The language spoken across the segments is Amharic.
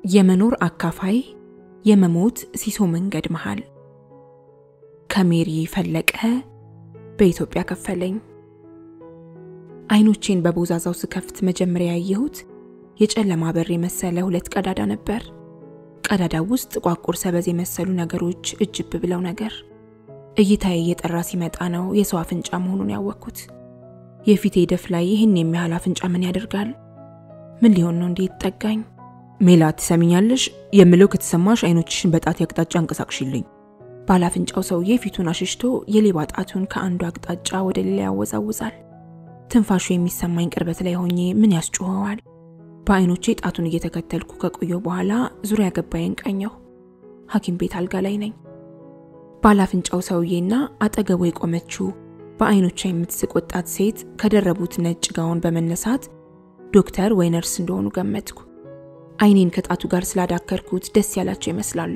የመኖር አካፋይ የመሞት ሲሶ መንገድ መሃል ከሜሪ ፈለቀ በኢትዮጵያ ከፈለኝ። አይኖቼን በቦዛዛው ስከፍት መጀመሪያ ያየሁት የጨለማ በር የመሰለ ሁለት ቀዳዳ ነበር። ቀዳዳው ውስጥ ጥቋቁር ሰበዝ የመሰሉ ነገሮች እጅብ ብለው ነገር። እይታዬ እየጠራ ሲመጣ ነው የሰው አፍንጫ መሆኑን ያወቅኩት። የፊቴ ደፍ ላይ ይህን የሚያህል አፍንጫ ምን ያደርጋል? ምን ሊሆን ነው እንዴት ጠጋኝ? ሜላት ትሰሚኛለሽ? የምለው ከተሰማሽ አይኖችሽን በጣት አቅጣጫ አንቀሳቅሽልኝ። ባለአፍንጫው ሰውዬ ፊቱን አሽሽቶ የሌባ ጣቱን ከአንዱ አቅጣጫ ወደ ሌላ ያወዛውዛል። ትንፋሹ የሚሰማኝ ቅርበት ላይ ሆኜ ምን ያስጮኸዋል? በአይኖቼ ጣቱን እየተከተልኩ ከቆየው በኋላ ዙሪያ ገባዬን ቃኘሁ። ሐኪም ቤት አልጋ ላይ ነኝ። ባለአፍንጫው ሰውዬና አጠገቡ የቆመችው በአይኖቿ የምትስቅ ወጣት ሴት ከደረቡት ነጭ ጋውን በመነሳት ዶክተር ወይ ነርስ እንደሆኑ ገመትኩ። አይኔን ከጣቱ ጋር ስላዳከርኩት ደስ ያላቸው ይመስላሉ።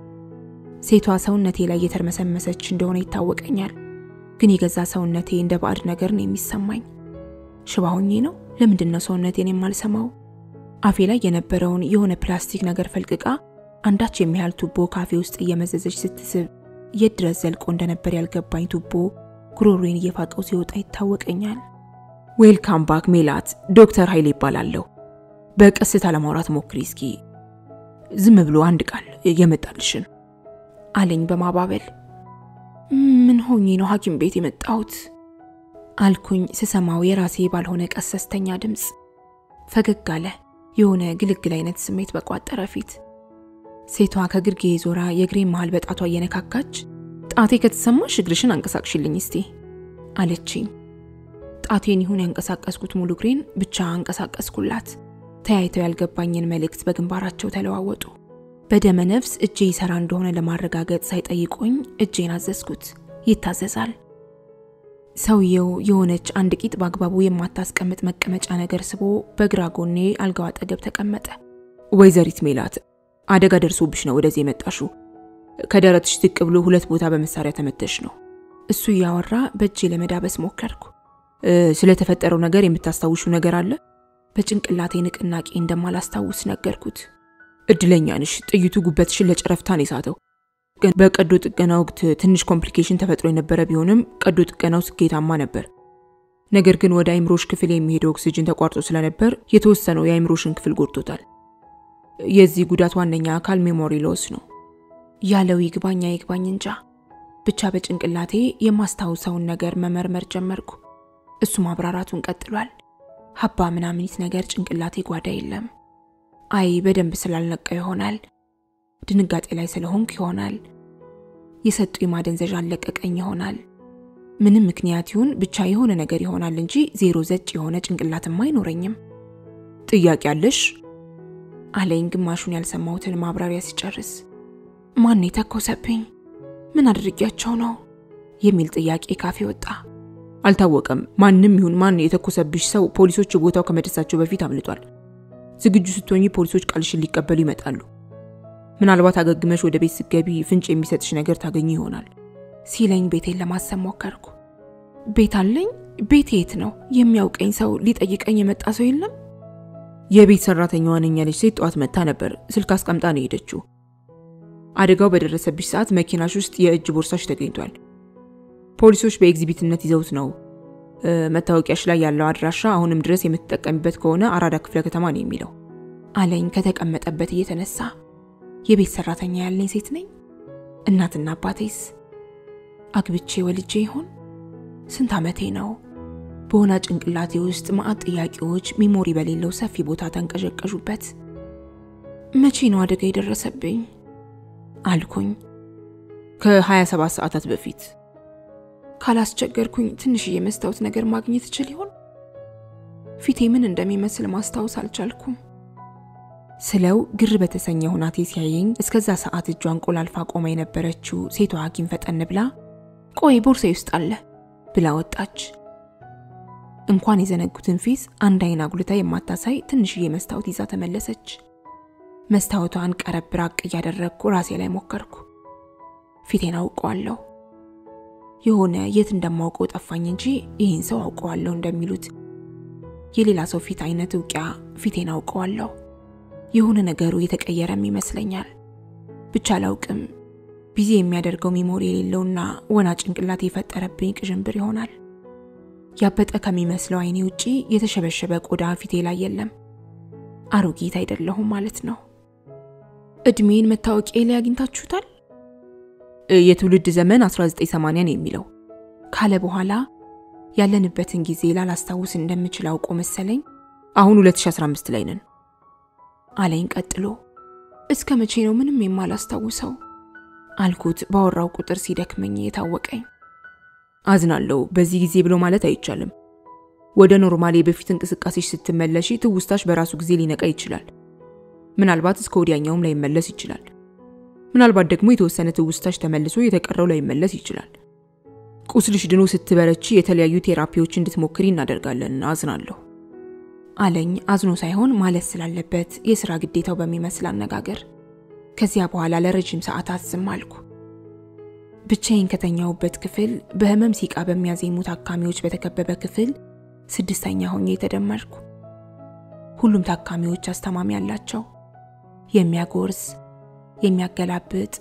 ሴቷ ሰውነቴ ላይ እየተርመሰመሰች እንደሆነ ይታወቀኛል። ግን የገዛ ሰውነቴ እንደ ባዕድ ነገር ነው የሚሰማኝ። ሽባ ሆኜ ነው? ለምንድን ነው ሰውነቴን የማልሰማው? አፌ ላይ የነበረውን የሆነ ፕላስቲክ ነገር ፈልቅቃ አንዳች የሚያህል ቱቦ ካፌ ውስጥ እየመዘዘች ስትስብ የት ድረስ ዘልቆ እንደነበር ያልገባኝ ቱቦ ጉሮሮዬን እየፋቀው ሲወጣ ይታወቀኛል። ዌልካም ባክ ሜላት፣ ዶክተር ኃይሌ ይባላለሁ። በቀስታ ለማውራት ሞክሪ እስኪ። ዝም ብሎ አንድ ቃል የመጣልሽን አለኝ በማባበል። ምን ሆኜ ነው ሐኪም ቤት የመጣሁት አልኩኝ ስሰማው የራሴ ባልሆነ ቀሰስተኛ ድምፅ። ፈገግ አለ፣ የሆነ ግልግል አይነት ስሜት በቋጠረ ፊት። ሴቷ ከግርጌ ዞራ የእግሬን መሃል በጣቷ እየነካካች ጣቴ ከተሰማሽ እግርሽን አንቀሳቅሽልኝ እስቲ አለችኝ። ጣቴን ይሁን ያንቀሳቀስኩት ሙሉ እግሬን ብቻ አንቀሳቀስኩላት። ተያይተው ያልገባኝን መልእክት በግንባራቸው ተለዋወጡ። በደመ ነፍስ እጄ ይሰራ እንደሆነ ለማረጋገጥ ሳይጠይቁኝ እጄን አዘዝኩት። ይታዘዛል። ሰውየው የሆነች አንድ ቂጥ በአግባቡ የማታስቀምጥ መቀመጫ ነገር ስቦ በግራ ጎኔ አልጋው አጠገብ ተቀመጠ። ወይዘሪት ሜላት አደጋ ደርሶብሽ ነው ወደዚህ የመጣሽው። ከደረትሽ ዝቅ ብሎ ሁለት ቦታ በመሳሪያ ተመተሽ ነው። እሱ እያወራ በእጄ ለመዳበስ ሞከርኩ። ስለተፈጠረው ነገር የምታስታውሹ ነገር አለ? በጭንቅላቴ ንቅናቄ እንደማላስታውስ ነገርኩት። እድለኛ ነሽ፣ ጥይቱ ጉበትሽን ለጨረፍታ ነው የሳተው። በቀዶ ጥገና ወቅት ትንሽ ኮምፕሊኬሽን ተፈጥሮ የነበረ ቢሆንም ቀዶ ጥገናው ስኬታማ ነበር። ነገር ግን ወደ አይምሮሽ ክፍል የሚሄደው ኦክሲጅን ተቋርጦ ስለነበር የተወሰነው የአይምሮሽን ክፍል ጎድቶታል። የዚህ ጉዳት ዋነኛ አካል ሜሞሪ ሎስ ነው ያለው ይግባኛ ይግባኝ እንጃ ብቻ በጭንቅላቴ የማስታውሰውን ነገር መመርመር ጀመርኩ። እሱ ማብራራቱን ቀጥሏል። ሀባ ምናምኒት ነገር ጭንቅላቴ ጓዳ የለም። አይ በደንብ ስላልነቃው ይሆናል። ድንጋጤ ላይ ስለሆንኩ ይሆናል። የሰጡ የማደንዘዣ አለቀቀኝ ይሆናል። ምንም ምክንያት ይሁን ብቻ የሆነ ነገር ይሆናል እንጂ ዜሮ ዘጭ የሆነ ጭንቅላትም አይኖረኝም። ጥያቄ አለሽ? አለኝ ግማሹን ያልሰማሁትን ማብራሪያ ሲጨርስ። ማን የተኮሰብኝ? ምን አድርጊያቸው ነው? የሚል ጥያቄ ካፌ ወጣ። አልታወቀም። ማንም ይሁን ማን የተኮሰብሽ ሰው ፖሊሶች ቦታው ከመድረሳቸው በፊት አምልጧል። ዝግጁ ስትሆኚ ፖሊሶች ቃልሽን ሊቀበሉ ይመጣሉ። ምናልባት አገግመሽ ወደ ቤት ስትገቢ ፍንጭ የሚሰጥሽ ነገር ታገኙ ይሆናል ሲለኝ ቤቴን ለማሰብ ሞከርኩ። ቤት አለኝ? ቤት የት ነው? የሚያውቀኝ ሰው ሊጠይቀኝ የመጣ ሰው የለም? የቤት ሰራተኛዋ ነኝ ያለች ሴት ጠዋት መጥታ ነበር። ስልክ አስቀምጣ ነው የሄደችው። አደጋው በደረሰብሽ ሰዓት መኪናሽ ውስጥ የእጅ ቦርሳሽ ተገኝቷል። ፖሊሶች በኤግዚቢትነት ይዘውት ነው። መታወቂያሽ ላይ ያለው አድራሻ አሁንም ድረስ የምትጠቀሚበት ከሆነ አራዳ ክፍለ ከተማ ነው የሚለው አለኝ ከተቀመጠበት እየተነሳ። የቤት ሰራተኛ ያለኝ ሴት ነኝ? እናትና አባቴስ? አግብቼ ወልጄ ይሆን? ስንት ዓመቴ ነው? በሆነ ጭንቅላቴ ውስጥ ማዕት ጥያቄዎች ሚሞሪ በሌለው ሰፊ ቦታ ተንቀዠቀዡበት። መቼ ነው አደጋ የደረሰብኝ አልኩኝ። ከ27 ሰዓታት በፊት ካላስቸገርኩኝ ትንሽዬ መስታወት ነገር ማግኘት እችል ይሆን? ፊቴ ምን እንደሚመስል ማስታወስ አልቻልኩም። ስለው ግር በተሰኘ ሁናቴ ሲያየኝ እስከዛ ሰዓት እጇን ቆላልፋ ቆማ የነበረችው ሴቷ ሐኪም ፈጠን ብላ ቆይ ቦርሳዬ ውስጥ አለ ብላ ወጣች። እንኳን የዘነጉትን ፊት አንድ አይን አጉልታ የማታሳይ ትንሽዬ መስታወት ይዛ ተመለሰች። መስታወቷን ቀረብ ራቅ እያደረግኩ ራሴ ላይ ሞከርኩ። ፊቴን አውቀዋለሁ። የሆነ የት እንደማውቀው ጠፋኝ እንጂ ይህን ሰው አውቀዋለሁ እንደሚሉት የሌላ ሰው ፊት አይነት እውቂያ ፊቴን አውቀዋለሁ። የሆነ ነገሩ የተቀየረም ይመስለኛል። ብቻ አላውቅም። ቢዚ የሚያደርገው ሚሞሪ የሌለውና ወና ጭንቅላት የፈጠረብኝ ቅዥንብር ይሆናል። ያበጠ ከሚመስለው አይኔ ውጪ የተሸበሸበ ቆዳ ፊቴ ላይ የለም። አሮጊት አይደለሁም ማለት ነው። እድሜን መታወቂያ ላይ አግኝታችሁታል? የትውልድ ዘመን 1980 ነው የሚለው ካለ በኋላ ያለንበትን ጊዜ ላላስታውስ እንደምችል አውቆ መሰለኝ አሁን 2015 ላይ ነን አለኝ ቀጥሎ። እስከ መቼ ነው ምንም የማላስታውሰው አልኩት ባወራው ቁጥር ሲደክመኝ የታወቀኝ። አዝናለሁ። በዚህ ጊዜ ብሎ ማለት አይቻልም። ወደ ኖርማል የበፊት እንቅስቃሴሽ ስትመለሺ ትውስታሽ በራሱ ጊዜ ሊነቃ ይችላል። ምናልባት እስከ ወዲያኛውም ላይመለስ ይችላል። ምናልባት ደግሞ የተወሰነ ትውስታሽ ተመልሶ የተቀረው ላይመለስ ይችላል። ቁስልሽ ድኖ ስትበረቺ የተለያዩ ቴራፒዎች እንድትሞክሪ እናደርጋለን። አዝናለሁ አለኝ አዝኖ ሳይሆን ማለት ስላለበት የሥራ ግዴታው በሚመስል አነጋገር። ከዚያ በኋላ ለረጅም ሰዓታት ዝም አልኩ። ብቻዬን ከተኛሁበት ክፍል በህመም ሲቃ በሚያዜሙ ታካሚዎች በተከበበ ክፍል ስድስተኛ ሆኜ የተደመርኩ። ሁሉም ታካሚዎች አስታማሚ አላቸው። የሚያጎርስ፣ የሚያገላብጥ፣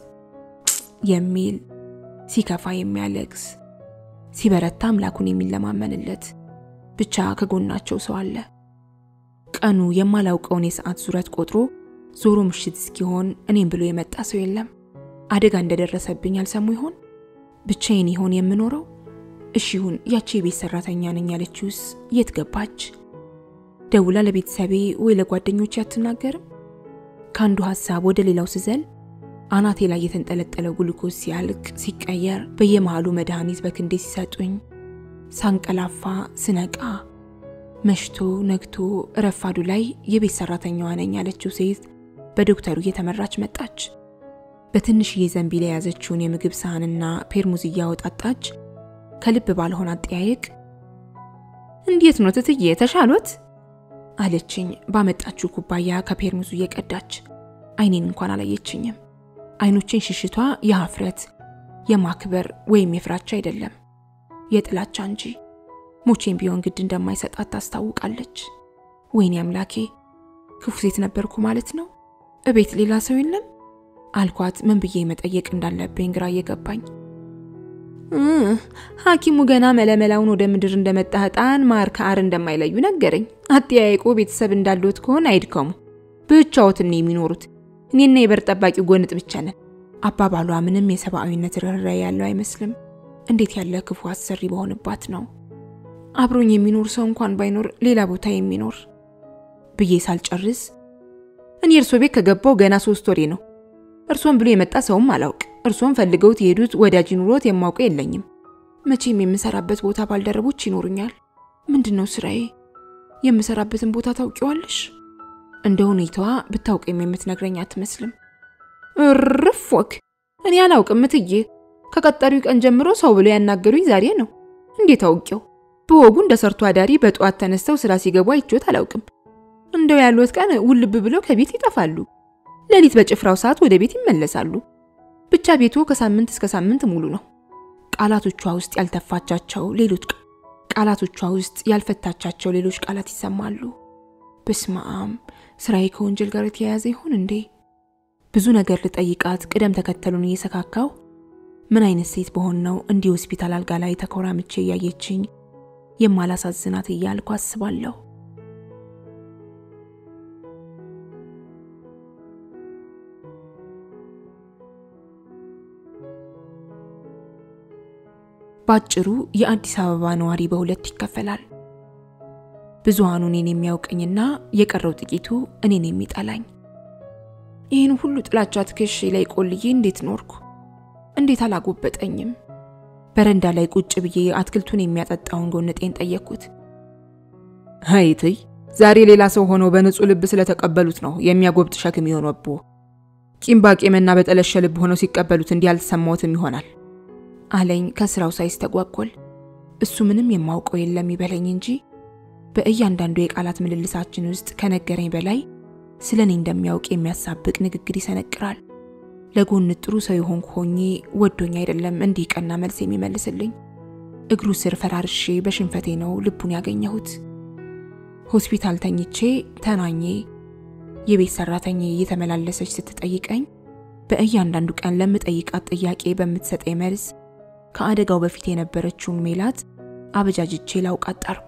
የሚል ሲከፋ የሚያለቅስ፣ ሲበረታ አምላኩን የሚለማመንለት ብቻ ከጎናቸው ሰው አለ። ቀኑ የማላውቀውን የሰዓት ዙረት ቆጥሮ ዞሮ ምሽት እስኪሆን እኔም ብሎ የመጣ ሰው የለም። አደጋ እንደደረሰብኝ አልሰሙ ይሆን? ብቻዬን ይሆን የምኖረው? እሺ ይሁን፣ ያቺ የቤት ሰራተኛ ነኝ ያለችውስ የት ገባች? ደውላ ለቤተሰቤ ወይ ለጓደኞቼ አትናገርም? ከአንዱ ሀሳብ ወደ ሌላው ስዘል አናቴ ላይ የተንጠለጠለው ግሉኮስ ሲያልቅ ሲቀየር፣ በየመሃሉ መድኃኒት በክንዴ ሲሰጡኝ፣ ሳንቀላፋ ስነቃ መሽቶ ነግቶ ረፋዱ ላይ የቤት ሰራተኛዋ ነኝ ያለችው ሴት በዶክተሩ እየተመራች መጣች። በትንሽዬ ዘንቢል የያዘችውን የምግብ ሳህንና ፔርሙዝ እያወጣጣች ከልብ ባልሆነ አጠያየቅ እንዴት ነው ትትዬ ተሻሎት? አለችኝ ባመጣችው ኩባያ ከፔርሙዙ እየቀዳች። አይኔን እንኳን አላየችኝም። አይኖችን ሽሽቷ የሀፍረት የማክበር ወይም የፍራቻ አይደለም የጥላቻ እንጂ ሞቼም ቢሆን ግድ እንደማይሰጣት ታስታውቃለች። ወይኔ አምላኬ ክፉ ሴት ነበርኩ ማለት ነው። እቤት ሌላ ሰው የለም አልኳት። ምን ብዬ መጠየቅ እንዳለብኝ ግራ እየገባኝ ሐኪሙ ገና መለመላውን ወደ ምድር እንደመጣ ሕጣን ማር ከአር እንደማይለዩ ነገረኝ። አጠያየቁ ቤተሰብ እንዳሉት ከሆነ አይድከሙ፣ ብቻዎትን ነው የሚኖሩት። እኔና የበር ጠባቂው ጎንጥ ብቻ ነን። አባባሏ ምንም የሰብአዊነት ርኅራኄ ያለው አይመስልም። እንዴት ያለ ክፉ አሰሪ በሆንባት ነው አብሮኝ የሚኖር ሰው እንኳን ባይኖር ሌላ ቦታ የሚኖር ብዬ ሳልጨርስ እኔ እርሶ ቤት ከገባው ገና ሶስት ወሬ ነው። እርሶን ብሎ የመጣ ሰውም አላውቅ። እርሶን ፈልገውት የሄዱት ወዳጅ ኑሮት የማውቀው የለኝም። መቼም የምሰራበት ቦታ ባልደረቦች ይኖሩኛል። ምንድን ነው ስራዬ? የምሰራበትን ቦታ ታውቂዋለሽ? እንደ ሁኔታዋ ብታውቅም የምትነግረኝ አትመስልም። እርፍ ወክ እኔ አላውቅም እትዬ። ከቀጠሪው ቀን ጀምሮ ሰው ብሎ ያናገሩኝ ዛሬ ነው። እንዴት አውቄው? በወጉ እንደ ሰርቶ አዳሪ በጠዋት ተነስተው ስራ ሲገቡ አይቼዎት አላውቅም። እንደው ያሉት ቀን ውልብ ብለው ከቤት ይጠፋሉ። ሌሊት በጭፍራው ሰዓት ወደ ቤት ይመለሳሉ። ብቻ ቤቱ ከሳምንት እስከ ሳምንት ሙሉ ነው። ቃላቶቿ ውስጥ ያልተፋቻቸው ሌሎች ቃላቶቿ ውስጥ ያልፈታቻቸው ሌሎች ቃላት ይሰማሉ። በስመ አብ ስራዬ ከወንጀል ጋር የተያያዘ ይሆን እንዴ? ብዙ ነገር ልጠይቃት ቅደም ተከተሉን እየሰካካው ምን አይነት ሴት በሆን ነው እንዲህ ሆስፒታል አልጋ ላይ ተኮራምቼ እያየችኝ የማላሳዝናት እያልኩ አስባለሁ። ባጭሩ የአዲስ አበባ ነዋሪ በሁለት ይከፈላል። ብዙሃኑ እኔን የሚያውቀኝና የቀረው ጥቂቱ እኔን የሚጠላኝ። ይህን ሁሉ ጥላቻ ትከሼ ላይ ቆልዬ እንዴት ኖርኩ? እንዴት አላጎበጠኝም? በረንዳ ላይ ቁጭ ብዬ አትክልቱን የሚያጠጣውን ጎንጤን ጠየቅኩት። ሀይትይ ዛሬ ሌላ ሰው ሆነው በንጹህ ልብ ስለተቀበሉት ነው የሚያጎብጥ ሸክም የሆነብዎ። ቂም ባቄምና በጠለሸ ልብ ሆነው ሲቀበሉት እንዲህ አልተሰማዎትም ይሆናል አለኝ ከስራው ሳይስተጓጎል። እሱ ምንም የማውቀው የለም ይበለኝ እንጂ በእያንዳንዱ የቃላት ምልልሳችን ውስጥ ከነገረኝ በላይ ስለ እኔ እንደሚያውቅ የሚያሳብቅ ንግግር ይሰነቅራል። ለጎን ጥሩ ሰው የሆንኩ ሆኜ ወዶኝ አይደለም እንዲህ ቀና መልስ የሚመልስልኝ። እግሩ ስር ፈራርሼ በሽንፈቴ ነው ልቡን ያገኘሁት። ሆስፒታል ተኝቼ ተናኜ የቤት ሰራተኛ እየተመላለሰች ስትጠይቀኝ በእያንዳንዱ ቀን ለምጠይቃት ጥያቄ በምትሰጠኝ መልስ ከአደጋው በፊት የነበረችውን ሜላት አበጃጅቼ ላውቃት ጣርኩ።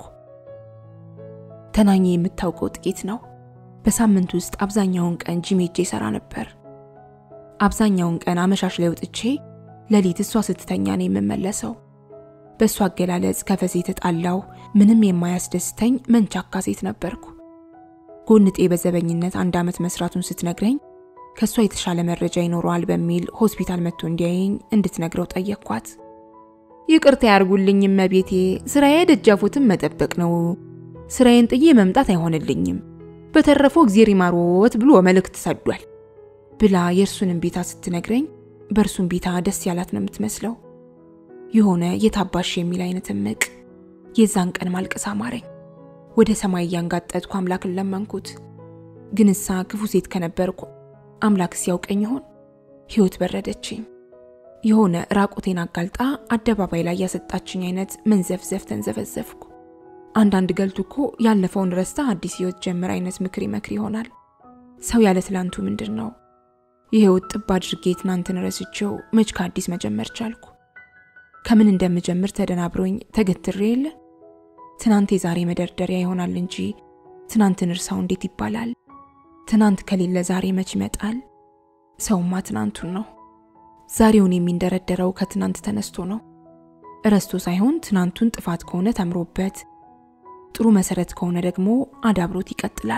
ተናኜ የምታውቀው ጥቂት ነው። በሳምንት ውስጥ አብዛኛውን ቀን ጂም ሄጄ ሰራ ነበር። አብዛኛውን ቀን አመሻሽ ላይ ወጥቼ ሌሊት እሷ ስትተኛ ነው የምመለሰው። በእሷ አገላለጽ ከፈሴ የተጣላው ምንም የማያስደስተኝ መንቻካ ሴት ነበርኩ። ጎንጤ በዘበኝነት አንድ ዓመት መስራቱን ስትነግረኝ ከእሷ የተሻለ መረጃ ይኖረዋል በሚል ሆስፒታል መጥቶ እንዲያየኝ እንድትነግረው ጠየቅኳት። ይቅርታ ያርጉልኝ እመቤቴ፣ ስራዬ ደጃፎትን መጠበቅ ነው። ስራዬን ጥዬ መምጣት አይሆንልኝም። በተረፈው እግዜር ይማሮት ብሎ መልእክት ሰዷል ብላ የእርሱንም ቤታ ስትነግረኝ በእርሱም ቤታ ደስ ያላት ነው የምትመስለው። የሆነ የታባሽ የሚል አይነት እምቅ የዛን ቀን ማልቀስ አማረኝ። ወደ ሰማይ እያንጋጠጥኩ አምላክን ለመንኩት። ግን እሳ ክፉ ሴት ከነበርኩ አምላክ ሲያውቀኝ ይሆን? ሕይወት በረደችኝ። የሆነ ራቁቴን አጋልጣ አደባባይ ላይ ያሰጣችኝ አይነት መንዘፍዘፍ ተንዘፈዘፍኩ። አንዳንድ ገልቱ እኮ ያለፈውን ረስታ አዲስ ሕይወት ጀምር አይነት ምክር ይመክር ይሆናል። ሰው ያለ ትላንቱ ምንድን ነው? የሕይወት ጥብ አድርጌ ትናንትን ረስቼው መች ከአዲስ መጀመር ቻልኩ? ከምን እንደምጀምር ተደናብሮኝ ተገትሬ የለ ትናንት የዛሬ መደርደሪያ ይሆናል እንጂ ትናንትን እርሳው እንዴት ይባላል? ትናንት ከሌለ ዛሬ መች ይመጣል? ሰውማ ትናንቱን ነው። ዛሬውን የሚንደረደረው ከትናንት ተነስቶ ነው። እረስቶ ሳይሆን ትናንቱን ጥፋት ከሆነ ተምሮበት፣ ጥሩ መሰረት ከሆነ ደግሞ አዳብሮት ይቀጥላል።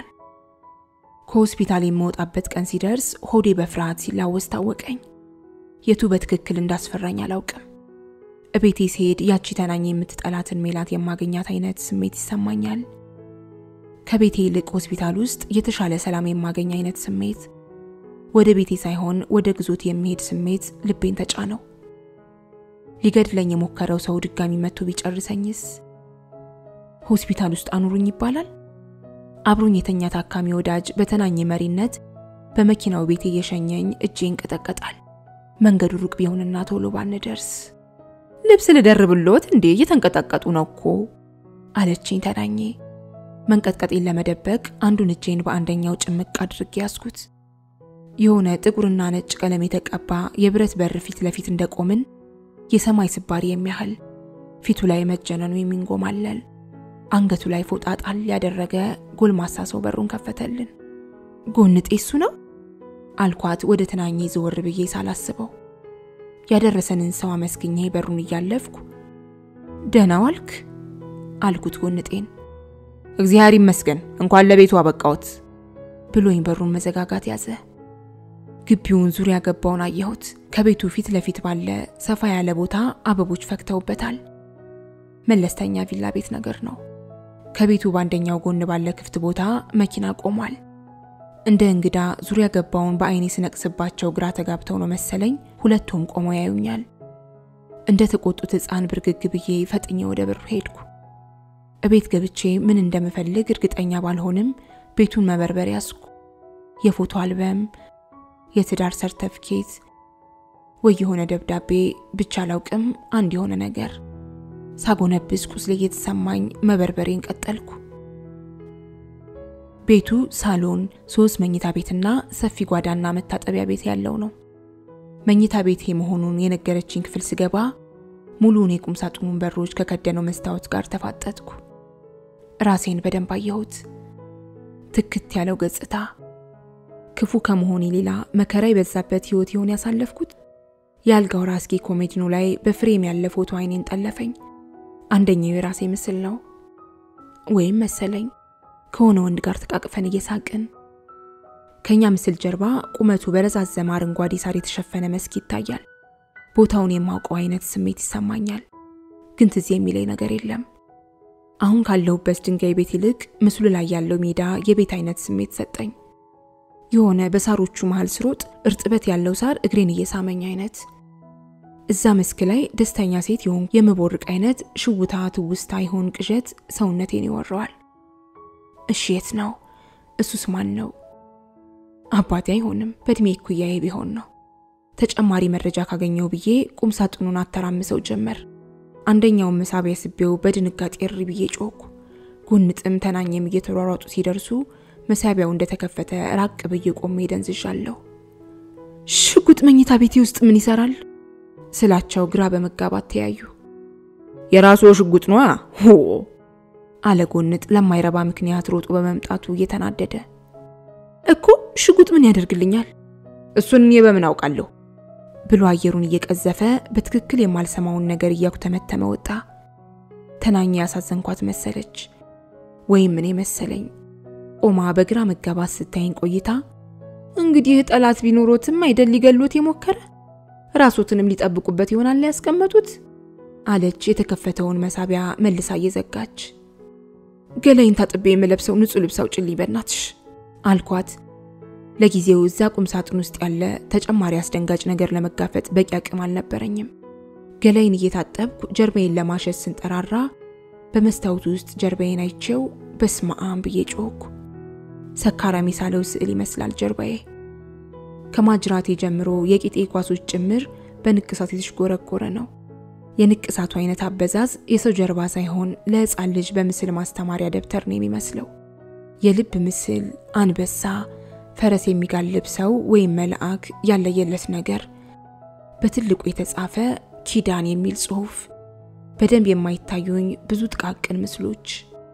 ከሆስፒታል የምወጣበት ቀን ሲደርስ ሆዴ በፍርሃት ሲላወስ ታወቀኝ። የቱ በትክክል እንዳስፈራኝ አላውቅም። እቤቴ ስሄድ ያቺ ተናኝ የምትጠላትን ሜላት የማገኛት አይነት ስሜት ይሰማኛል። ከቤቴ ይልቅ ሆስፒታል ውስጥ የተሻለ ሰላም የማገኝ አይነት ስሜት፣ ወደ ቤቴ ሳይሆን ወደ ግዞት የሚሄድ ስሜት ልቤን ተጫነው። ሊገድለኝ የሞከረው ሰው ድጋሚ መጥቶ ቢጨርሰኝስ? ሆስፒታል ውስጥ አኑሩኝ ይባላል። አብሮኝ የተኛ ታካሚ ወዳጅ በተናኝ መሪነት በመኪናው ቤቴ እየሸኘኝ እጄ ይንቀጠቀጣል። መንገዱ ሩቅ ቢሆንና ቶሎ ባንደርስ ልብስ ልደርብሎት እንዴ? እየተንቀጠቀጡ ነው እኮ አለችኝ ተናኜ። መንቀጥቀጤን ለመደበቅ አንዱን እጄን በአንደኛው ጭምቅ አድርጌ ያዝኩት። የሆነ ጥቁርና ነጭ ቀለም የተቀባ የብረት በር ፊት ለፊት እንደቆምን የሰማይ ስባሪ የሚያህል ፊቱ ላይ መጀነኑ የሚንጎማለል አንገቱ ላይ ፎጣ ጣል ያደረገ ጎልማሳ ሰው በሩን ከፈተልን። ጎንጤ እሱ ነው አልኳት ወደ ተናኜ ዘወር ብዬ ሳላስበው። ያደረሰንን ሰው አመስግኜ በሩን እያለፍኩ ደህና ዋልክ አልኩት ጎንጤን። እግዚአብሔር ይመስገን እንኳን ለቤቱ አበቃዎት ብሎኝ በሩን መዘጋጋት ያዘ። ግቢውን ዙሪያ ገባውን አየሁት። ከቤቱ ፊት ለፊት ባለ ሰፋ ያለ ቦታ አበቦች ፈክተውበታል። መለስተኛ ቪላ ቤት ነገር ነው። ከቤቱ በአንደኛው ጎን ባለ ክፍት ቦታ መኪና ቆሟል። እንደ እንግዳ ዙሪያ ገባውን በአይኔ ስነቅስባቸው ግራ ተጋብተው ነው መሰለኝ ሁለቱም ቆመው ያዩኛል። እንደ ተቆጡት ሕፃን ብርግግ ብዬ ፈጥኜ ወደ በሩ ሄድኩ። እቤት ገብቼ ምን እንደምፈልግ እርግጠኛ ባልሆንም ቤቱን መበርበር ያዝኩ። የፎቶ አልበም፣ የትዳር ሰርተፍኬት ወይ የሆነ ደብዳቤ ብቻ አላውቅም፣ አንድ የሆነ ነገር ሳጎነብስ ቁስሌ እየተሰማኝ መበርበሬን ቀጠልኩ። ቤቱ ሳሎን፣ ሶስት መኝታ ቤትና ሰፊ ጓዳና መታጠቢያ ቤት ያለው ነው። መኝታ ቤቴ መሆኑን የነገረችኝ ክፍል ስገባ ሙሉውን የቁም ሳጥኑን በሮች ከከደነው መስታወት ጋር ተፋጠጥኩ። ራሴን በደንብ አየሁት። ትክት ያለው ገጽታ ክፉ ከመሆኔ ሌላ መከራ የበዛበት ህይወት ይሆን ያሳለፍኩት? የአልጋው ራስጌ ኮሜዲኖ ላይ በፍሬም ያለ ፎቶ አይኔን ጠለፈኝ። አንደኛው የራሴ ምስል ነው ወይም መሰለኝ። ከሆነ ወንድ ጋር ተቃቅፈን እየሳቅን ከኛ ምስል ጀርባ ቁመቱ በረዛዘመ አረንጓዴ ሳር የተሸፈነ መስክ ይታያል። ቦታውን የማውቀው አይነት ስሜት ይሰማኛል፣ ግን ትዝ የሚለኝ ነገር የለም። አሁን ካለሁበት ድንጋይ ቤት ይልቅ ምስሉ ላይ ያለው ሜዳ የቤት አይነት ስሜት ሰጠኝ። የሆነ በሳሮቹ መሃል ስሮጥ እርጥበት ያለው ሳር እግሬን እየሳመኝ አይነት እዛ መስክ ላይ ደስተኛ ሴት የሆን የምቦርቅ አይነት ሽውታ ትውስታ ይሆን ቅዠት ሰውነቴን ይወረዋል። እሺ የት ነው? እሱስ ማን ነው? አባቴ አይሆንም፣ በእድሜ እኩያዬ ቢሆን ነው። ተጨማሪ መረጃ ካገኘው ብዬ ቁም ሳጥኑን አተራምሰው ጀመር። አንደኛውን መሳቢያ ስቤው በድንጋጤ እሪ ብዬ ጮኩ። ጎንጥም ተናኘም እየተሯሯጡ ሲደርሱ መሳቢያው እንደተከፈተ ራቅ ብዬ ቆሜ ደንዝዣለሁ። ሽጉጥ መኝታ ቤቴ ውስጥ ምን ይሰራል ስላቸው ግራ በመጋባት ተያዩ። የራስዎ ሽጉጥ ነዋ ሆ አለ ጎንጥ ለማይረባ ምክንያት ሮጦ በመምጣቱ እየተናደደ። እኮ ሽጉጥ ምን ያደርግልኛል እሱን እኔ በምን አውቃለሁ ብሎ አየሩን እየቀዘፈ በትክክል የማልሰማውን ነገር እያኩተመተመ ወጣ። ተናኘ ያሳዘንኳት መሰለች ወይም እኔ መሰለኝ። ቆማ በግራ መጋባት ስታይኝ ቆይታ እንግዲህ ጠላት ቢኖሮትም አይደል ሊገሉት የሞከረ ራሶትንም ሊጠብቁበት ይሆናል ያስቀመጡት አለች የተከፈተውን መሳቢያ መልሳ እየዘጋች። ገላይን ታጥቤ የምለብሰው ንጹህ ልብስ አውጭልኝ በናትሽ አልኳት። ለጊዜው እዛ ቁም ሳጥን ውስጥ ያለ ተጨማሪ አስደንጋጭ ነገር ለመጋፈጥ በቂ አቅም አልነበረኝም። ገላይን እየታጠብኩ ጀርባዬን ለማሸት ስንጠራራ በመስታወቱ ውስጥ ጀርባዬን አይቼው በስመ አብ ብዬ ጮህኩ። ሰካራም የሳለው ስዕል ይመስላል ጀርባዬ። ከማጅራቴ ጀምሮ የቂጤ ኳሶች ጭምር በንቅሳት የተሽጎረጎረ ነው። የንቅሳቱ አይነት አበዛዝ የሰው ጀርባ ሳይሆን ለሕፃን ልጅ በምስል ማስተማሪያ ደብተር ነው የሚመስለው። የልብ ምስል፣ አንበሳ፣ ፈረስ የሚጋልብ ሰው ወይም መልአክ ያለየለት ነገር፣ በትልቁ የተጻፈ ኪዳን የሚል ጽሑፍ፣ በደንብ የማይታዩኝ ብዙ ጥቃቅን ምስሎች።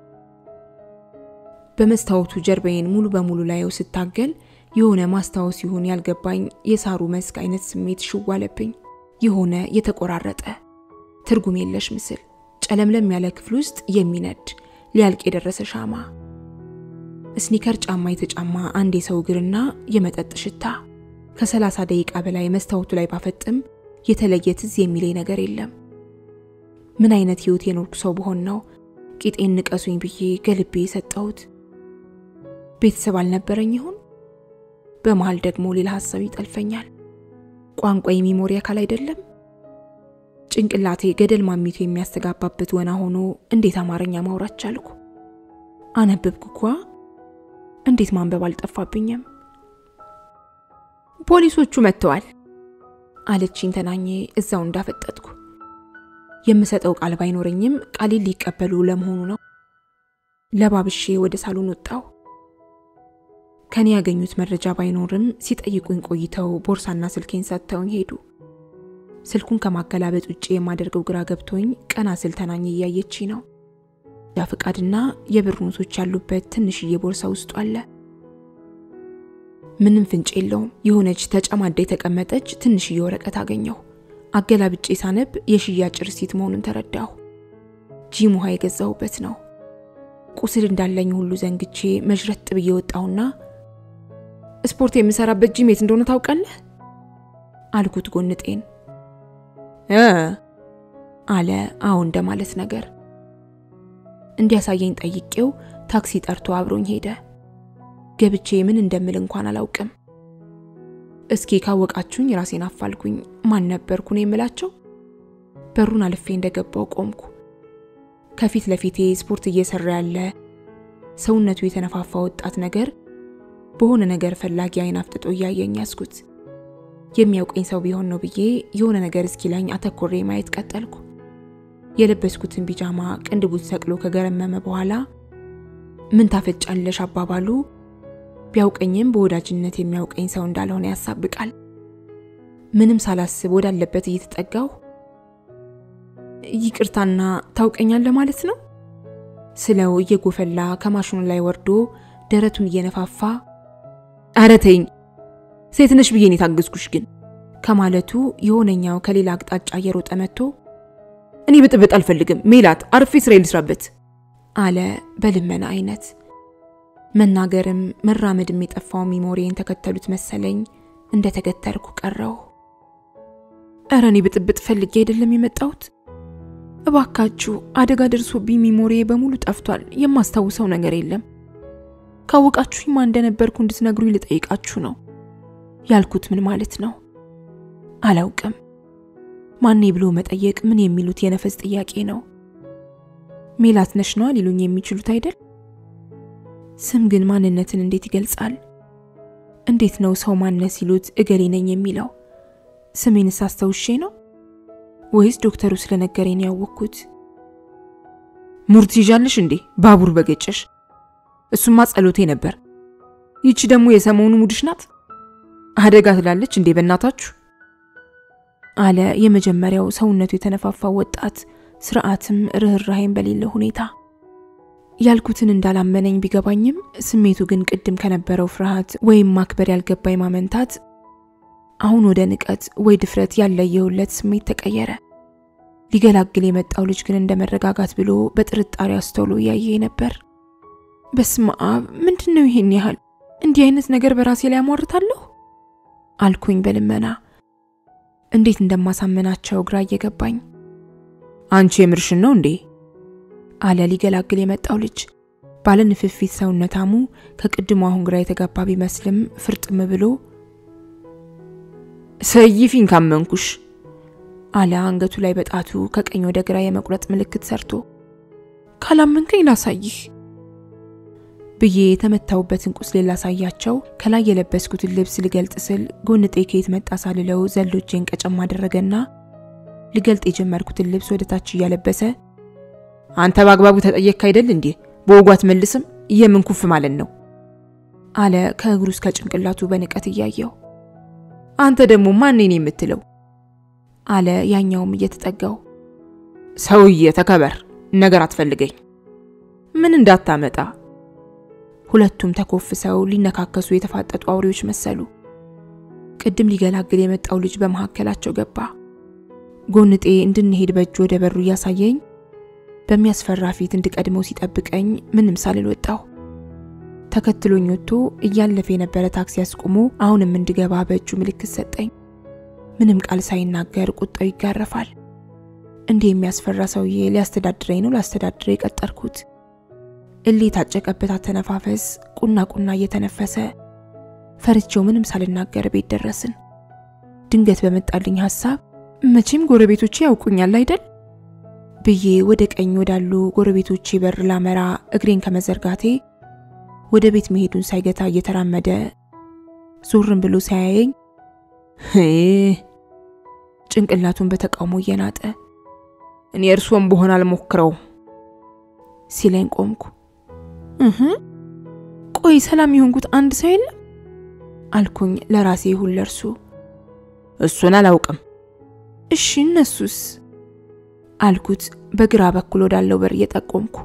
በመስታወቱ ጀርባዬን ሙሉ በሙሉ ላየው ስታገል የሆነ ማስታወስ ይሁን ያልገባኝ የሳሩ መስክ አይነት ስሜት ሽዋለብኝ። የሆነ የተቆራረጠ ትርጉም የለሽ ምስል፣ ጨለምለም ያለ ክፍል ውስጥ የሚነድ ሊያልቅ የደረሰ ሻማ፣ ስኒከር ጫማ የተጫማ አንድ የሰው እግርና የመጠጥ ሽታ። ከሰላሳ ደቂቃ በላይ መስታወቱ ላይ ባፈጥም የተለየ ትዝ የሚለኝ ነገር የለም። ምን አይነት ህይወት የኖርኩ ሰው በሆን ነው ቂጤን ንቀሱኝ ብዬ ገልቤ የሰጠሁት? ቤተሰብ አልነበረኝ ይሆን? በመሃል ደግሞ ሌላ ሀሳብ ይጠልፈኛል። ቋንቋ የሚሞሪ አካል አይደለም? ጭንቅላቴ ገደል ማሚቱ የሚያስተጋባበት ወና ሆኖ እንዴት አማርኛ ማውራት ቻልኩ? አነበብኩ እኳ እንዴት ማንበብ አልጠፋብኝም? ፖሊሶቹ መጥተዋል አለችኝ ተናኜ እዛው እንዳፈጠጥኩ። የምሰጠው ቃል ባይኖረኝም ቃሌን ሊቀበሉ ለመሆኑ ነው። ለባብሼ ወደ ሳሎን ወጣው። ከኔ ያገኙት መረጃ ባይኖርም ሲጠይቁኝ ቆይተው ቦርሳና ስልኬን ሰጥተውኝ ሄዱ። ስልኩን ከማገላበጥ ውጭ የማደርገው ግራ ገብቶኝ ቀና ስል ተናኝ እያየች ነው። ያ ፍቃድና የብር ኖቶች ያሉበት ትንሽዬ ቦርሳ ውስጡ አለ። ምንም ፍንጭ የለውም። የሆነች ተጨማዳ የተቀመጠች ትንሽዬ ወረቀት አገኘሁ። አገላብጬ ሳነብ የሽያጭ ርሲት መሆኑን ተረዳሁ። ጂም ውሃ የገዛሁበት ነው። ቁስል እንዳለኝ ሁሉ ዘንግቼ መዥረጥ ብዬ ወጣሁና ስፖርት የምሰራበት ጂም የት እንደሆነ ታውቃለህ? አልኩት ጎንጤን። እ አለ አዎ እንደማለት ነገር። እንዲያሳየኝ ጠይቄው ታክሲ ጠርቶ አብሮኝ ሄደ። ገብቼ ምን እንደምል እንኳን አላውቅም። እስኪ ካወቃችሁኝ ራሴን አፋልጉኝ። ማን ነበርኩ ነው የምላቸው? በሩን አልፌ እንደገባው ቆምኩ። ከፊት ለፊቴ ስፖርት እየሰራ ያለ ሰውነቱ የተነፋፋ ወጣት ነገር በሆነ ነገር ፈላጊ አይን አፍጥጦ እያየኝ ያስኩት። የሚያውቀኝ ሰው ቢሆን ነው ብዬ የሆነ ነገር እስኪላኝ አተኮሬ ማየት ቀጠልኩ። የለበስኩትን ቢጃማ ቅንድቡት ሰቅሎ ከገረመመ በኋላ ምን ታፈጫለሽ አባባሉ ቢያውቀኝም በወዳጅነት የሚያውቀኝ ሰው እንዳልሆነ ያሳብቃል። ምንም ሳላስብ ወዳለበት እየተጠጋሁ ይቅርታና ታውቀኛለህ ማለት ነው ስለው እየጎፈላ ከማሽኑ ላይ ወርዶ ደረቱን እየነፋፋ ኧረ ተይኝ ሴት ነሽ ብዬ ነው የታገዝኩሽ ግን ከማለቱ የሆነኛው ከሌላ አቅጣጫ እየሮጠ መጥቶ እኔ ብጥብጥ አልፈልግም ሜላት አርፌ ስራ ልስራበት አለ በልመና አይነት። መናገርም መራመድም የጠፋው ሚሞሪን ተከተሉት መሰለኝ እንደተገተርኩ ቀረው። እረ እኔ ብጥብጥ ፈልጌ አይደለም የመጣሁት። እባካችሁ አደጋ ደርሶብኝ ሚሞሪ በሙሉ ጠፍቷል። የማስታውሰው ነገር የለም። ካወቃችሁኝ ማን እንደነበርኩ እንድትነግሩኝ ልጠይቃችሁ ነው ያልኩት። ምን ማለት ነው አላውቅም። ማኔ ብሎ መጠየቅ ምን የሚሉት የነፈስ ጥያቄ ነው። ሜላት ነሽ ነዋ ሊሉኝ የሚችሉት አይደል? ስም ግን ማንነትን እንዴት ይገልጻል? እንዴት ነው ሰው ማንነት ሲሉት እገሌ ነኝ የሚለው? ስሜንስ አስታውሼ ነው ወይስ ዶክተሩ ስለነገረኝ ነው ያወቅኩት? ሙር ትይዣለሽ እንዴ ባቡር በገጨሽ እሱማ ጸሎቴ ነበር ይቺ ደግሞ የሰሞኑ ሙድሽ ናት። አደጋ ትላለች እንዴ በእናታችሁ አለ የመጀመሪያው ሰውነቱ የተነፋፋው ወጣት ስርዓትም ርኅራሄም በሌለው ሁኔታ። ያልኩትን እንዳላመነኝ ቢገባኝም ስሜቱ ግን ቅድም ከነበረው ፍርሃት ወይም ማክበር ያልገባኝ ማመንታት አሁን ወደ ንቀት ወይ ድፍረት ያለየሁለት ስሜት ተቀየረ። ሊገላግል የመጣው ልጅ ግን እንደ መረጋጋት ብሎ በጥርጣሬ አስተውሎ እያየ ነበር። በስመ አብ ምንድን ነው ይሄን ያህል? እንዲህ አይነት ነገር በራሴ ላይ አሟርታለሁ አልኩኝ በልመና እንዴት እንደማሳመናቸው ግራ እየገባኝ። አንቺ የምርሽን ነው እንዴ አለ ሊገላግል የመጣው ልጅ ባለ ንፍፊት ሰውነታሙ ከቅድሞ አሁን ግራ የተጋባ ቢመስልም ፍርጥም ብሎ ሰይፊኝ ካመንኩሽ አለ አንገቱ ላይ በጣቱ ከቀኝ ወደ ግራ የመቁረጥ ምልክት ሰርቶ። ካላመንከኝ ላሳይህ ብዬ የተመታውበትን ቁስሌ ላሳያቸው ከላይ የለበስኩትን ልብስ ልገልጥ ስል ጎንጤ ከየት መጣ ሳልለው ዘሎ እጄን ቀጨም አደረገና ልገልጥ የጀመርኩትን ልብስ ወደ ታች እያለበሰ አንተ በአግባቡ ተጠየቅክ አይደል እንዴ? በወጉ አትመልስም? የምን ኩፍ ማለት ነው? አለ ከእግሩ እስከ ጭንቅላቱ በንቀት እያየው። አንተ ደግሞ ማን ነኝ የምትለው? አለ ያኛውም እየተጠጋው። ሰውዬ ተከበር፣ ነገር አትፈልገኝ፣ ምን እንዳታመጣ። ሁለቱም ተኮፍሰው ሊነካከሱ የተፋጠጡ አውሬዎች መሰሉ። ቅድም ሊገላግል የመጣው ልጅ በመካከላቸው ገባ። ጎንጤ እንድንሄድ በእጁ ወደ በሩ እያሳየኝ በሚያስፈራ ፊት እንድቀድመው ሲጠብቀኝ ምንም ሳልል ወጣሁ። ተከትሎኝ ወጥቶ እያለፈ የነበረ ታክሲ አስቁሞ አሁንም እንድገባ በእጁ ምልክት ሰጠኝ። ምንም ቃል ሳይናገር ቁጣው ይጋረፋል። እንዲህ የሚያስፈራ ሰውዬ ሊያስተዳድረኝ ነው ላስተዳድረ የቀጠርኩት። እሌ የታጨቀበት አተነፋፈስ ቁና ቁና እየተነፈሰ ፈርቼው ምንም ሳልናገር ቤት ደረስን። ድንገት በመጣልኝ ሀሳብ መቼም ጎረቤቶቼ ያውቁኛል አይደል ብዬ ወደ ቀኝ ወዳሉ ጎረቤቶቼ በር ላመራ እግሬን ከመዘርጋቴ ወደ ቤት መሄዱን ሳይገታ እየተራመደ ዞርን ብሎ ሳያየኝ ጭንቅላቱን በተቃውሞ እየናጠ እኔ እርሶም በሆን አልሞክረውም ሲለኝ ቆምኩ። እህ ቆይ ሰላም የሆንኩት አንድ ሰው የለም አልኩኝ ለራሴ ይሁን ለእርሱ። እሱን አላውቅም። እሺ እነሱስ አልኩት በግራ በኩል ወዳለው በር እየጠቆምኩ።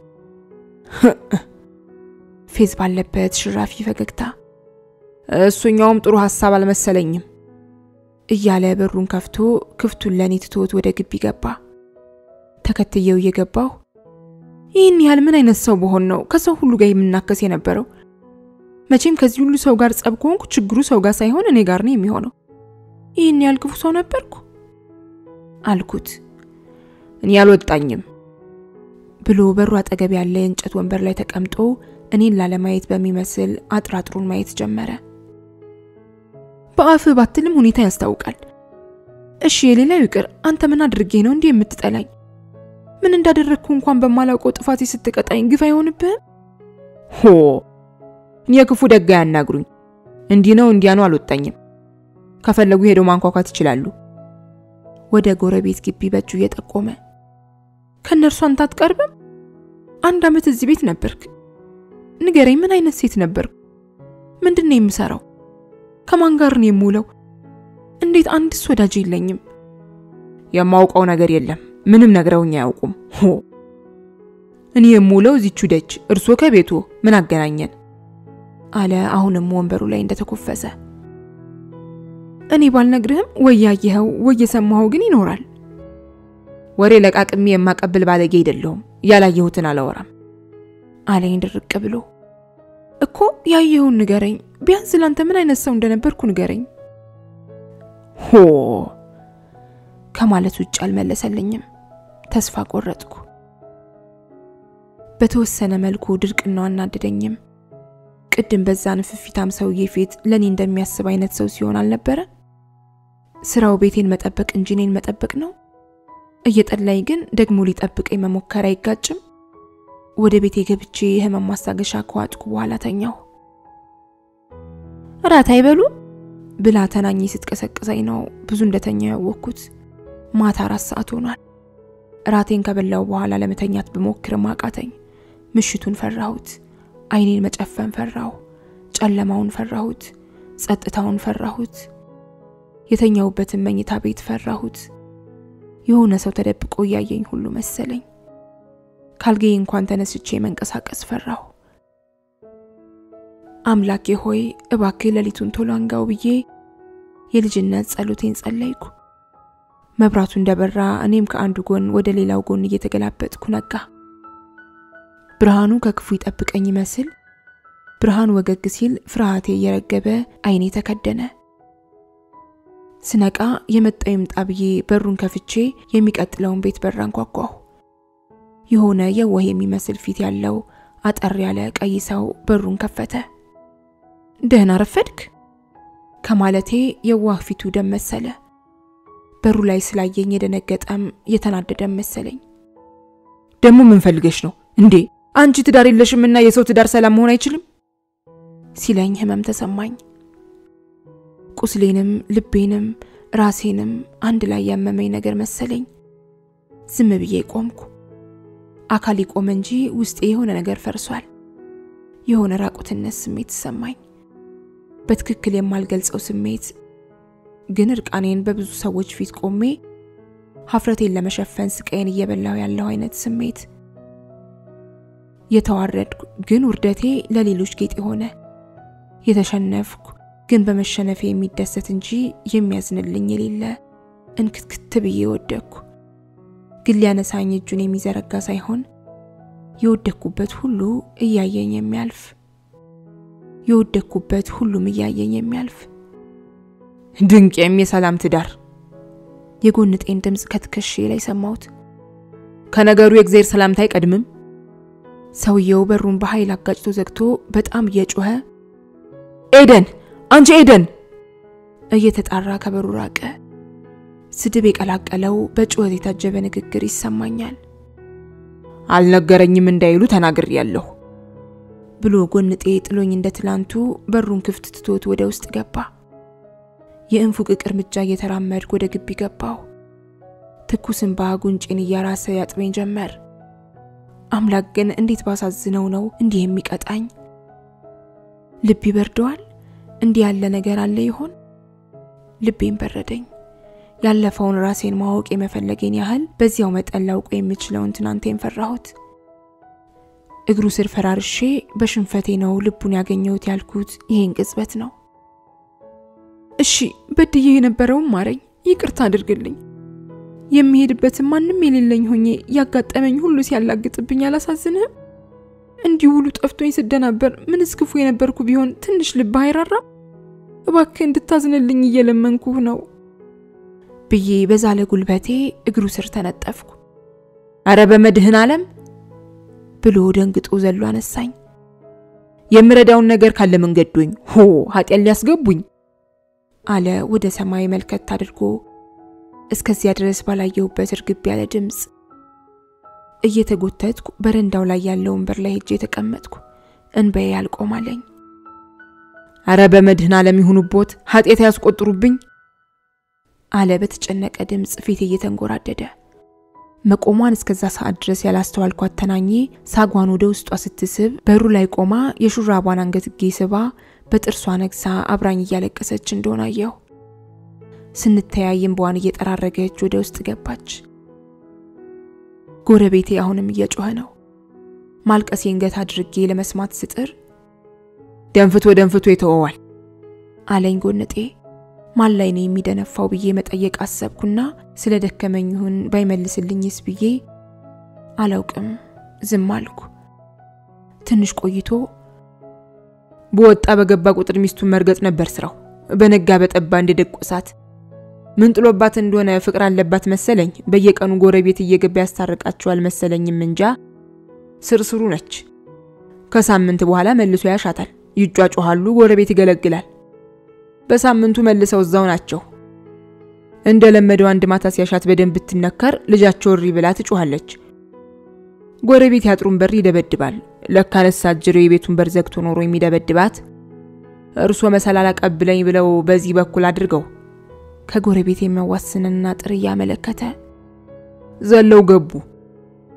ፌዝ ባለበት ሽራፊ ፈገግታ እሱኛውም ጥሩ ሀሳብ አልመሰለኝም እያለ በሩን ከፍቶ ክፍቱን ለእኔ ትቶት ወደ ግቢ ገባ። ተከትየው እየገባሁ ይህን ያህል ምን አይነት ሰው በሆን ነው ከሰው ሁሉ ጋር የምናከስ የነበረው? መቼም ከዚህ ሁሉ ሰው ጋር ጸብ ከሆንኩ ችግሩ ሰው ጋር ሳይሆን እኔ ጋር ነው የሚሆነው። ይህን ያህል ክፉ ሰው ነበርኩ አልኩት። እኔ አልወጣኝም ብሎ በሩ አጠገብ ያለ የእንጨት ወንበር ላይ ተቀምጦ እኔን ላለማየት በሚመስል አጥራጥሩን ማየት ጀመረ። በአፍህ ባትልም ሁኔታ ያስታውቃል። እሺ የሌላው ይቅር፣ አንተ ምን አድርጌ ነው እንዲህ የምትጠላኝ? ምን እንዳደረግኩ እንኳን በማላውቀው ጥፋቴ ስትቀጣኝ ግፍ አይሆንብህም? ሆ እኔ ክፉ ደጋ ያናግሩኝ። እንዲህ ነው እንዲያ ነው አልወጣኝም። ከፈለጉ ሄደው ማንኳኳት ይችላሉ። ወደ ጎረቤት ግቢ በእጁ እየጠቆመ ከእነርሱ አንተ አትቀርብም? አንድ ዓመት እዚህ ቤት ነበርክ። ንገረኝ፣ ምን አይነት ሴት ነበርኩ? ምንድን ነው የምሰራው? ከማን ጋር ነው የምውለው? እንዴት አንድስ ወዳጅ የለኝም? የማውቀው ነገር የለም። ምንም ነግረውኝ አያውቁም። ሆ እኔ የምውለው እዚቹ ደጅ፣ እርሶ ከቤቱ ምን አገናኘን? አለ አሁንም ወንበሩ ላይ እንደተኮፈሰ። እኔ ባልነግርህም ወይ ያየኸው ወይ የሰማኸው ግን ይኖራል። ወሬ ለቃቅሜ የማቀብል ባለጌ አይደለሁም። ያላየሁትን አላወራም አለኝ ድርቅ ብሎ። እኮ ያየኸውን ንገረኝ፣ ቢያንስ ላንተ ምን አይነት ሰው እንደነበርኩ ንገረኝ ሆ ከማለት ውጭ አልመለሰልኝም። ተስፋ ቆረጥኩ። በተወሰነ መልኩ ድርቅናው አናደደኝም። ቅድም በዛ ንፍፊታም ሰውዬ ፊት ለእኔ እንደሚያስብ አይነት ሰው ሲሆን አልነበረ? ስራው ቤቴን መጠበቅ እንጂ እኔን መጠበቅ ነው። እየጠላኝ ግን ደግሞ ሊጠብቀኝ መሞከር አይጋጭም? ወደ ቤቴ ገብቼ የህመም ማስታገሻ ከዋጥኩ በኋላ ተኛሁ። እራት አይበሉም ብላ ተናኝ ስትቀሰቅሰኝ ነው ብዙ እንደተኛ ያወቅኩት። ማታ አራት ሰዓት ሆኗል። እራቴን ከበላው በኋላ ለመተኛት ብሞክርም አቃተኝ። ምሽቱን ፈራሁት። አይኔን መጨፈን ፈራሁ። ጨለማውን ፈራሁት፣ ጸጥታውን ፈራሁት፣ የተኛውበትን መኝታ ቤት ፈራሁት። የሆነ ሰው ተደብቆ እያየኝ ሁሉ መሰለኝ። ካልጌ እንኳን ተነስቼ መንቀሳቀስ ፈራሁ። አምላኬ ሆይ እባክህ ሌሊቱን ቶሎ አንጋው ብዬ የልጅነት ጸሎቴን ጸለይኩ። መብራቱ እንደበራ እኔም ከአንዱ ጎን ወደ ሌላው ጎን እየተገላበጥኩ ነጋ። ብርሃኑ ከክፉ ይጠብቀኝ ይመስል ብርሃን ወገግ ሲል ፍርሃቴ እየረገበ ዓይኔ ተከደነ። ስነቃ የመጣው ይምጣ ብዬ በሩን ከፍቼ የሚቀጥለውን ቤት በር አንኳኳሁ። የሆነ የዋህ የሚመስል ፊት ያለው አጠር ያለ ቀይ ሰው በሩን ከፈተ። ደህና ረፈድክ ከማለቴ የዋህ ፊቱ ደም መሰለ። በሩ ላይ ስላየኝ የደነገጠም የተናደደም መሰለኝ። ደግሞ ምን ፈልገሽ ነው እንዴ? አንቺ ትዳር የለሽምና የሰው ትዳር ሰላም መሆን አይችልም ሲለኝ ህመም ተሰማኝ። ቁስሌንም ልቤንም ራሴንም አንድ ላይ ያመመኝ ነገር መሰለኝ። ዝም ብዬ ቆምኩ። አካል ቆመ እንጂ ውስጤ የሆነ ነገር ፈርሷል። የሆነ ራቁትነት ስሜት ተሰማኝ። በትክክል የማልገልጸው ስሜት ግን እርቃኔን በብዙ ሰዎች ፊት ቆሜ ሀፍረቴን ለመሸፈን ስቃዬን እየበላው ያለው አይነት ስሜት የተዋረድኩ ግን ውርደቴ ለሌሎች ጌጥ የሆነ የተሸነፍኩ ግን በመሸነፌ የሚደሰት እንጂ የሚያዝንልኝ የሌለ እንክትክት ብዬ ወደቅኩ። ግን ሊያነሳኝ እጁን የሚዘረጋ ሳይሆን የወደቅኩበት ሁሉ እያየኝ የሚያልፍ የወደቅኩበት ሁሉም እያየኝ የሚያልፍ ድንቄም የሰላም ትዳር የጎንጤን ድምፅ ከትከሼ ላይ ሰማሁት። ከነገሩ የእግዜር ሰላምታ አይቀድምም። ሰውየው በሩን በኃይል አጋጭቶ ዘግቶ በጣም እየጮኸ ኤደን፣ አንቺ ኤደን እየተጣራ ከበሩ ራቀ። ስድብ የቀላቀለው በጩኸት የታጀበ ንግግር ይሰማኛል። አልነገረኝም እንዳይሉ ተናግሬያለሁ ብሎ ጎንጤ ጥሎኝ እንደ ትላንቱ በሩን ክፍት ትቶት ወደ ውስጥ ገባ። የእንፉቅቅ እርምጃ እየተራመድኩ ወደ ግቢ ገባሁ። ትኩስ እንባ ጉንጬን እያራሰ ያጥበኝ ጀመር። አምላክ ግን እንዴት ባሳዝነው ነው እንዲህ የሚቀጣኝ? ልብ ይበርደዋል? እንዲህ ያለ ነገር አለ ይሆን? ልቤን በረደኝ። ያለፈውን ራሴን ማወቅ የመፈለጌን ያህል በዚያው መጠን ላውቆ የምችለውን ትናንቴን ፈራሁት። እግሩ ስር ፈራርሼ በሽንፈቴ ነው ልቡን ያገኘሁት ያልኩት ይሄን ቅጽበት ነው። እሺ በድዬ የነበረውም ማረኝ፣ ይቅርታ አድርግልኝ። የሚሄድበትን ማንም የሌለኝ ሆኜ ያጋጠመኝ ሁሉ ሲያላግጥብኝ አላሳዝንህም? እንዲሁ ሁሉ ጠፍቶኝ ስደናበር ምንስ ክፉ የነበርኩ ቢሆን ትንሽ ልብ አይራራም? እባክህ እንድታዝንልኝ እየለመንኩህ ነው ብዬ በዛለ ጉልበቴ እግሩ ስር ተነጠፍኩ። አረ በመድህን ዓለም ብሎ ደንግጦ ዘሎ አነሳኝ። የምረዳውን ነገር ካለ መንገዶኝ ሆ ኃጢያን ሊያስገቡኝ አለ ወደ ሰማይ መልከት አድርጎ እስከዚያ ድረስ ባላየሁበት እርግብ ያለ ድምፅ። እየተጎተትኩ በረንዳው ላይ ያለው ወንበር ላይ ሄጄ የተቀመጥኩ፣ እንባዬ አልቆማለኝ። አረ በመድህን ዓለም ይሁኑቦት ኃጢአት ያስቆጥሩብኝ አለ በተጨነቀ ድምፅ ፊት እየተንጎራደደ። መቆሟን እስከዛ ሰዓት ድረስ ያላስተዋልኳት ተናኜ ሳጓን ወደ ውስጧ ስትስብ በሩ ላይ ቆማ የሹራቧን አንገትጌ ስባ በጥርሷ ነግሳ አብራኝ እያለቀሰች እንደሆነ አየሁ። ስንተያይ እንባዋን እየጠራረገች ወደ ውስጥ ገባች። ጎረቤቴ አሁንም እየጮኸ ነው። ማልቀሴን ገታ አድርጌ ለመስማት ስጥር ደንፍቶ ደንፍቶ ይተወዋል አለኝ ጎንጤ። ማን ላይ ነው የሚደነፋው ብዬ መጠየቅ አሰብኩና ስለ ደከመኝ ይሁን ባይመልስልኝስ ብዬ አላውቅም፣ ዝም አልኩ። ትንሽ ቆይቶ በወጣ በገባ ቁጥር ሚስቱን መርገጥ ነበር ስራው። በነጋ በጠባ እንደ ደቆሳት ምን ጥሎባት እንደሆነ ፍቅር አለባት መሰለኝ። በየቀኑ ጎረቤት እየገባ ያስታርቃቸዋል መሰለኝም እንጃ ስርስሩ ነች። ከሳምንት በኋላ መልሶ ያሻታል። ይጯጮሃሉ፣ ጎረቤት ይገለግላል። በሳምንቱ መልሰው እዛው ናቸው። እንደለመደው አንድ ማታ ሲያሻት በደንብ ብትነከር ልጃቸው እሪ ብላ ትጮኻለች። ጎረቤት ያጥሩን በር ይደበድባል። ለካ ነሳጅሬው የቤቱን በር ዘግቶ ኖሮ የሚደበድባት እርሶ መሰላል አቀብለኝ ብለው በዚህ በኩል አድርገው ከጎረቤት የሚያዋስንና ጥር እያመለከተ ዘለው ገቡ።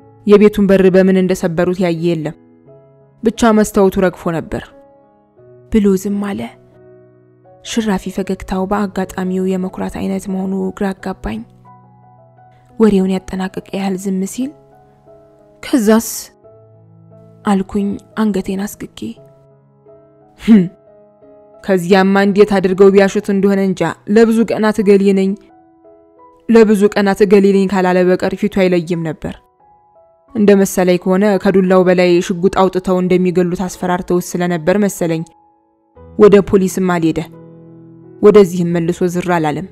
የቤቱን በር በምን እንደሰበሩት ያየ የለም። ብቻ መስታወቱ ረግፎ ነበር። ብሎ ዝም አለ። ሽራፊ ፈገግታው በአጋጣሚው የመኩራት አይነት መሆኑ ግራ አጋባኝ። ወሬውን ያጠናቀቀ ያህል ዝም ሲል ከዛስ አልኩኝ አንገቴን አስግጌ። ከዚያማ እንዴት አድርገው ቢያሹት እንደሆነ እንጃ። ለብዙ ቀናት እገሌ ነኝ ለብዙ ቀናት እገሌ ነኝ ካላለ በቀር ፊቱ አይለይም ነበር። እንደ መሰለኝ ከሆነ ከዱላው በላይ ሽጉጥ አውጥተው እንደሚገሉት አስፈራርተውት ስለነበር መሰለኝ ወደ ፖሊስም አልሄደ። ወደዚህም መልሶ ዝር አላለም።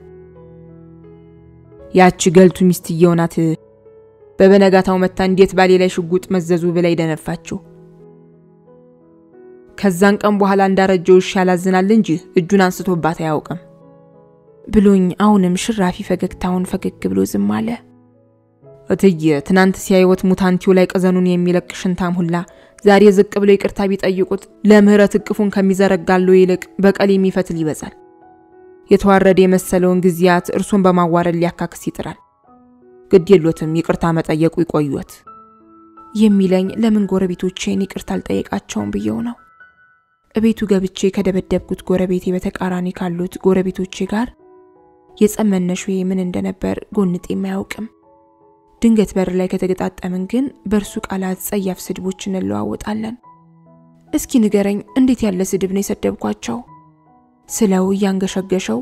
ያቺ ገልቱ ሚስትየው ናት በበነጋታው መታ እንዴት ባሌ ላይ ሽጉጥ መዘዙ ብላ ይደነፋችው። ከዛን ቀን በኋላ እንዳረጀው ውሻ ያላዝናል እንጂ እጁን አንስቶባት አያውቅም ብሎኝ አሁንም ሽራፊ ፈገግታውን ፈገግ ብሎ ዝም አለ። እትዬ ትናንት ሲያይወት ሙታንቲው ላይ ቀዘኑን የሚለቅ ሽንታም ሁላ ዛሬ ዝቅ ብሎ ይቅርታ ቢጠይቁት ለምህረት እቅፉን ከሚዘረጋለው ይልቅ በቀል የሚፈትል ይበዛል። የተዋረደ የመሰለውን ጊዜያት እርሱን በማዋረድ ሊያካክስ ይጥራል። ግድ የሎትም ይቅርታ መጠየቁ ይቆዩት የሚለኝ ለምን ጎረቤቶቼን ይቅርታ አልጠየቃቸውም ብየው ነው። እቤቱ ገብቼ ከደበደብኩት ጎረቤቴ በተቃራኒ ካሉት ጎረቤቶቼ ጋር የጸመነሹ ምን እንደነበር ጎንጤም አያውቅም። ድንገት በር ላይ ከተገጣጠምን ግን በእርሱ ቃላት ጸያፍ ስድቦች እንለዋወጣለን። እስኪ ንገረኝ፣ እንዴት ያለ ስድብ ነው የሰደብኳቸው? ስለው እያንገሸገሸው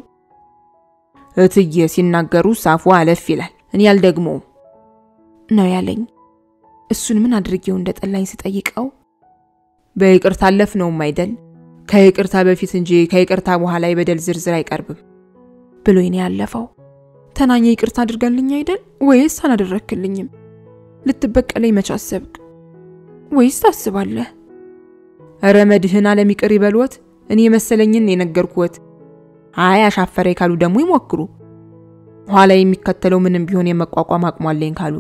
እትዬ ሲናገሩ ሳፉ አለፍ ይላል። እኔ አልደግመውም ነው ያለኝ። እሱን ምን አድርጌው እንደጠላኝ ስጠይቀው በይቅርታ አለፍ ነውም አይደል ከይቅርታ በፊት እንጂ ከይቅርታ በኋላ የበደል ዝርዝር አይቀርብም ብሎኝ ነው ያለፈው። ተናኘ ይቅርታ አድርጋልኝ አይደል ወይስ አላደረክልኝም? ልትበቀለኝ መች አሰብክ? ወይስ ታስባለህ? እረ መድህን አለም ይቅር ይበልዎት። እኔ የመሰለኝን የነገርኩት። አይ አሻፈረ ካሉ ደግሞ ይሞክሩ። ኋላ የሚከተለው ምንም ቢሆን የመቋቋም አቅሟለኝ ካሉ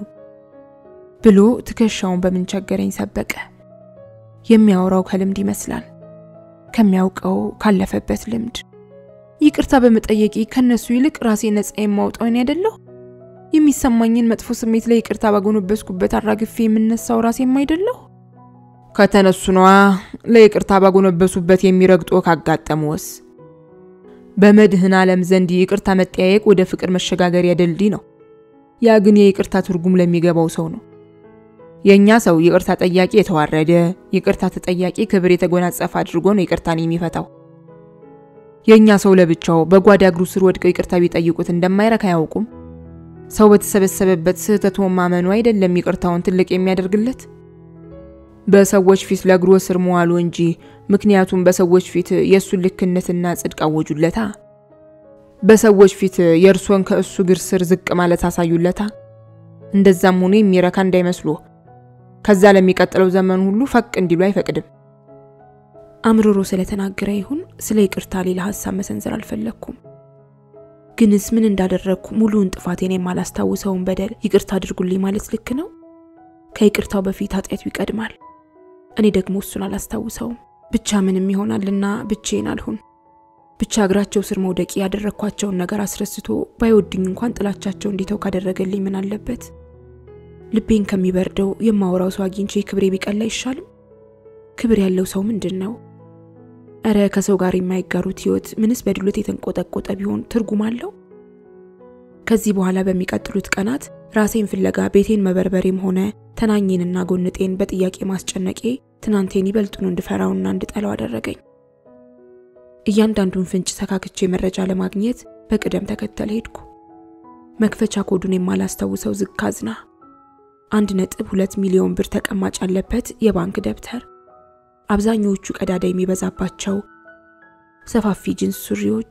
ብሎ ትከሻውን በምን ቸገረኝ ሰበቀ። የሚያወራው ከልምድ ይመስላል፣ ከሚያውቀው ካለፈበት ልምድ። ይቅርታ በመጠየቂ ከነሱ ይልቅ ራሴ ነፃ የማውጣው እኔ አይደለሁ? የሚሰማኝን መጥፎ ስሜት ላይ ይቅርታ ባጎነበስኩበት አራግፌ የምነሳው ራሴም አይደለሁ? ከተነሱ ነዋ ለይቅርታ ባጎነበሱበት የሚረግጦ ካጋጠመውስ? በመድህን ዓለም ዘንድ ይቅርታ መጠያየቅ ወደ ፍቅር መሸጋገሪያ ድልድይ ነው። ያ ግን የይቅርታ ትርጉም ለሚገባው ሰው ነው። የእኛ ሰው ይቅርታ ጠያቂ የተዋረደ፣ ይቅርታ ተጠያቂ ክብር የተጎናጸፈ አድርጎ ነው ይቅርታን የሚፈታው። የእኛ ሰው ለብቻው በጓዳ እግሩ ስር ወድቀው ይቅርታ ቢጠይቁት እንደማይረካ አያውቁም። ሰው በተሰበሰበበት ስህተቱን ማመኑ አይደለም ይቅርታውን ትልቅ የሚያደርግለት በሰዎች ፊት ለእግሩ ስር መዋሉ እንጂ ምክንያቱም በሰዎች ፊት የእሱን ልክነትና ጽድቅ አወጁለታ። በሰዎች ፊት የእርሶን ከእሱ እግር ስር ዝቅ ማለት አሳዩለታ። እንደዛም ሆኖ የሚረካ እንዳይመስሉ ከዛ ለሚቀጥለው ዘመን ሁሉ ፈቅ እንዲሉ አይፈቅድም። አምርሮ ስለተናገረ ይሁን ስለ ይቅርታ ሌላ ሀሳብ መሰንዘር አልፈለግኩም። ግንስ ምን እንዳደረግኩ ሙሉውን ጥፋቴን የማላስታውሰውን በደል ይቅርታ አድርጉልኝ ማለት ልክ ነው? ከይቅርታው በፊት ኃጢአቱ ይቀድማል። እኔ ደግሞ እሱን አላስታውሰውም። ብቻ ምንም ይሆናልና ብቼን አልሁን። ብቻ እግራቸው ስር መውደቂ ያደረግኳቸውን ነገር አስረስቶ ባይወድኝ እንኳን ጥላቻቸው እንዲተው ካደረገልኝ ምን አለበት? ልቤን ከሚበርደው የማወራው ሰው አግኝቼ ክብሬ ቢቀላ አይሻልም? ክብር ያለው ሰው ምንድን ነው? እረ ከሰው ጋር የማይጋሩት ህይወት ምንስ በድሎት የተንቆጠቆጠ ቢሆን ትርጉም አለው? ከዚህ በኋላ በሚቀጥሉት ቀናት ራሴን ፍለጋ ቤቴን መበርበሬም ሆነ ተናኜንና ጎንጤን በጥያቄ ማስጨነቄ ትናንቴን ይበልጡኑ እንድፈራውና እንድጠላው አደረገኝ። እያንዳንዱን ፍንጭ ሰካክቼ መረጃ ለማግኘት በቅደም ተከተል ሄድኩ። መክፈቻ ኮዱን የማላስታውሰው ዝግ ካዝና፣ አንድ ነጥብ ሁለት ሚሊዮን ብር ተቀማጭ ያለበት የባንክ ደብተር፣ አብዛኛዎቹ ቀዳዳ የሚበዛባቸው ሰፋፊ ጂንስ ሱሪዎች፣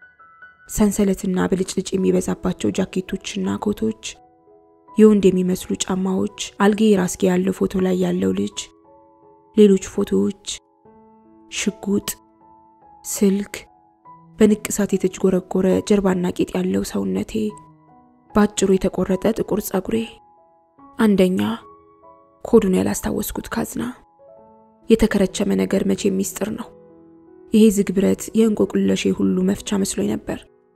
ሰንሰለትና ብልጭልጭ የሚበዛባቸው ጃኬቶችና ኮቶች፣ የወንድ የሚመስሉ ጫማዎች፣ አልጌ ራስጌ ያለው ፎቶ ላይ ያለው ልጅ፣ ሌሎች ፎቶዎች፣ ሽጉጥ፣ ስልክ፣ በንቅሳት የተጅጎረጎረ ጀርባና ቂጥ ያለው ሰውነቴ፣ በአጭሩ የተቆረጠ ጥቁር ጸጉሬ። አንደኛ ኮዱን ያላስታወስኩት ካዝና። የተከረቸመ ነገር መቼ ሚስጥር ነው። ይሄ ዝግ ብረት የእንቆቅለሼ ሁሉ መፍቻ መስሎኝ ነበር።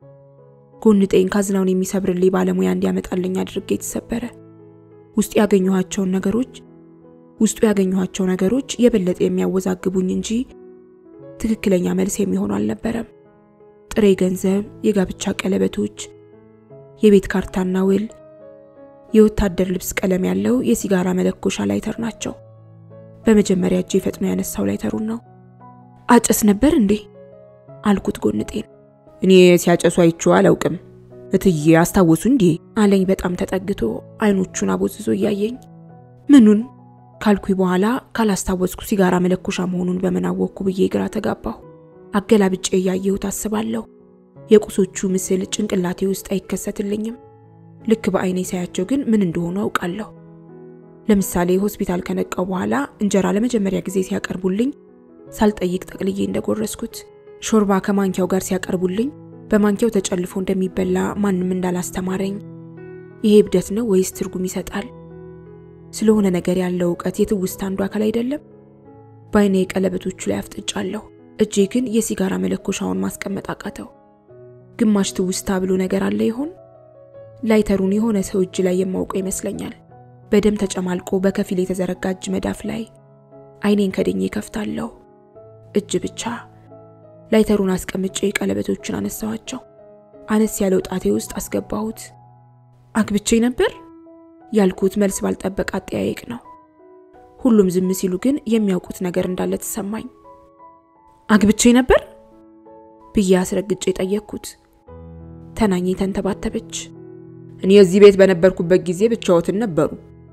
ጎንጤን ካዝናውን የሚሰብርልኝ ባለሙያ እንዲያመጣልኝ አድርጌ የተሰበረ ውስጡ ያገኘኋቸውን ነገሮች ውስጡ ያገኘኋቸው ነገሮች የበለጠ የሚያወዛግቡኝ እንጂ ትክክለኛ መልስ የሚሆኑ አልነበረም። ጥሬ ገንዘብ፣ የጋብቻ ቀለበቶች፣ የቤት ካርታና ውል፣ የወታደር ልብስ ቀለም ያለው የሲጋራ መለኮሻ ላይተር ናቸው። በመጀመሪያ እጄ ፈጥኖ ያነሳው ላይተሩን ነው። አጨስ ነበር እንዴ አልኩት ጎንጤን። እኔ ሲያጨሱ አይቼው አላውቅም እትዬ አስታወሱ እንዴ አለኝ በጣም ተጠግቶ አይኖቹን አቦዝዞ እያየኝ። ምኑን ካልኩኝ በኋላ ካላስታወስኩ ሲጋራ መለኮሻ መሆኑን በምን አወቅኩ ብዬ ግራ ተጋባሁ። አገላብጬ እያየሁት አስባለሁ። የቁሶቹ ምስል ጭንቅላቴ ውስጥ አይከሰትልኝም። ልክ በአይኔ ሳያቸው ግን ምን እንደሆኑ አውቃለሁ። ለምሳሌ ሆስፒታል ከነቃው በኋላ እንጀራ ለመጀመሪያ ጊዜ ሲያቀርቡልኝ ሳልጠይቅ ጠቅልዬ እንደጎረስኩት፣ ሾርባ ከማንኪያው ጋር ሲያቀርቡልኝ በማንኪያው ተጨልፎ እንደሚበላ ማንም እንዳላስተማረኝ፣ ይሄ እብደት ነው ወይስ ትርጉም ይሰጣል? ስለሆነ ነገር ያለው እውቀት የትውስታ አንዱ አካል አይደለም። በአይኔ ቀለበቶቹ ላይ አፍጥጫለሁ። እጄ ግን የሲጋራ መለኮሻውን ማስቀመጥ አቃተው። ግማሽ ትውስታ ብሎ ነገር አለ ይሆን? ላይተሩን የሆነ ሰው እጅ ላይ የማውቀው ይመስለኛል። በደም ተጨማልቆ በከፊል የተዘረጋ እጅ መዳፍ ላይ አይኔን ከድኜ ከፍታለሁ። እጅ ብቻ። ላይተሩን አስቀምጬ ቀለበቶቹን አነሳዋቸው። አነስ ያለው ጣቴ ውስጥ አስገባሁት። አግብቼ ነበር ያልኩት መልስ ባልጠበቅ አጠያየቅ ነው። ሁሉም ዝም ሲሉ ግን የሚያውቁት ነገር እንዳለ ተሰማኝ። አግብቼ ነበር ብዬ አስረግጬ ጠየቅኩት። ተናኝ ተንተባተበች። እኔ እዚህ ቤት በነበርኩበት ጊዜ ብቻዎትን ነበሩ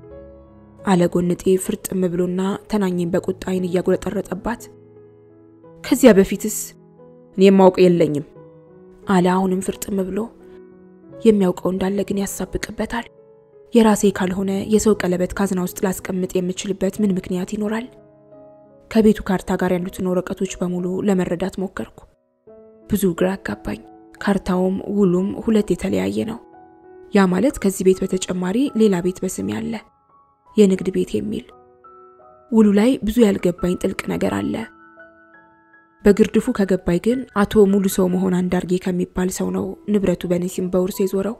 አለ ጎንጤ ፍርጥም ብሎና ተናኝን በቁጣ አይን እያጉረጠረጠባት። ከዚያ በፊትስ እኔ የማውቅ የለኝም አለ አሁንም ፍርጥም ብሎ። የሚያውቀው እንዳለ ግን ያሳብቅበታል። የራሴ ካልሆነ የሰው ቀለበት ካዝና ውስጥ ላስቀምጥ የምችልበት ምን ምክንያት ይኖራል? ከቤቱ ካርታ ጋር ያሉትን ወረቀቶች በሙሉ ለመረዳት ሞከርኩ። ብዙ ግራ አጋባኝ። ካርታውም ውሉም ሁለት የተለያየ ነው። ያ ማለት ከዚህ ቤት በተጨማሪ ሌላ ቤት በስሜ አለ፣ የንግድ ቤት የሚል። ውሉ ላይ ብዙ ያልገባኝ ጥልቅ ነገር አለ። በግርድፉ ከገባኝ ግን አቶ ሙሉ ሰው መሆን አንዳርጌ ከሚባል ሰው ነው ንብረቱ በእኔ ስም በውርስ የዞረው።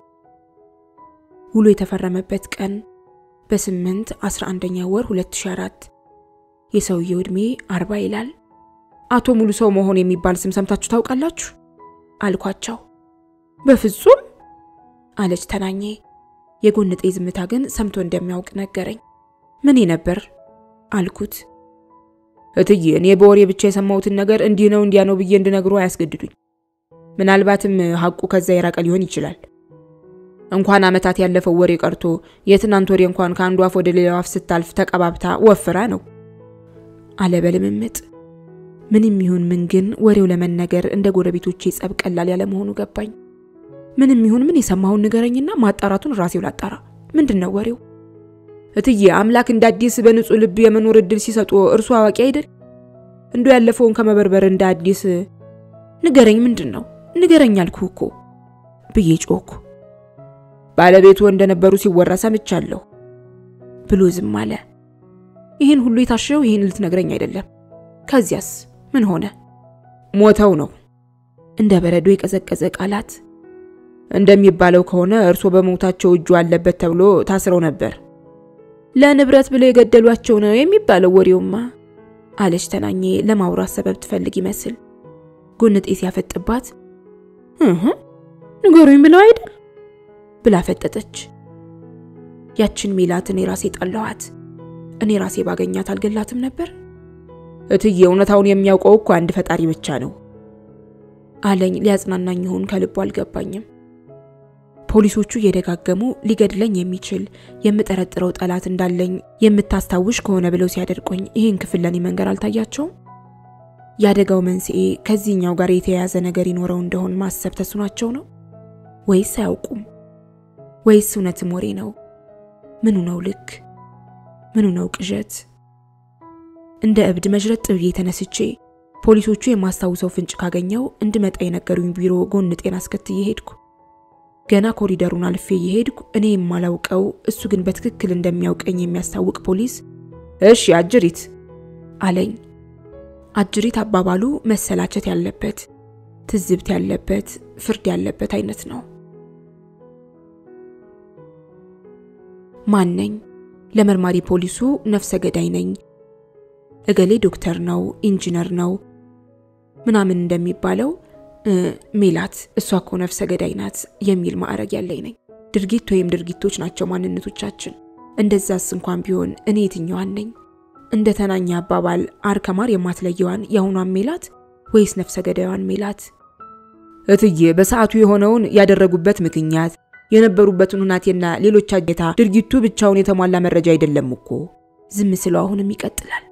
ውሉ የተፈረመበት ቀን በስምንት አስራ አንደኛ ወር 2004 የሰውየው ዕድሜ አርባ ይላል። አቶ ሙሉ ሰው መሆን የሚባል ስም ሰምታችሁ ታውቃላችሁ? አልኳቸው። በፍጹም አለች ተናኜ። የጎንጤ ዝምታ ግን ሰምቶ እንደሚያውቅ ነገረኝ። ምን ነበር አልኩት። እትዬ እኔ በወሬ ብቻ የሰማሁትን ነገር እንዲህ ነው እንዲያ ነው ብዬ እንድነግሮ አያስገድዱኝ። ምናልባትም ሐቁ ከዛ የራቀ ሊሆን ይችላል። እንኳን ዓመታት ያለፈው ወሬ ቀርቶ የትናንት ወሬ እንኳን ከአንዱ አፍ ወደ ሌላው አፍ ስታልፍ ተቀባብታ ወፍራ ነው አለ በልምምጥ። ምንም ይሁን ምን ግን ወሬው ለመነገር እንደ ጎረቤቶቼ ጸብ ቀላል ያለመሆኑ ገባኝ። ምንም ይሁን ምን የሰማሁን ንገረኝና ማጣራቱን ራሴው ላጣራ። ምንድን ነው ወሬው? እትዬ አምላክ እንደ አዲስ በንጹህ ልብ የመኖር እድል ሲሰጡ እርሱ አዋቂ አይደል? እንዶ ያለፈውን ከመበርበር እንደ አዲስ ንገረኝ። ምንድን ነው ንገረኝ አልኩህ እኮ ብዬ ጮኩ። ባለቤቱ እንደነበሩ ሲወራ ሰምቻለሁ ብሎ ዝም አለ። ይህን ሁሉ የታሸው ይህን ልትነግረኝ አይደለም። ከዚያስ ምን ሆነ? ሞተው ነው። እንደ በረዶ የቀዘቀዘ ቃላት። እንደሚባለው ከሆነ እርሶ በሞታቸው እጁ አለበት ተብሎ ታስረው ነበር። ለንብረት ብለው የገደሏቸው ነው የሚባለው ወሬውማ አለች ተናኜ ለማውራት ሰበብ ትፈልግ ይመስል። ጎንጤ ሲያፈጥባት እህ ንገሩኝ ብለው አይደል ብላ ፈጠጠች። ያችን ሜላት እኔ ራሴ ጠላኋት። እኔ ራሴ ባገኛት አልገላትም ነበር። እትዬ እውነታውን የሚያውቀው እኮ አንድ ፈጣሪ ብቻ ነው አለኝ። ሊያጽናናኝ ይሆን ከልቡ አልገባኝም። ፖሊሶቹ እየደጋገሙ ሊገድለኝ የሚችል የምጠረጥረው ጠላት እንዳለኝ የምታስታውሽ ከሆነ ብለው ሲያደርቆኝ ይህን ክፍል ለኔ መንገር አልታያቸውም? የአደጋው መንስኤ ከዚህኛው ጋር የተያያዘ ነገር ይኖረው እንደሆን ማሰብ ተስኗቸው ነው ወይስ አያውቁም? ወይስ እውነትም ወሬ ነው? ምኑ ነው ልክ? ምኑ ነው ቅዠት? እንደ እብድ መዥረጥ ብዬ ተነስቼ ፖሊሶቹ የማስታውሰው ፍንጭ ካገኘው እንድመጣ የነገሩኝ ቢሮ ጎንጤን አስከትዬ ሄድኩ። ገና ኮሪደሩን አልፌ እየሄድኩ እኔ የማላውቀው እሱ ግን በትክክል እንደሚያውቀኝ የሚያስታውቅ ፖሊስ እሺ አጅሪት አለኝ። አጅሪት አባባሉ መሰላቸት ያለበት፣ ትዝብት ያለበት፣ ፍርድ ያለበት አይነት ነው። ማን ነኝ? ለመርማሪ ፖሊሱ ነፍሰ ገዳይ ነኝ፣ እገሌ ዶክተር ነው፣ ኢንጂነር ነው፣ ምናምን እንደሚባለው ሜላት እሷ እኮ ነፍሰ ገዳይ ናት የሚል ማዕረግ ያለኝ ነኝ። ድርጊት ወይም ድርጊቶች ናቸው ማንነቶቻችን። እንደዛስ እንኳን ቢሆን እኔ የትኛዋን ነኝ? እንደ ተናኛ አባባል አር ከማር የማትለየዋን የአሁኗን ሜላት ወይስ ነፍሰ ገዳዩን ሜላት? እትዬ በሰዓቱ የሆነውን ያደረጉበት ምክንያት የነበሩበትን ሁናቴና ሌሎች አጌታ ድርጊቱ ብቻውን የተሟላ መረጃ አይደለም እኮ። ዝም ስለው አሁንም ይቀጥላል።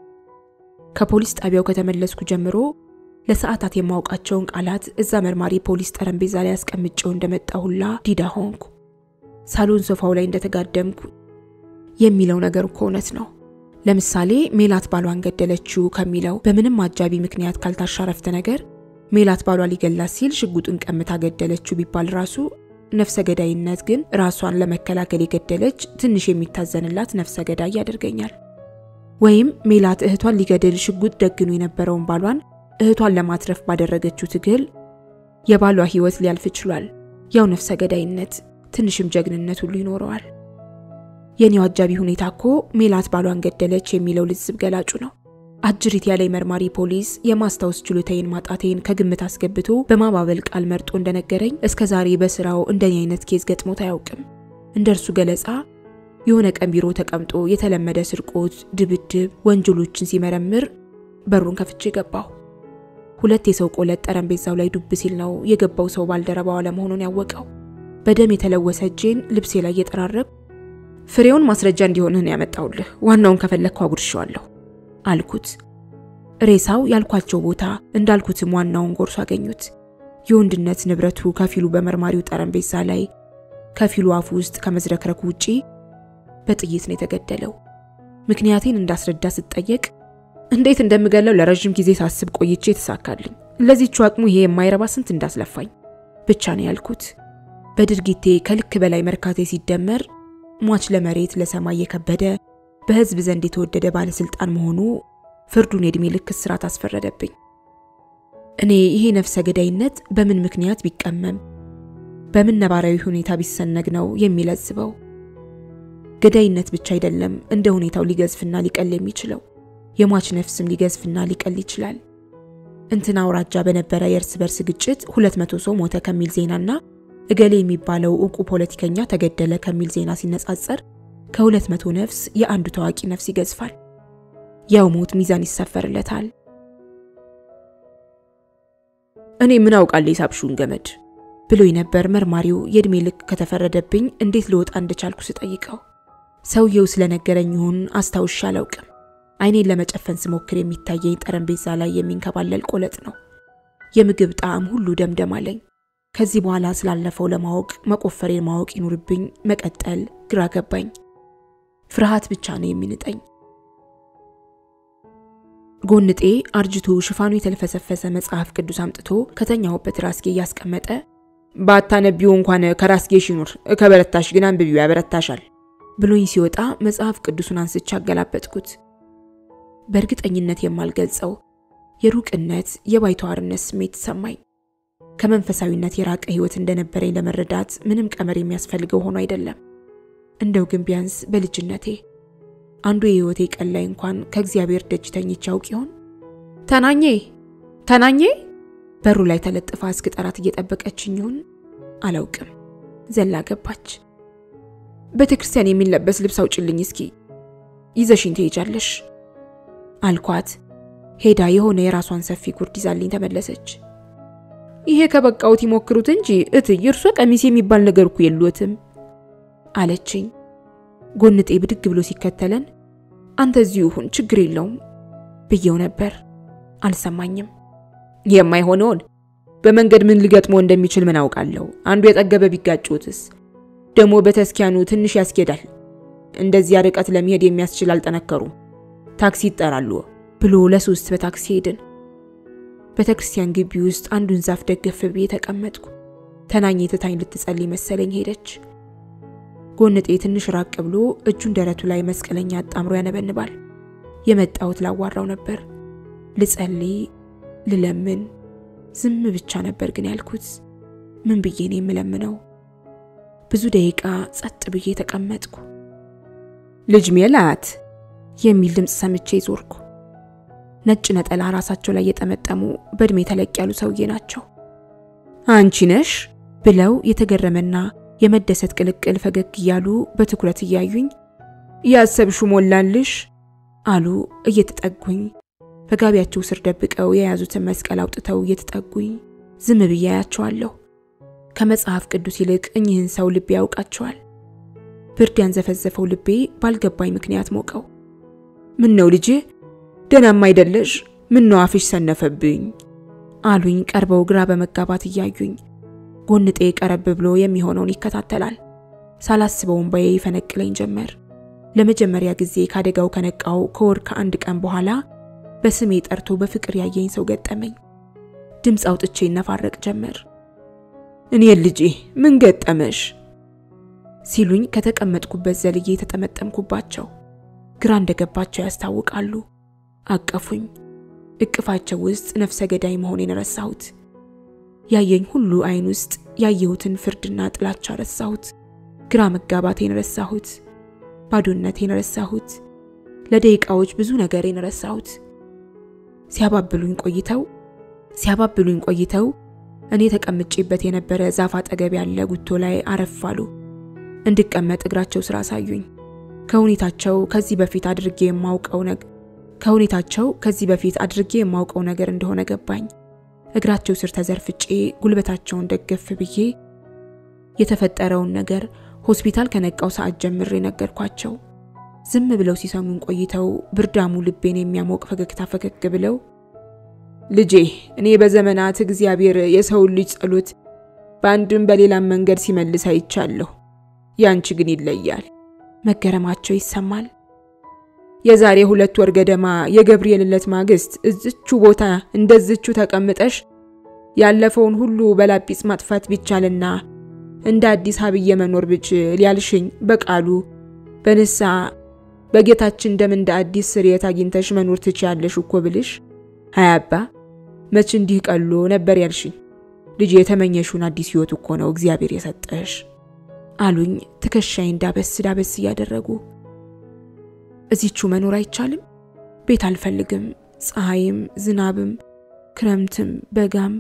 ከፖሊስ ጣቢያው ከተመለስኩ ጀምሮ ለሰዓታት የማውቃቸውን ቃላት እዛ መርማሪ ፖሊስ ጠረጴዛ ላይ አስቀምጬው እንደመጣ ሁላ ዲዳ ሆንኩ። ሳሎን ሶፋው ላይ እንደተጋደምኩ የሚለው ነገር እኮ እውነት ነው። ለምሳሌ ሜላት ባሏን ገደለችው ከሚለው በምንም አጃቢ ምክንያት ካልታሻረፍተ ነገር ሜላት ባሏ ሊገላት ሲል ሽጉጡን ቀምታ ገደለችው ቢባል ራሱ ነፍሰ ገዳይነት ግን ራሷን ለመከላከል የገደለች ትንሽ የሚታዘንላት ነፍሰ ገዳይ ያደርገኛል። ወይም ሜላት እህቷን ሊገድል ሽጉጥ ደግኖ የነበረውን ባሏን እህቷን ለማትረፍ ባደረገችው ትግል የባሏ ሕይወት ሊያልፍ ችሏል። ያው ነፍሰ ገዳይነት ትንሽም ጀግንነት ሁሉ ይኖረዋል። የኔው አጃቢ ሁኔታ እኮ ሜላት ባሏን ገደለች የሚለው ልዝብ ገላጩ ነው። አጅሪት ያለኝ መርማሪ ፖሊስ የማስታወስ ችሎታዬን ማጣቴን ከግምት አስገብቶ በማባበል ቃል መርጦ እንደነገረኝ እስከ ዛሬ በስራው እንደኔ አይነት ኬዝ ገጥሞት አያውቅም። እንደ እርሱ ገለጻ የሆነ ቀን ቢሮ ተቀምጦ የተለመደ ስርቆት፣ ድብድብ፣ ወንጀሎችን ሲመረምር በሩን ከፍቼ ገባሁ። ሁለት የሰው ቆለጥ ጠረጴዛው ላይ ዱብ ሲል ነው የገባው ሰው ባልደረባው አለመሆኑን ያወቀው። በደም የተለወሰ እጄን ልብሴ ላይ እየጠራረብ ፍሬውን ማስረጃ እንዲሆንህ ነው ያመጣውልህ፣ ዋናውን ከፈለግኩ አጉርሸዋለሁ አልኩት። ሬሳው ያልኳቸው ቦታ እንዳልኩትም ዋናውን ጎርሶ አገኙት። የወንድነት ንብረቱ ከፊሉ በመርማሪው ጠረጴዛ ላይ፣ ከፊሉ አፉ ውስጥ ከመዝረክረኩ ውጪ በጥይት ነው የተገደለው። ምክንያቴን እንዳስረዳ ስጠየቅ እንዴት እንደምገለው ለረዥም ጊዜ ሳስብ ቆይቼ የተሳካልኝ፣ ለዚቹ አቅሙ ይሄ የማይረባ ስንት እንዳስለፋኝ ብቻ ነው ያልኩት። በድርጊቴ ከልክ በላይ መርካቴ ሲደመር ሟች ለመሬት ለሰማይ የከበደ በሕዝብ ዘንድ የተወደደ ባለስልጣን መሆኑ ፍርዱን የዕድሜ ልክ እስራት አስፈረደብኝ። እኔ ይሄ ነፍሰ ገዳይነት በምን ምክንያት ቢቀመም በምን ነባራዊ ሁኔታ ቢሰነግ ነው የሚለዝበው? ገዳይነት ብቻ አይደለም እንደ ሁኔታው ሊገዝፍና ሊቀል የሚችለው የሟች ነፍስም ሊገዝፍና ሊቀል ይችላል። እንትና አውራጃ በነበረ የእርስ በርስ ግጭት ሁለት መቶ ሰው ሞተ ከሚል ዜናና እገሌ የሚባለው እውቁ ፖለቲከኛ ተገደለ ከሚል ዜና ሲነጻጸር ከሁለት መቶ ነፍስ የአንዱ ታዋቂ ነፍስ ይገዝፋል። ያው ሞት ሚዛን ይሰፈርለታል። እኔ ምን አውቃለሁ የሳብሹን ገመድ ብሎኝ ነበር መርማሪው የዕድሜ ልክ ከተፈረደብኝ እንዴት ልወጣ እንደቻልኩ ስጠይቀው። ሰውየው ስለነገረኝ ይሁን አስታውሻ አላውቅም። አይኔን ለመጨፈን ስሞክር የሚታየኝ ጠረጴዛ ላይ የሚንከባለል ቆለጥ ነው። የምግብ ጣዕም ሁሉ ደምደም አለኝ። ከዚህ በኋላ ስላለፈው ለማወቅ መቆፈሬን ማወቅ ይኑርብኝ መቀጠል ግራ ገባኝ። ፍርሃት ብቻ ነው የሚንጠኝ። ጎንጤ አርጅቶ ሽፋኑ የተልፈሰፈሰ መጽሐፍ ቅዱስ አምጥቶ ከተኛሁበት ራስጌ እያስቀመጠ ባታነቢው እንኳን ከራስጌሽ ይኑር፣ ከበረታሽ ግን አንብቢው ያበረታሻል ብሎኝ ሲወጣ መጽሐፍ ቅዱሱን አንስቼ አገላበጥኩት። በእርግጠኝነት የማልገልጸው የሩቅነት የባይተዋርነት ስሜት ተሰማኝ። ከመንፈሳዊነት የራቀ ሕይወት እንደነበረኝ ለመረዳት ምንም ቀመር የሚያስፈልገው ሆኖ አይደለም። እንደው ግን ቢያንስ በልጅነቴ አንዱ የሕይወቴ ቀን ላይ እንኳን ከእግዚአብሔር ደጅ ተኝቼ አውቅ ይሆን? ተናኜ ተናኜ በሩ ላይ ተለጥፋ እስክጠራት እየጠበቀችኝ ይሆን? አላውቅም። ዘላ ገባች። ቤተ ክርስቲያን የሚለበስ ልብስ አውጭልኝ እስኪ ይዘሽኝ ትሄጃለሽ አልኳት። ሄዳ የሆነ የራሷን ሰፊ ጉርድ ይዛልኝ ተመለሰች። ይሄ ከበቃውት ይሞክሩት እንጂ እትዬ እርሶ ቀሚስ የሚባል ነገር እኮ የሉትም አለችኝ። ጎንጤ ብድግ ብሎ ሲከተለን አንተ እዚሁ ሁን ችግር የለውም ብየው ነበር። አልሰማኝም። የማይሆነውን በመንገድ ምን ሊገጥሞ እንደሚችል ምን አውቃለሁ። አንዱ የጠገበ ቢጋጩትስ? ደግሞ በተስኪያኑ ትንሽ ያስኬዳል። እንደዚያ ርቀት ለመሄድ የሚያስችል አልጠነከሩም። ታክሲ ይጠራሉ ብሎ ለሶስት በታክሲ ሄድን። ቤተ ክርስቲያን ግቢ ውስጥ አንዱን ዛፍ ደገፍ ብዬ ተቀመጥኩ። ተናኝ ትታኝ ልትጸልይ መሰለኝ ሄደች። ጎንጤ ትንሽ ራቅ ብሎ እጁን ደረቱ ላይ መስቀለኛ አጣምሮ ያነበንባል። የመጣሁት ላዋራው ነበር፣ ልጸልይ፣ ልለምን፣ ዝም ብቻ ነበር ግን ያልኩት። ምን ብዬ ነው የምለምነው? ብዙ ደቂቃ ጸጥ ብዬ ተቀመጥኩ። ልጅ ሜላት የሚል ድምፅ ሰምቼ ዞርኩ። ነጭ ነጠላ ራሳቸው ላይ የጠመጠሙ በእድሜ ተለቅ ያሉ ሰውዬ ናቸው። አንቺ ነሽ ብለው የተገረመና የመደሰት ቅልቅል ፈገግ እያሉ በትኩረት እያዩኝ ያሰብሹ ሞላልሽ አሉ እየተጠጉኝ በጋቢያቸው ስር ደብቀው የያዙትን መስቀል አውጥተው እየተጠጉኝ ዝም ብዬ አያቸዋለሁ። ከመጽሐፍ ቅዱስ ይልቅ እኚህን ሰው ልቤ ያውቃቸዋል። ብርድ ያንዘፈዘፈው ልቤ ባልገባኝ ምክንያት ሞቀው። ምን ነው ልጄ ደህናም አይደለሽ? ምን ነው አፍሽ ሰነፈብኝ አሉኝ ቀርበው ግራ በመጋባት እያዩኝ። ጎንጤ ቀረብ ብሎ የሚሆነውን ይከታተላል። ሳላስበው እንባዬ ይፈነቅለኝ ጀመር። ለመጀመሪያ ጊዜ ካደጋው ከነቃው ከወር ከአንድ ቀን በኋላ በስሜ ጠርቶ በፍቅር ያየኝ ሰው ገጠመኝ። ድምፅ አውጥቼ ይነፋረቅ ጀመር። እኔ ልጄ ምን ገጠመሽ ሲሉኝ ከተቀመጥኩበት ዘልዬ የተጠመጠምኩባቸው ግራ እንደገባቸው ያስታውቃሉ። አቀፉኝ። እቅፋቸው ውስጥ ነፍሰ ገዳይ መሆኔን ረሳሁት። ያየኝ ሁሉ አይን ውስጥ ያየሁትን ፍርድና ጥላቻ ረሳሁት። ግራ መጋባቴን ረሳሁት። ባዶነቴን ረሳሁት። ለደቂቃዎች ብዙ ነገሬን ረሳሁት። ሲያባብሉኝ ቆይተው ሲያባብሉኝ ቆይተው እኔ ተቀምጬበት የነበረ ዛፍ አጠገብ ያለ ጉቶ ላይ አረፍ አሉ። እንድቀመጥ እግራቸው ስራ አሳዩኝ። ከሁኔታቸው ከዚህ በፊት አድርጌ የማውቀው ነገር ከሁኔታቸው ከዚህ በፊት አድርጌ የማውቀው ነገር እንደሆነ ገባኝ። እግራቸው ስር ተዘርፍጬ ጉልበታቸውን ደገፍ ብዬ የተፈጠረውን ነገር ሆስፒታል ከነቃው ሰዓት ጀምሬ ነገርኳቸው። ዝም ብለው ሲሰሙን ቆይተው ብርዳሙ ልቤን የሚያሞቅ ፈገግታ ፈገግ ብለው ልጄ እኔ በዘመናት እግዚአብሔር የሰውን ልጅ ጸሎት በአንድም በሌላም መንገድ ሲመልስ አይቻለሁ። ያንቺ ግን ይለያል። መገረማቸው ይሰማል። የዛሬ ሁለት ወር ገደማ የገብርኤል ዕለት ማግስት እዝቹ ቦታ እንደዝቹ ተቀምጠሽ ያለፈውን ሁሉ በላጲስ ማጥፋት ቢቻልና እንደ አዲስ ሀብዬ መኖር ብችል ያልሽኝ በቃሉ በንሳ በጌታችን ደም እንደ አዲስ ስርየት አግኝተሽ መኖር ትችያለሽ እኮ ብልሽ አያባ መች እንዲህ ቀሎ ነበር ያልሽኝ። ልጅ የተመኘሽውን አዲስ ህይወት እኮ ነው እግዚአብሔር የሰጠሽ አሉኝ ትከሻዬን ዳበስ ዳበስ እያደረጉ። እዚቹ መኖር አይቻልም? ቤት አልፈልግም። ፀሐይም ዝናብም ክረምትም በጋም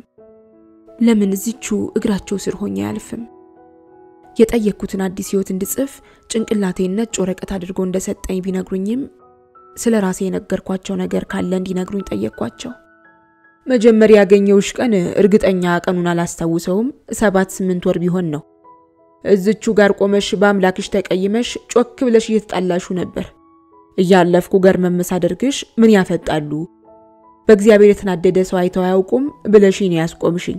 ለምን እዚቹ እግራቸው ስር ሆኜ አያልፍም? የጠየቅኩትን አዲስ ህይወት እንድጽፍ ጭንቅላቴን ነጭ ወረቀት አድርጎ እንደሰጠኝ ቢነግሩኝም ስለ ራሴ የነገርኳቸው ነገር ካለ እንዲነግሩኝ ጠየቅኳቸው። መጀመሪያ ያገኘውሽ ቀን እርግጠኛ ቀኑን አላስታውሰውም፣ ሰባት ስምንት ወር ቢሆን ነው። እዝቹ ጋር ቆመሽ በአምላክሽ ተቀይመሽ ጮክ ብለሽ እየተጣላሹ ነበር። እያለፍኩ ገርመም ሳደርግሽ ምን ያፈጣሉ በእግዚአብሔር የተናደደ ሰው አይተው አያውቁም ብለሽኝ ያስቆምሽኝ።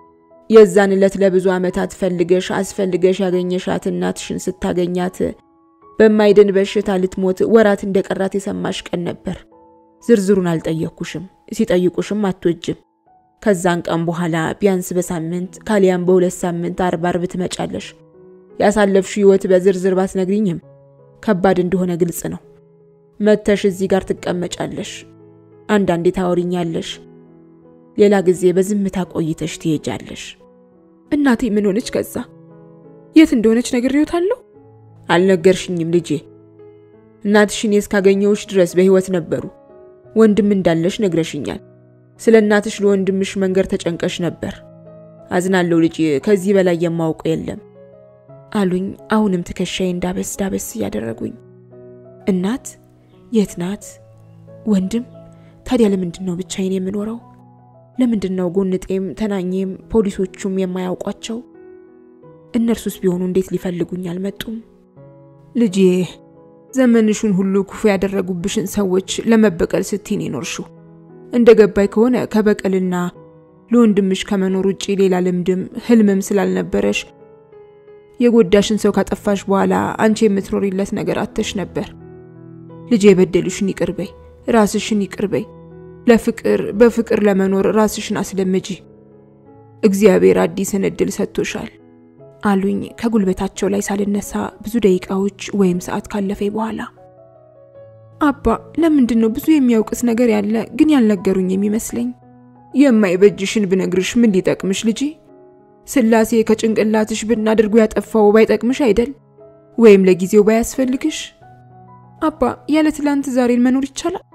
የዛን ዕለት ለብዙ ዓመታት ፈልገሽ አስፈልገሽ ያገኘሻት እናትሽን ስታገኛት በማይድን በሽታ ልትሞት ወራት እንደቀራት የሰማሽ ቀን ነበር። ዝርዝሩን አልጠየቅኩሽም፣ ሲጠይቁሽም አትወጅም። ከዛን ቀን በኋላ ቢያንስ በሳምንት ካሊያም በሁለት ሳምንት አርብ አርብ ትመጫለሽ። ያሳለፍሽ ህይወት በዝርዝር ባትነግሪኝም ከባድ እንደሆነ ግልጽ ነው። መተሽ እዚህ ጋር ትቀመጫለሽ፣ አንዳንዴ ታወሪኛለሽ፣ ሌላ ጊዜ በዝምታ ቆይተሽ ትሄጃለሽ። እናቴ ምን ሆነች? ከዛ የት እንደሆነች ነግሬዎታለሁ? አልነገርሽኝም ልጄ። እናትሽን እስካገኘሁሽ ድረስ በህይወት ነበሩ። ወንድም እንዳለሽ ነግረሽኛል። ስለ እናትሽ ለወንድምሽ መንገድ ተጨንቀሽ ነበር። አዝናለሁ ልጄ፣ ከዚህ በላይ የማውቀው የለም አሉኝ። አሁንም ትከሻዬን ዳበስ ዳበስ እያደረጉኝ። እናት የት ናት? ወንድም ታዲያ ለምንድን ነው ብቻዬን የምኖረው? ለምንድን ነው ጎንጤም ተናኜም ፖሊሶቹም የማያውቋቸው? እነርሱስ ቢሆኑ እንዴት ሊፈልጉኝ አልመጡም? ልጄ ዘመንሹን ሁሉ ክፉ ያደረጉብሽን ሰዎች ለመበቀል ስትይን ይኖርሽው። እንደ ገባይ ከሆነ ከበቀልና ለወንድምሽ ከመኖር ውጪ ሌላ ልምድም ህልምም ስላልነበረሽ የጎዳሽን ሰው ካጠፋሽ በኋላ አንቺ የምትኖሪለት ነገር አተሽ ነበር። ልጄ የበደሉሽን ይቅር በይ፣ ራስሽን ይቅር በይ። ለፍቅር በፍቅር ለመኖር ራስሽን አስለምጂ። እግዚአብሔር አዲስን እድል ሰጥቶሻል አሉኝ ከጉልበታቸው ላይ ሳልነሳ ብዙ ደቂቃዎች ወይም ሰዓት ካለፈ በኋላ። አባ ለምንድን ነው ብዙ የሚያውቅስ ነገር ያለ ግን ያልነገሩኝ የሚመስለኝ? የማይበጅሽን ብነግርሽ ምን ሊጠቅምሽ ልጄ? ስላሴ ከጭንቅላትሽ ብን አድርጎ ያጠፋው ባይጠቅምሽ አይደል? ወይም ለጊዜው ባያስፈልግሽ? አባ ያለ ትላንት ዛሬን መኖር ይቻላል?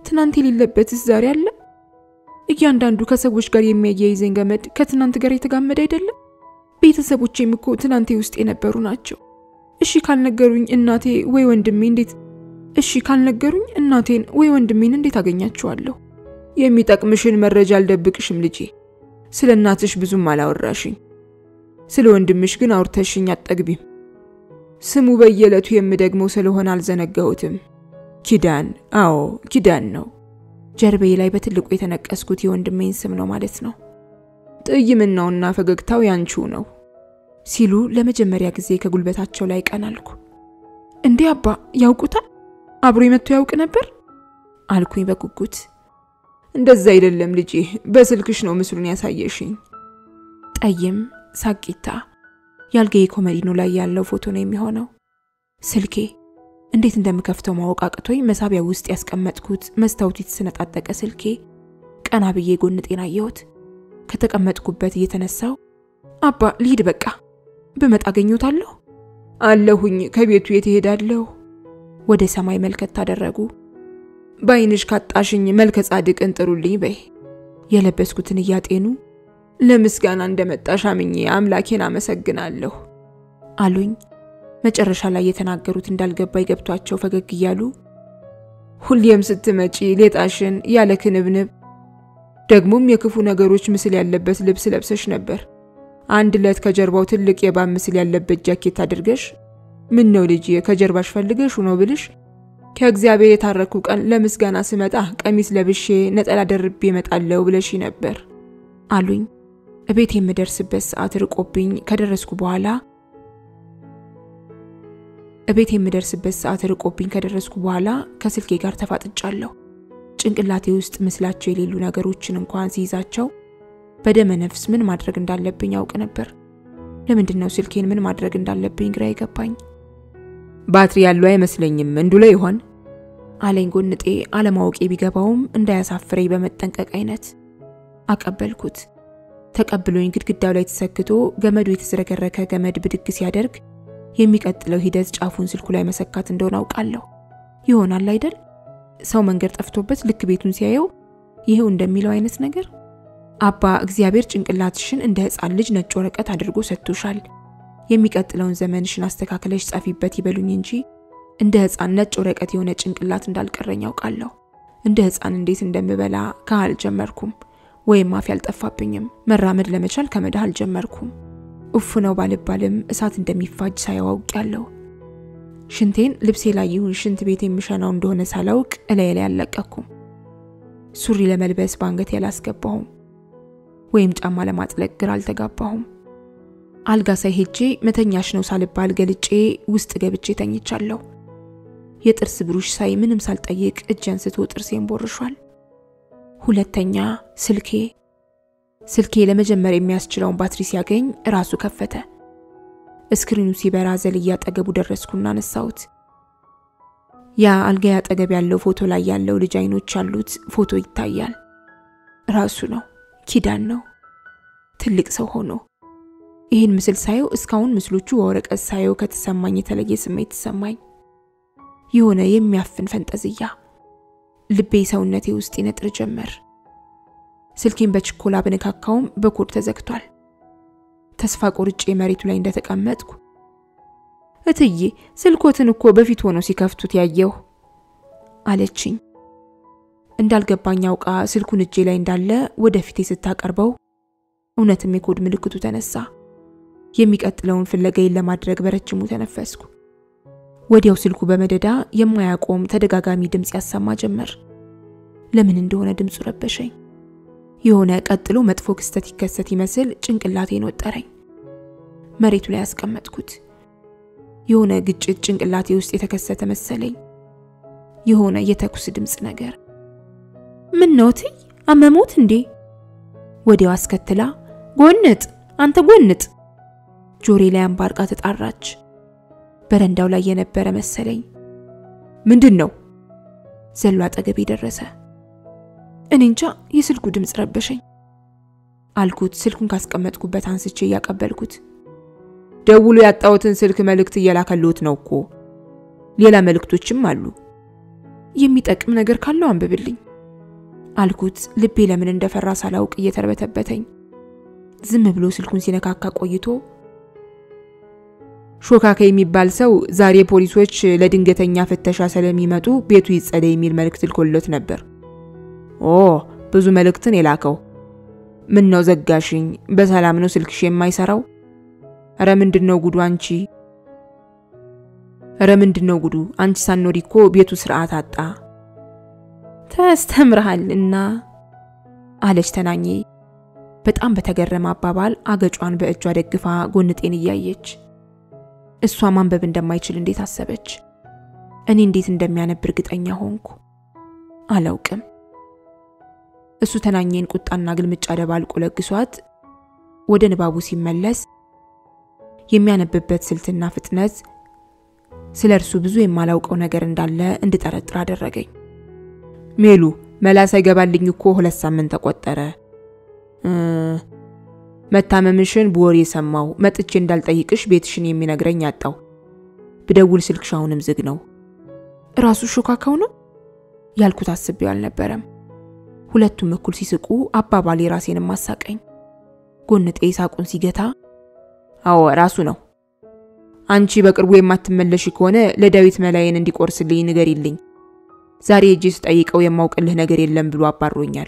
ትናንት የሌለበትስ ዛሬ አለ? እያንዳንዱ ከሰዎች ጋር የሚያያይዘኝ ገመድ ከትናንት ጋር የተጋመደ አይደለም? ቤተሰቦቼም እኮ ትናንቴ ውስጥ የነበሩ ናቸው። እሺ ካልነገሩኝ እናቴ ወይ ወንድሜ እንዴት እሺ ካልነገሩኝ እናቴን ወይ ወንድሜን እንዴት አገኛቸዋለሁ? የሚጠቅምሽን መረጃ አልደብቅሽም ልጄ። ስለ እናትሽ ብዙም አላወራሽኝ። ስለ ወንድምሽ ግን አውርተሽኝ አጠግቢም። ስሙ በየዕለቱ የምደግመው ስለሆነ አልዘነጋሁትም። ኪዳን፣ አዎ ኪዳን ነው። ጀርቤ ላይ በትልቁ የተነቀስኩት የወንድሜን ስም ነው ማለት ነው። ጥይምናውና ፈገግታው ያንቺው ነው ሲሉ ለመጀመሪያ ጊዜ ከጉልበታቸው ላይ ቀናልኩ። እንዴ አባ ያውቁታል? አብሮ መጥቶ ያውቅ ነበር አልኩኝ በጉጉት። እንደዛ አይደለም ልጄ፣ በስልክሽ ነው ምስሉን ያሳየሽኝ። ጠይም ሳቂታ የአልጋዬ ኮመዲኖ ላይ ያለው ፎቶ ነው የሚሆነው። ስልኬ እንዴት እንደምከፍተው ማወቅ አቅቶኝ መሳቢያ ውስጥ ያስቀመጥኩት መስታወቱ የተሰነጣጠቀ ስልኬ ቀና ብዬ ጎን ጤና አየሁት። ከተቀመጥኩበት እየተነሳው አባ ልሂድ በቃ ብመጣ አገኘታለሁ አለሁኝ። ከቤቱ የት እሄዳለሁ? ወደ ሰማይ መልከት ታደረጉ። በዓይንሽ ካጣሽኝ መልከ ጻድቅን ጥሩልኝ በይ። የለበስኩትን እያጤኑ ለምስጋና እንደመጣሽ አምኜ አምላኬን አመሰግናለሁ አሉኝ። መጨረሻ ላይ የተናገሩት እንዳልገባኝ ገብቷቸው ፈገግ እያሉ ሁሌም ስትመጪ ሌጣሽን ያለ ክንብንብ ደግሞም የክፉ ነገሮች ምስል ያለበት ልብስ ለብሰሽ ነበር። አንድ ዕለት ከጀርባው ትልቅ የእባብ ምስል ያለበት ጃኬት አድርገሽ ምን ነው ልጅ ከጀርባሽ ፈልገሽ ነው ብልሽ ከእግዚአብሔር የታረኩ ቀን ለምስጋና ስመጣ ቀሚስ ለብሼ ነጠላ ደርቤ እመጣለሁ ብለሽ ነበር አሉኝ። እቤት የምደርስበት ሰዓት ርቆብኝ ከደረስኩ በኋላ እቤት የምደርስበት ሰዓት ርቆብኝ ከደረስኩ በኋላ ከስልኬ ጋር ተፋጥጫለሁ። ጭንቅላቴ ውስጥ ምስላቸው የሌሉ ነገሮችን እንኳን ሲይዛቸው በደመ ነፍስ ምን ማድረግ እንዳለብኝ ያውቅ ነበር። ለምንድን ነው ስልኬን ምን ማድረግ እንዳለብኝ ግራ የገባኝ። ባትሪ ያለው አይመስለኝም እንዱ ላይ ይሆን አለኝ ጎንጤ። አለማወቄ ቢገባውም እንዳያሳፍረኝ በመጠንቀቅ አይነት አቀበልኩት። ተቀብሎኝ ግድግዳው ላይ ተሰክቶ ገመዱ የተዝረከረከ ገመድ ብድግ ሲያደርግ የሚቀጥለው ሂደት ጫፉን ስልኩ ላይ መሰካት እንደሆነ አውቃለሁ። ይሆናል አይደል? ሰው መንገድ ጠፍቶበት ልክ ቤቱን ሲያየው ይሄው እንደሚለው አይነት ነገር። አባ እግዚአብሔር ጭንቅላትሽን እንደ ሕፃን ልጅ ነጭ ወረቀት አድርጎ ሰጥቶሻል። የሚቀጥለውን ዘመንሽን አስተካክለሽ ጻፊበት ይበሉኝ እንጂ እንደ ሕፃን ነጭ ወረቀት የሆነ ጭንቅላት እንዳልቀረኝ ያውቃለሁ። እንደ ሕፃን እንዴት እንደምበላ ከህ አልጀመርኩም፣ ወይም አፍ አልጠፋብኝም። መራመድ ለመቻል ከመዳህ አልጀመርኩም። ኡፍ ነው ባልባልም እሳት እንደሚፋጅ ሳያውቅ ያለው ሽንቴን ልብሴ ላይ ይሁን ሽንት ቤት የሚሸናው እንደሆነ ሳላውቅ እላዬ ላይ አልለቀኩም። ሱሪ ለመልበስ በአንገቴ አላስገባሁም፣ ወይም ጫማ ለማጥለቅ ግራ አልተጋባሁም። አልጋ ሳይ ሄጄ መተኛሽ ነው ሳልባል ገልጬ ውስጥ ገብቼ ተኝቻለሁ። የጥርስ ብሩሽ ሳይ ምንም ሳልጠይቅ እጅ አንስቶ ጥርሴን ቦርሿል። ሁለተኛ ስልኬ ስልኬ ለመጀመር የሚያስችለውን ባትሪ ሲያገኝ ራሱ ከፈተ። እስክሪኑ ሲበራ ዘልዬ አጠገቡ ደረስኩና አነሳሁት። ያ አልጋዬ አጠገብ ያለው ፎቶ ላይ ያለው ልጅ አይኖች ያሉት ፎቶ ይታያል። ራሱ ነው፣ ኪዳን ነው፣ ትልቅ ሰው ሆኖ። ይህን ምስል ሳየው እስካሁን ምስሎቹ በወረቀት ሳየው ከተሰማኝ የተለየ ስሜት ተሰማኝ። የሆነ የሚያፍን ፈንጠዝያ ልቤ ሰውነቴ ውስጥ ይነጥር ጀመር። ስልኬን በችኮላ በነካካውም በኮድ ተዘግቷል። ተስፋ ቆርጬ መሬቱ ላይ እንደተቀመጥኩ እትዬ ስልኮትን እኮ በፊት ሆነው ሲከፍቱት ያየሁ አለችኝ። እንዳልገባኝ አውቃ ስልኩን እጄ ላይ እንዳለ ወደፊቴ ስታቀርበው እውነትም የኮድ ምልክቱ ተነሳ። የሚቀጥለውን ፍለጋዬን ለማድረግ በረጅሙ ተነፈስኩ። ወዲያው ስልኩ በመደዳ የማያቆም ተደጋጋሚ ድምፅ ያሰማ ጀመር። ለምን እንደሆነ ድምፁ ረበሸኝ። የሆነ ቀጥሎ መጥፎ ክስተት ይከሰት ይመስል ጭንቅላቴን ወጠረኝ። መሬቱ ላይ ያስቀመጥኩት የሆነ ግጭት ጭንቅላቴ ውስጥ የተከሰተ መሰለኝ። የሆነ የተኩስ ድምፅ ነገር። ምን ነው እትይ አመሞት እንዴ? ወዲያው አስከትላ ጎንጥ፣ አንተ ጎንጥ ጆሬ ላይ አንባርቃ ተጣራች። በረንዳው ላይ የነበረ መሰለኝ። ምንድን ነው? ዘሎ አጠገቤ ደረሰ። እኔ እንጃ የስልኩ ድምፅ ረበሸኝ አልኩት። ስልኩን ካስቀመጥኩበት አንስቼ እያቀበልኩት ደውሎ ያጣሁትን ስልክ መልእክት እየላከልዎት ነው እኮ ሌላ መልእክቶችም አሉ የሚጠቅም ነገር ካለው አንብብልኝ አልኩት። ልቤ ለምን እንደፈራ ሳላውቅ እየተርበተበተኝ። ዝም ብሎ ስልኩን ሲነካካ ቆይቶ ሾካካ የሚባል ሰው ዛሬ ፖሊሶች ለድንገተኛ ፍተሻ ስለሚመጡ ቤቱ ይጸዳ የሚል መልእክት ልኮለት ነበር። ኦ ብዙ መልእክትን የላከው። ምን ነው ዘጋሽኝ? በሰላም ነው ስልክሽ የማይሰራው? እረ ምንድን ነው ጉዱ አንቺ? እረ ምንድን ነው ጉዱ አንቺ? ሳኖሪ እኮ ቤቱ ስርዓት አጣ። ተስተምርሃል እና አለች ተናኜ በጣም በተገረመ አባባል አገጯን በእጇ ደግፋ ጎንጤን እያየች እሷ ማንበብ እንደማይችል እንዴት አሰበች? እኔ እንዴት እንደሚያነብ እርግጠኛ ሆንኩ። አላውቅም። እሱ ተናኘን ቁጣና ግልምጫ ደባልቆ ለግሷት ወደ ንባቡ ሲመለስ የሚያነብበት ስልትና ፍጥነት ስለ እርሱ ብዙ የማላውቀው ነገር እንዳለ እንድጠረጥር አደረገኝ። ሜሉ መላ ሳይገባልኝ እኮ ሁለት ሳምንት ተቆጠረ። መታመምሽን በወሬ የሰማው መጥቼ እንዳልጠይቅሽ ቤትሽን የሚነግረኝ አጣው። ብደውል ስልክሽ አሁንም ዝግ ነው። ራሱ ሾካካው ነው ያልኩት አስቤው አልነበረም። ሁለቱም እኩል ሲስቁ አባባሌ ራሴንም አሳቀኝ። ጎንጤ ሳቁን ሲገታ አዎ ራሱ ነው። አንቺ በቅርቡ የማትመለሽ ከሆነ ለዳዊት መላዬን እንዲቆርስልኝ ንገሪልኝ። ዛሬ እጄ ስጠይቀው የማውቅልህ ነገር የለም ብሎ አባሮኛል።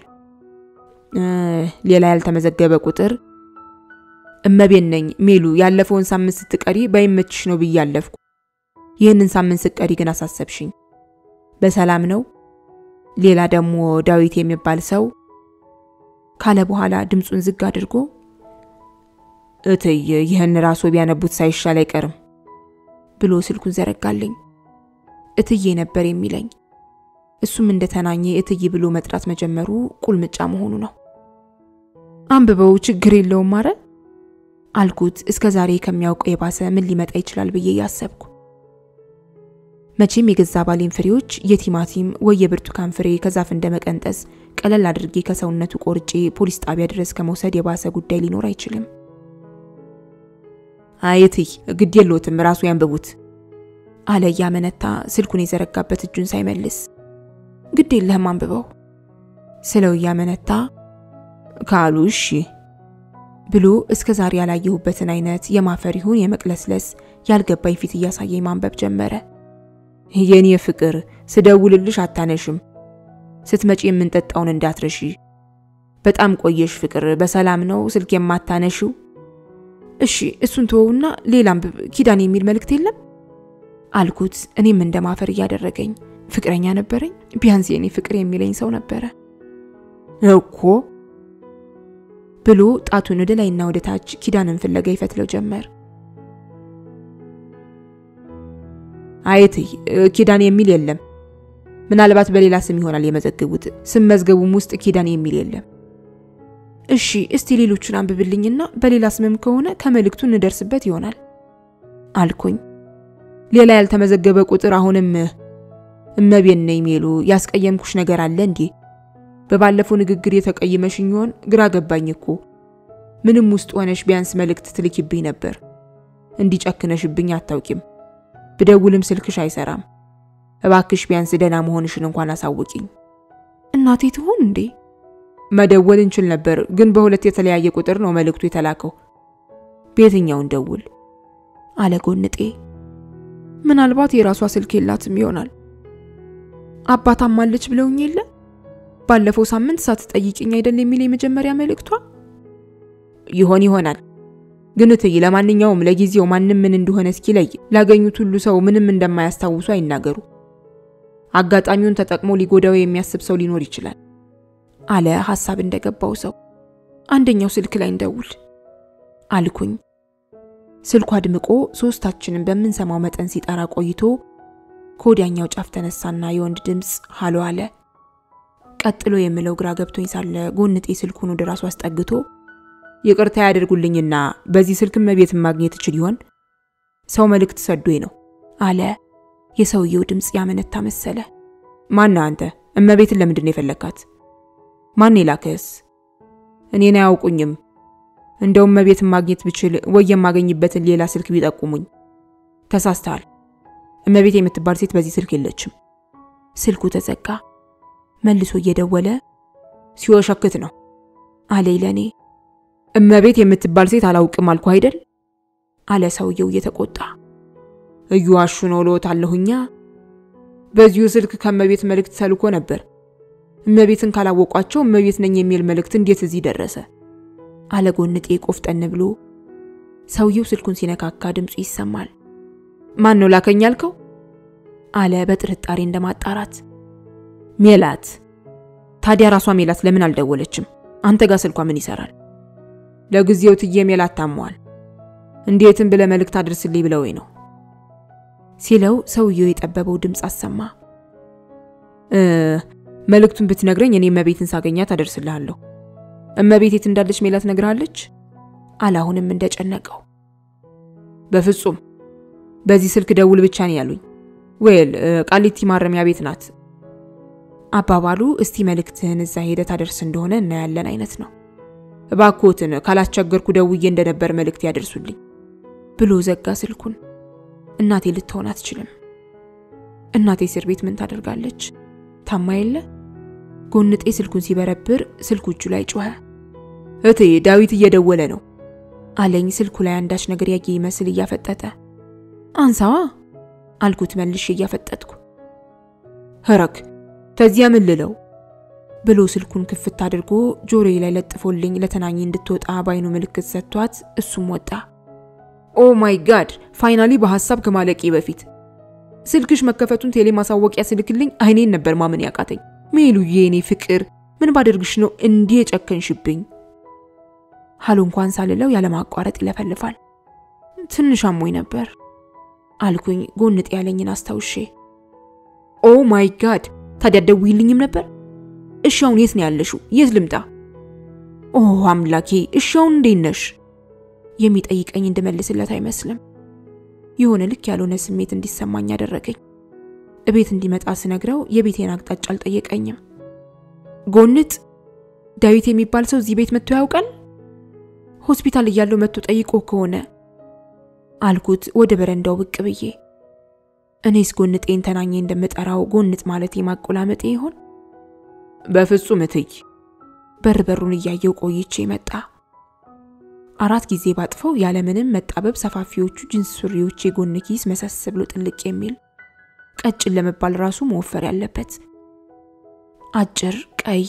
ሌላ ያልተመዘገበ ቁጥር እመቤን ነኝ ሜሉ። ያለፈውን ሳምንት ስትቀሪ ባይመችሽ ነው ብዬ አለፍኩ። ይህንን ሳምንት ስትቀሪ ግን አሳሰብሽኝ። በሰላም ነው? ሌላ ደግሞ ዳዊት የሚባል ሰው ካለ በኋላ ድምፁን ዝግ አድርጎ እትይ ይህን ራሱ ቢያነቡት ሳይሻል አይቀርም ብሎ ስልኩን ዘረጋልኝ። እትዬ ነበር የሚለኝ። እሱም እንደተናኘ እትዬ ብሎ መጥራት መጀመሩ ቁልምጫ መሆኑ ነው። አንብበው ችግር የለውም ማረ አልኩት። እስከ ዛሬ ከሚያውቀው የባሰ ምን ሊመጣ ይችላል ብዬ ያሰብኩ። መቼም የገዛ ባሌን ፍሬዎች የቲማቲም ወይ የብርቱካን ፍሬ ከዛፍ እንደመቀንጠስ ቀለል አድርጌ ከሰውነቱ ቆርጬ ፖሊስ ጣቢያ ድረስ ከመውሰድ የባሰ ጉዳይ ሊኖር አይችልም። አይትይ ግድ የለዎትም ራሱ ያንብቡት አለ እያመነታ ስልኩን የዘረጋበት እጁን ሳይመልስ። ግድ የለህም አንብበው ስለው እያመነታ ካሉ እሺ ብሎ እስከ ዛሬ ያላየሁበትን አይነት የማፈር ይሁን የመቅለስለስ ያልገባኝ ፊት እያሳየኝ ማንበብ ጀመረ። የኔ ፍቅር ስደውልልሽ አታነሽም። ስትመጪ የምንጠጣውን እንዳትረሺ። በጣም ቆየሽ ፍቅር። በሰላም ነው ስልክ የማታነሽው? እሺ እሱን ተወውና ሌላ አንብብ። ኪዳን የሚል መልእክት የለም አልኩት። እኔም እንደ ማፈር እያደረገኝ ፍቅረኛ ነበረኝ። ቢያንስ የኔ ፍቅር የሚለኝ ሰው ነበረ እኮ ብሎ ጣቱን ወደ ላይና ወደ ታች ኪዳንን ፍለጋ ይፈትለው ጀመር። አይትይ ኪዳን የሚል የለም። ምናልባት በሌላ ስም ይሆናል የመዘግቡት። ስም መዝገቡም ውስጥ ኪዳን የሚል የለም። እሺ እስቲ ሌሎቹን አንብብልኝና በሌላ ስምም ከሆነ ከመልእክቱ እንደርስበት ይሆናል አልኩኝ። ሌላ ያልተመዘገበ ቁጥር አሁንም እመቤን ነኝ ሜሉ። ያስቀየምኩሽ ነገር አለ እንዴ? በባለፈው ንግግር የተቀየመሽኝ ይሆን? ግራ ገባኝ እኮ። ምንም ውስጥ ሆነሽ ቢያንስ መልእክት ትልኪብኝ ነበር። እንዲጨክነሽብኝ አታውቂም። ብደውልም ስልክሽ አይሰራም። እባክሽ ቢያንስ ደህና መሆንሽን እንኳን አሳውቂኝ። እናቴ ትሆን እንዴ? መደወል እንችል ነበር፣ ግን በሁለት የተለያየ ቁጥር ነው መልእክቱ የተላከው። በየትኛውን ደውል አለ ጎንጤ። ምናልባት የራሷ ስልክ የላትም ይሆናል። አባታም አለች ብለውኝ የለ ባለፈው ሳምንት ሳትጠይቅኝ አይደል የሚል የመጀመሪያ መልእክቷ ይሆን ይሆናል። ግን እትይ፣ ለማንኛውም ለጊዜው ማንም ምን እንደሆነ እስኪለይ ላገኙት ሁሉ ሰው ምንም እንደማያስታውሱ አይናገሩ። አጋጣሚውን ተጠቅሞ ሊጎዳው የሚያስብ ሰው ሊኖር ይችላል አለ ሐሳብ እንደገባው ሰው። አንደኛው ስልክ ላይ እንደውል አልኩኝ። ስልኩ አድምቆ ሶስታችንን በምንሰማው መጠን ሲጠራ ቆይቶ ከወዲያኛው ጫፍ ተነሳና የወንድ ድምፅ ሃሎ አለ። ቀጥሎ የምለው ግራ ገብቶኝ ሳለ ጎንጤ ስልኩን ወደ ራሱ አስጠግቶ ይቅርታ ያደርጉልኝና በዚህ ስልክ እመቤትን ማግኘት እችል ይሆን? ሰው መልእክት ሰዶኝ ነው አለ። የሰውየው ድምፅ ያመነታ መሰለ። ማን አንተ? እመቤትን ለምንድን ነው የፈለግካት? ማን የላከስ? እኔን አያውቁኝም። እንደውም እመቤትን ማግኘት ብችል ወይ የማገኝበትን ሌላ ስልክ ቢጠቁሙኝ። ተሳስተሃል። እመቤት የምትባል ሴት በዚህ ስልክ የለችም። ስልኩ ተዘጋ። መልሶ እየደወለ ሲወሸክት ነው አለኝ ለእኔ። እመቤት የምትባል ሴት አላውቅም አልኩ አይደል አለ ሰውየው እየተቆጣ። እየዋሹ ነው እልዎታለሁኛ። በዚሁ ስልክ ከእመቤት መልእክት ተልኮ ነበር። እመቤትን ካላወቋቸው እመቤት ነኝ የሚል መልእክት እንዴት እዚህ ደረሰ? አለ ጎንጤ ቆፍጠን ብሎ። ሰውየው ስልኩን ሲነካካ ድምፁ ይሰማል። ማን ነው ላከኝ ያልከው? አለ በጥርጣሬ እንደማጣራት። ሜላት። ታዲያ ራሷ ሜላት ለምን አልደወለችም? አንተ ጋር ስልኳ ምን ይሰራል? ለጊዜው ትዬ ሜላት ታመዋል፣ እንዴትም ብለ መልእክት አድርስልኝ ብለውኝ ነው ሲለው ሰውየው የጠበበው ድምፅ አሰማ። መልእክቱን ብትነግረኝ እኔ እመቤትን ሳገኛት አደርስልሃለሁ። እመቤት የት እንዳለች ሜላት ነግርሃለች? አላሁንም እንደጨነቀው። በፍጹም በዚህ ስልክ ደውል ብቻ ነው ያሉኝ። ወይል ቃሊቲ ማረሚያ ቤት ናት። አባባሉ እስቲ መልእክትህን እዛ ሄደህ ታደርስ እንደሆነ እናያለን አይነት ነው። እባክዎትን ካላስቸገርኩ ደውዬ እንደነበር መልእክት ያደርሱልኝ ብሎ ዘጋ ስልኩን። እናቴ ልትሆን አትችልም። እናቴ እስር ቤት ምን ታደርጋለች? ታማ የለ? ጎንጤ ስልኩን ሲበረብር ስልኩ እጁ ላይ ጮኸ። እቴ ዳዊት እየደወለ ነው አለኝ ስልኩ ላይ አንዳች ነገር ያየ ይመስል እያፈጠጠ። አንሳዋ አልኩት መልሼ እያፈጠጥኩ። ኸረክ ተዚያ ምን ልለው ብሎ ስልኩን ክፍት አድርጎ ጆሮዬ ላይ ለጥፎልኝ ለተናኝ እንድትወጣ ባይኑ ምልክት ሰጥቷት እሱም ወጣ። ኦ ማይ ጋድ! ፋይናሊ በሐሳብ ከማለቄ በፊት ስልክሽ መከፈቱን ቴሌ ማሳወቂያ ስልክልኝ አይኔን ነበር ማመን ያቃተኝ። ሜሉዬ የኔ ፍቅር ምን ባደርግሽ ነው እንዲህ የጨከንሽብኝ? ሀሉ እንኳን ሳልለው ያለማቋረጥ ይለፈልፋል። ትንሽ አሞኝ ነበር አልኩኝ ጎንጥ ያለኝን አስታውሼ። ኦ ማይ ጋድ! ታዲያ ደውይልኝም ነበር። እሺ አሁን የት ነው ያለሽው? የት ልምጣ? ኦ አምላኬ! እሺ አሁን እንዴት ነሽ? የሚጠይቀኝ እንድመልስለት አይመስልም። የሆነ ልክ ያልሆነ ስሜት እንዲሰማኝ ያደረገኝ። እቤት እንዲመጣ ስነግረው የቤቴን አቅጣጫ አልጠየቀኝም። ጎንጥ ዳዊት የሚባል ሰው እዚህ ቤት መጥቶ ያውቃል? ሆስፒታል እያለው መጥቶ ጠይቆ ከሆነ አልኩት ወደ በረንዳው ብቅ ብዬ። እኔስ ጎንጤን ተናኜ እንደምጠራው ጎንጥ ማለት የማቆላመጤ ይሆን? በፍጹም እትይ። በር በሩን እያየው ቆይቼ መጣ። አራት ጊዜ ባጥፈው ያለምንም መጣበብ ሰፋፊዎቹ ጅንስ ሱሪዎች የጎን ኪስ መሰስ ብሎ ጥልቅ የሚል ቀጭን ለመባል ራሱ መወፈር ያለበት አጭር ቀይ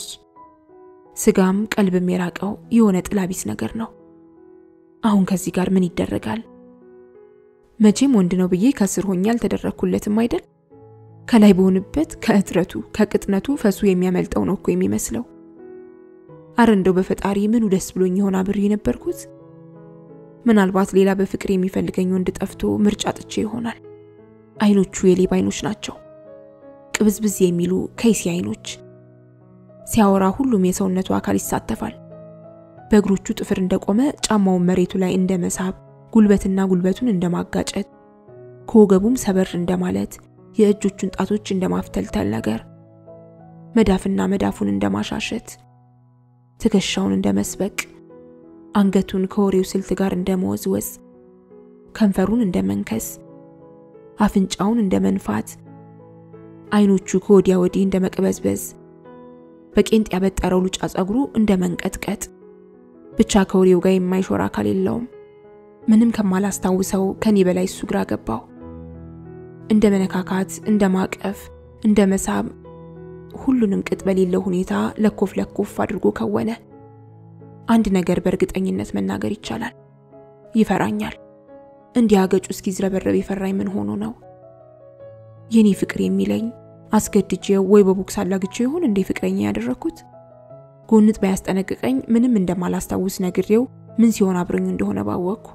ስጋም ቀልብም የራቀው የሆነ ጥላቢስ ነገር ነው። አሁን ከዚህ ጋር ምን ይደረጋል? መቼም ወንድ ነው ብዬ ከስር ሆኜ አልተደረግኩለትም አይደል? ከላይ በሆንበት ከእጥረቱ ከቅጥነቱ ፈሱ የሚያመልጠው ነው እኮ የሚመስለው። አረ እንደው በፈጣሪ ምኑ ደስ ብሎኝ ይሆን አብሬ የነበርኩት። ምናልባት ሌላ በፍቅር የሚፈልገኝ ወንድ ጠፍቶ ምርጫ ጥቼ ይሆናል። አይኖቹ የሌባ አይኖች ናቸው፣ ቅብዝብዝ የሚሉ ከይሲ አይኖች። ሲያወራ ሁሉም የሰውነቱ አካል ይሳተፋል። በእግሮቹ ጥፍር እንደቆመ ጫማውን መሬቱ ላይ እንደ መሳብ፣ ጉልበትና ጉልበቱን እንደ ማጋጨት፣ ከወገቡም ሰበር እንደማለት፣ የእጆቹን ጣቶች እንደ ማፍተልተል ነገር፣ መዳፍና መዳፉን እንደ ማሻሸት፣ ትከሻውን እንደ መስበቅ፣ አንገቱን ከወሬው ስልት ጋር እንደ መወዝወዝ፣ ከንፈሩን እንደ መንከስ፣ አፍንጫውን እንደ መንፋት፣ አይኖቹ ከወዲያ ወዲህ እንደ መቅበዝበዝ በቄንጥ ያበጠረው ሉጫ ጸጉሩ እንደ መንቀጥቀጥ ብቻ ከወሬው ጋር የማይሾር አካል የለውም። ምንም ከማላስታውሰው ከኔ በላይ እሱ ግራ ገባው። እንደ መነካካት፣ እንደ ማቀፍ፣ እንደ መሳብ ሁሉንም ቅጥ በሌለው ሁኔታ ለኮፍ ለኮፍ አድርጎ ከወነ። አንድ ነገር በእርግጠኝነት መናገር ይቻላል፣ ይፈራኛል። እንዲህ አገጩ እስኪዝረበረብ የፈራኝ ምን ሆኖ ነው? የኔ ፍቅር የሚለኝ አስገድጄው ወይ በቦክስ አላግቼው ይሆን እንዴ ፍቅረኛ ያደረግኩት? ጎንጥ ባያስጠነቅቀኝ ምንም እንደማላስታውስ ነግሬው ምን ሲሆን አብረኙ እንደሆነ ባወቅኩ።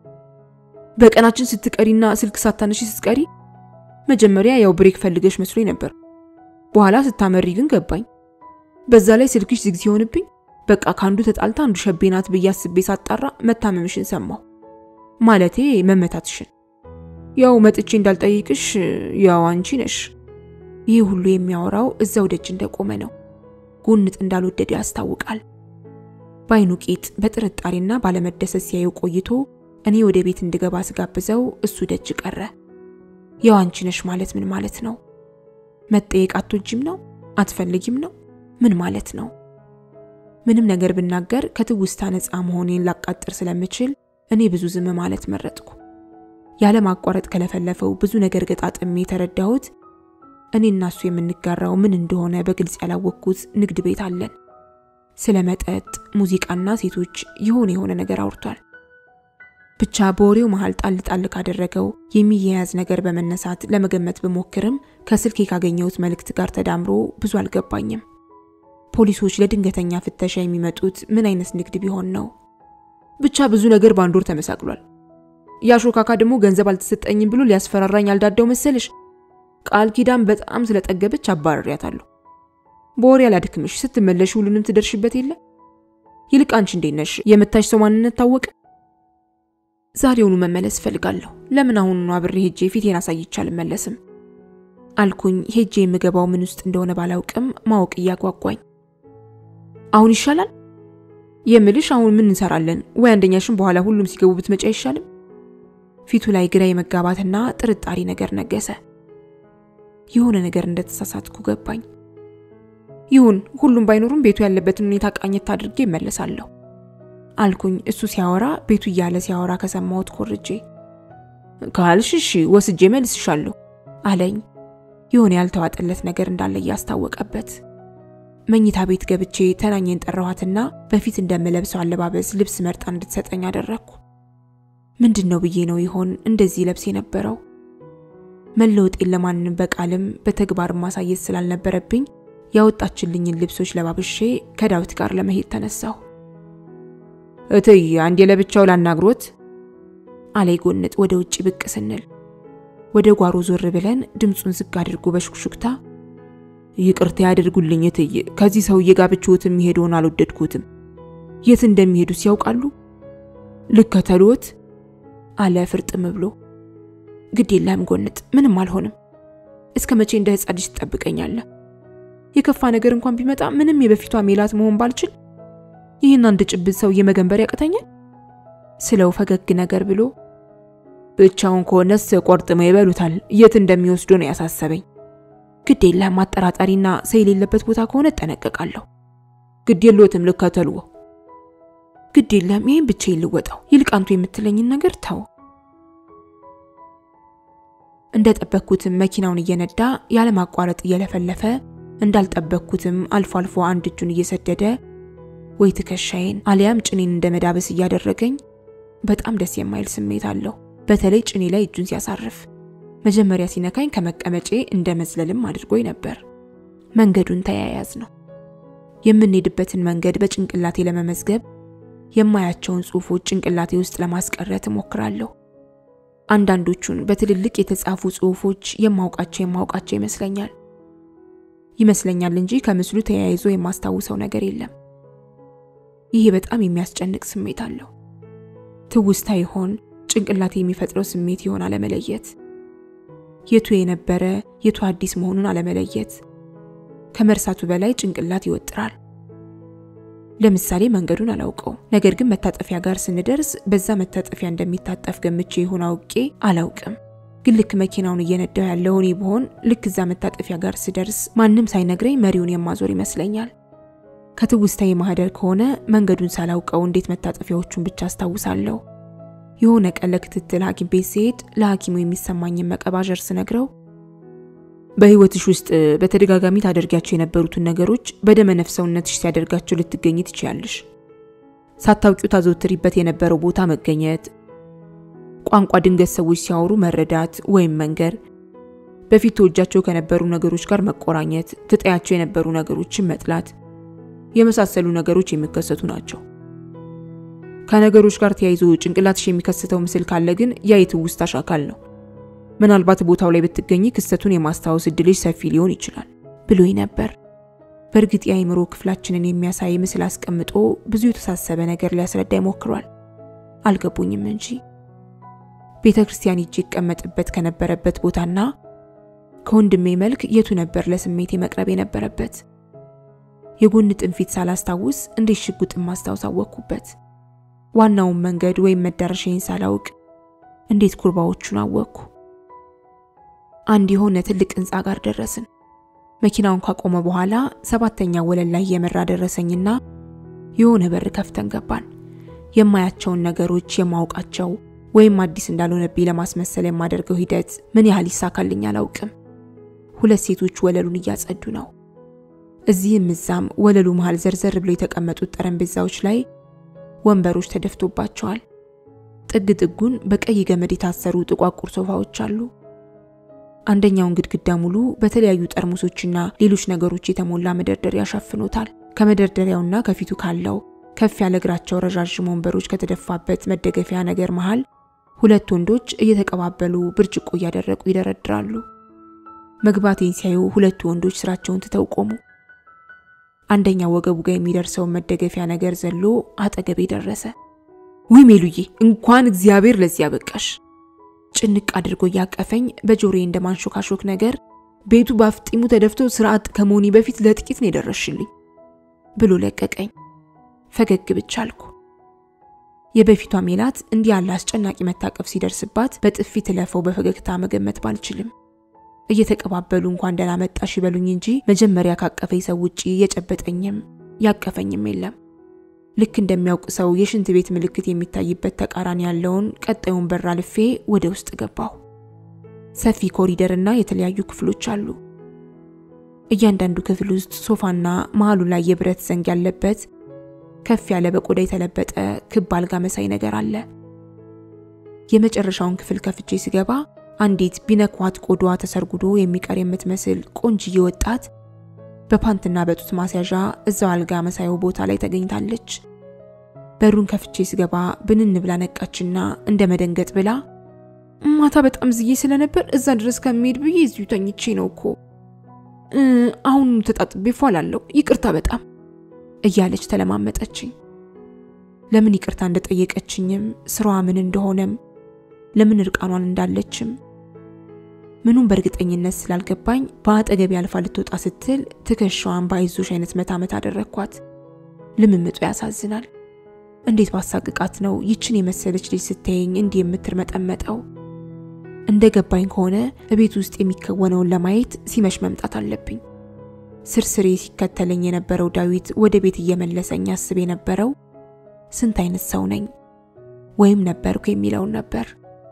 በቀናችን ስትቀሪና ስልክ ሳታነሺ ስትቀሪ መጀመሪያ ያው ብሬክ ፈልገሽ መስሎኝ ነበር። በኋላ ስታመሪ ግን ገባኝ። በዛ ላይ ስልክሽ ዝግ ሲሆንብኝ በቃ ከአንዱ ተጣልታ አንዱ ሸቤ ናት ብዬ አስቤ ሳጣራ መታመምሽን ሰማሁ። ማለቴ መመታትሽን። ያው መጥቼ እንዳልጠይቅሽ ያው አንቺ ነሽ። ይህ ሁሉ የሚያወራው እዛው ደጅ እንደቆመ ነው። ጎንጥ እንዳልወደደ ያስታውቃል። በአይኑ ቂጥ በጥርጣሬና ባለመደሰት ሲያየው ቆይቶ እኔ ወደ ቤት እንድገባ ስጋብዘው እሱ ደጅ ቀረ። ያው አንቺ ነሽ ማለት ምን ማለት ነው? መጠየቅ አትወጂም ነው? አትፈልጊም ነው? ምን ማለት ነው? ምንም ነገር ብናገር ከትውስታ ነፃ መሆኔን ላቃጥር ስለምችል እኔ ብዙ ዝም ማለት መረጥኩ። ያለ ማቋረጥ ከለፈለፈው ብዙ ነገር ገጣጥሜ የተረዳሁት እኔ እና እሱ የምንጋራው ምን እንደሆነ በግልጽ ያላወቅኩት ንግድ ቤት አለን። ስለ መጠጥ፣ ሙዚቃና ሴቶች የሆነ የሆነ ነገር አውርቷል። ብቻ በወሬው መሃል ጣል ጣል ካደረገው የሚያያዝ ነገር በመነሳት ለመገመት ብሞክርም ከስልኬ ካገኘሁት መልእክት ጋር ተዳምሮ ብዙ አልገባኝም። ፖሊሶች ለድንገተኛ ፍተሻ የሚመጡት ምን አይነት ንግድ ቢሆን ነው? ብቻ ብዙ ነገር በአንድ ወር ተመሳቅሏል። ያሾካካ ደግሞ ገንዘብ አልተሰጠኝም ብሎ ሊያስፈራራኝ አልዳዳው መሰልሽ። ቃል ኪዳን በጣም ስለጠገበች አባረሪያታለሁ። በወሬ አላድክምሽ፣ ስትመለሽ ሁሉንም ትደርሽበት የለ። ይልቅ አንቺ እንዴት ነሽ? የመታሽ ሰው ማንነት ታወቀ? ዛሬውኑ መመለስ እፈልጋለሁ። ለምን አሁኑኑ አብሬ ሄጄ ፊቴን አሳይቼ አልመለስም? አልኩኝ ሄጄ የምገባው ምን ውስጥ እንደሆነ ባላውቅም ማወቅ እያጓጓኝ። አሁን ይሻላል የምልሽ አሁን ምን እንሰራለን? ወይ አንደኛሽን በኋላ ሁሉም ሲገቡ ብትመጪ አይሻልም? ፊቱ ላይ ግራ የመጋባትና ጥርጣሬ ነገር ነገሰ። የሆነ ነገር እንደተሳሳትኩ ገባኝ። ይሁን ሁሉም ባይኖሩም ቤቱ ያለበትን ሁኔታ ቃኘት አድርጌ እመለሳለሁ አልኩኝ። እሱ ሲያወራ ቤቱ እያለ ሲያወራ ከሰማሁት ኮርጄ ካልሽ እሺ ወስጄ መልስሻለሁ አለኝ። የሆነ ያልተዋጠለት ነገር እንዳለ እያስታወቀበት መኝታ ቤት ገብቼ ተናኘን ጠራኋትና በፊት እንደምለብሰው አለባበስ ልብስ መርጣ እንድትሰጠኝ አደረግኩ። ምንድን ነው ብዬ ነው ይሆን እንደዚህ ለብስ የነበረው? መለወጤን ለማንም በቃልም በተግባር ማሳየት ስላልነበረብኝ ያወጣችልኝን ልብሶች ለባብሼ ከዳዊት ጋር ለመሄድ ተነሳሁ። እትይ አንዴ ለብቻው ላናግሮት አለይ ጎንጥ ወደ ውጭ ብቅ ስንል ወደ ጓሮ ዞር ብለን ድምፁን ዝግ አድርጎ በሹክሹክታ ይቅርታ ያደርጉልኝ እትዬ፣ ከዚህ ሰውዬ ጋር ብቻዎት የሚሄደውን አልወደድኩትም። የት እንደሚሄዱስ ያውቃሉ? ልከተልዎት? አለ ፍርጥም ብሎ። ግድ የለም ጎንጥ፣ ምንም አልሆንም። እስከ መቼ እንደ ሕፃን ልጅ ትጠብቀኛለህ? የከፋ ነገር እንኳን ቢመጣ ምንም የበፊቷ ሜላት መሆን ባልችል ይህን አንድ ጭብት ሰውዬ መገንበር ያቅተኛል ስለው ፈገግ ነገር ብሎ ብቻውን ከሆነስ ቆርጥመው ይበሉታል። የት እንደሚወስዱ ነው ያሳሰበኝ። ግድ የለም አጠራጣሪና ሰው የሌለበት ቦታ ከሆነ እጠነቀቃለሁ። ግድ የለዎትም ልከተልዎ። ግድ የለም ይህን ብቻ ይልወጣው። ይልቅ አንቱ የምትለኝን ነገር ተው። እንደጠበቅኩትም መኪናውን እየነዳ ያለማቋረጥ እየለፈለፈ እንዳልጠበቅኩትም አልፎ አልፎ አንድ እጁን እየሰደደ ወይ ትከሻዬን አሊያም ጭኔን እንደ መዳበስ እያደረገኝ በጣም ደስ የማይል ስሜት አለው። በተለይ ጭኔ ላይ እጁን ሲያሳርፍ መጀመሪያ ሲነካኝ ከመቀመጬ እንደ መዝለልም አድርጎኝ ነበር። መንገዱን ተያያዝ ነው። የምንሄድበትን መንገድ በጭንቅላቴ ለመመዝገብ የማያቸውን ጽሑፎች ጭንቅላቴ ውስጥ ለማስቀረት እሞክራለሁ። አንዳንዶቹን በትልልቅ የተጻፉ ጽሑፎች የማውቃቸው የማውቃቸው ይመስለኛል ይመስለኛል እንጂ ከምስሉ ተያይዞ የማስታውሰው ነገር የለም። ይሄ በጣም የሚያስጨንቅ ስሜት አለው። ትውስታ ይሆን ጭንቅላቴ የሚፈጥረው ስሜት ይሆን አለመለየት፣ የቱ የነበረ የቱ አዲስ መሆኑን አለመለየት ከመርሳቱ በላይ ጭንቅላት ይወጥራል። ለምሳሌ መንገዱን አላውቀው፣ ነገር ግን መታጠፊያ ጋር ስንደርስ በዛ መታጠፊያ እንደሚታጠፍ ገምቼ ይሆን አውቄ አላውቅም። ግን ልክ መኪናውን እየነዳው ያለው እኔ ብሆን ልክ እዛ መታጠፊያ ጋር ስደርስ ማንም ሳይነግረኝ መሪውን የማዞር ይመስለኛል። ከትውስታዬ ማህደር ከሆነ መንገዱን ሳላውቀው እንዴት መታጠፊያዎቹን ብቻ አስታውሳለሁ። የሆነ ቀን ለክትትል ሐኪም ቤት ሲሄድ ለሐኪሙ የሚሰማኝን መቀባዠር ስነግረው በህይወትሽ ውስጥ በተደጋጋሚ ታደርጊያቸው የነበሩትን ነገሮች በደመ ነፍስ ሰውነትሽ ሲያደርጋቸው ልትገኝ ትችያለሽ። ሳታውቂው ታዘውትሪበት የነበረው ቦታ መገኘት፣ ቋንቋ ድንገት ሰዎች ሲያወሩ መረዳት ወይም መንገር፣ በፊት ተወጃቸው ከነበሩ ነገሮች ጋር መቆራኘት፣ ትጠያቸው የነበሩ ነገሮችን መጥላት የመሳሰሉ ነገሮች የሚከሰቱ ናቸው። ከነገሮች ጋር ተያይዞ ጭንቅላትሽ የሚከስተው ምስል ካለ ግን ያ የትውስታሽ አካል ነው። ምናልባት ቦታው ላይ ብትገኝ ክስተቱን የማስታወስ እድልሽ ሰፊ ሊሆን ይችላል ብሎኝ ነበር። በእርግጥ የአእምሮ ክፍላችንን የሚያሳይ ምስል አስቀምጦ ብዙ የተሳሰበ ነገር ሊያስረዳ ይሞክሯል። አልገቡኝም እንጂ ቤተ ክርስቲያን ሂጄ ይቀመጥበት ከነበረበት ቦታና ከወንድሜ መልክ የቱ ነበር ለስሜቴ መቅረብ የነበረበት? የጎን ጥንፊት ሳላስታውስ እንዴት ሽጉጥን ማስታወስ አወቅኩበት? ዋናውን መንገድ ወይም መዳረሻዬን ሳላውቅ እንዴት ኩርባዎቹን አወቅኩ? አንድ የሆነ ትልቅ ህንፃ ጋር ደረስን። መኪናውን ካቆመ በኋላ ሰባተኛ ወለል ላይ የመራ ደረሰኝና የሆነ በር ከፍተን ገባን። የማያቸውን ነገሮች የማውቃቸው ወይም አዲስ እንዳልሆነብኝ ለማስመሰል የማደርገው ሂደት ምን ያህል ይሳካልኝ አላውቅም። ሁለት ሴቶች ወለሉን እያጸዱ ነው። እዚህም እዛም ወለሉ መሃል ዘርዘር ብለው የተቀመጡት ጠረጴዛዎች ላይ ወንበሮች ተደፍቶባቸዋል። ጥግ ጥጉን በቀይ ገመድ የታሰሩ ጥቋቁር ሶፋዎች አሉ። አንደኛውን ግድግዳ ሙሉ በተለያዩ ጠርሙሶችና ሌሎች ነገሮች የተሞላ መደርደሪያ ሸፍኖታል። ከመደርደሪያውና ከፊቱ ካለው ከፍ ያለ እግራቸው ረዣዥም ወንበሮች ከተደፋበት መደገፊያ ነገር መሃል ሁለት ወንዶች እየተቀባበሉ ብርጭቆ እያደረቁ ይደረድራሉ። መግባቴን ሲያዩ ሁለቱ ወንዶች ስራቸውን ትተው ቆሙ። አንደኛው ወገቡ ጋር የሚደርሰውን መደገፊያ ነገር ዘሎ አጠገቤ ደረሰ። ውይ ሜሉዬ፣ እንኳን እግዚአብሔር ለዚህ ያበቃሽ። ጭንቅ አድርጎ እያቀፈኝ በጆሮዬ እንደ ማንሾካሾክ ነገር ቤቱ በአፍጢሙ ተደፍቶ ስርዓት ከመሆኔ በፊት ለጥቂት ነው የደረስሽልኝ ብሎ ለቀቀኝ። ፈገግ ብቻ አልኩ። የበፊቷ ሜላት እንዲህ ያለ አስጨናቂ መታቀፍ ሲደርስባት በጥፊ ትለፈው በፈገግታ መገመት ባልችልም እየተቀባበሉ እንኳን ደህና መጣሽ ይበሉኝ እንጂ መጀመሪያ ካቀፈኝ ሰው ውጪ የጨበጠኝም ያቀፈኝም የለም። ልክ እንደሚያውቅ ሰው የሽንት ቤት ምልክት የሚታይበት ተቃራኒ ያለውን ቀጣዩን በር አልፌ ወደ ውስጥ ገባሁ። ሰፊ ኮሪደርና የተለያዩ ክፍሎች አሉ። እያንዳንዱ ክፍል ውስጥ ሶፋና መሃሉ ላይ የብረት ዘንግ ያለበት ከፍ ያለ በቆዳ የተለበጠ ክብ አልጋ መሳይ ነገር አለ። የመጨረሻውን ክፍል ከፍቼ ስገባ አንዲት ቢነኳት ቆዳዋ ተሰርጉዶ የሚቀር የምትመስል ቆንጅዬ ወጣት በፓንትና በጡት ማስያዣ እዛው አልጋ መሳዩ ቦታ ላይ ተገኝታለች። በሩን ከፍቼ ስገባ ብንን ብላ ነቃችና እንደ መደንገጥ ብላ ማታ በጣም ዝዬ ስለነበር እዛ ድረስ ከሚሄድ ብዬ እዚሁ ተኝቼ ነው እኮ አሁን ተጣጥቤ ፏላለሁ፣ ይቅርታ በጣም እያለች ተለማመጠችኝ። ለምን ይቅርታ እንደጠየቀችኝም ስራዋ ምን እንደሆነም ለምን እርቃኗን እንዳለችም ምኑም በእርግጠኝነት ስላልገባኝ በአጠገቤ አልፋ ልትወጣ ስትል ትከሻዋን በአይዞሽ አይነት መታመት አደረግኳት። ልምምጡ ያሳዝናል። እንዴት ባሳቅቃት ነው ይችን የመሰለች ልጅ ስታየኝ እንዲህ የምትርመጠመጠው? እንደ ገባኝ ከሆነ እቤት ውስጥ የሚከወነውን ለማየት ሲመሽ መምጣት አለብኝ። ስርስሬ ሲከተለኝ የነበረው ዳዊት ወደ ቤት እየመለሰኝ አስብ የነበረው ስንት አይነት ሰው ነኝ ወይም ነበርኩ የሚለውን ነበር።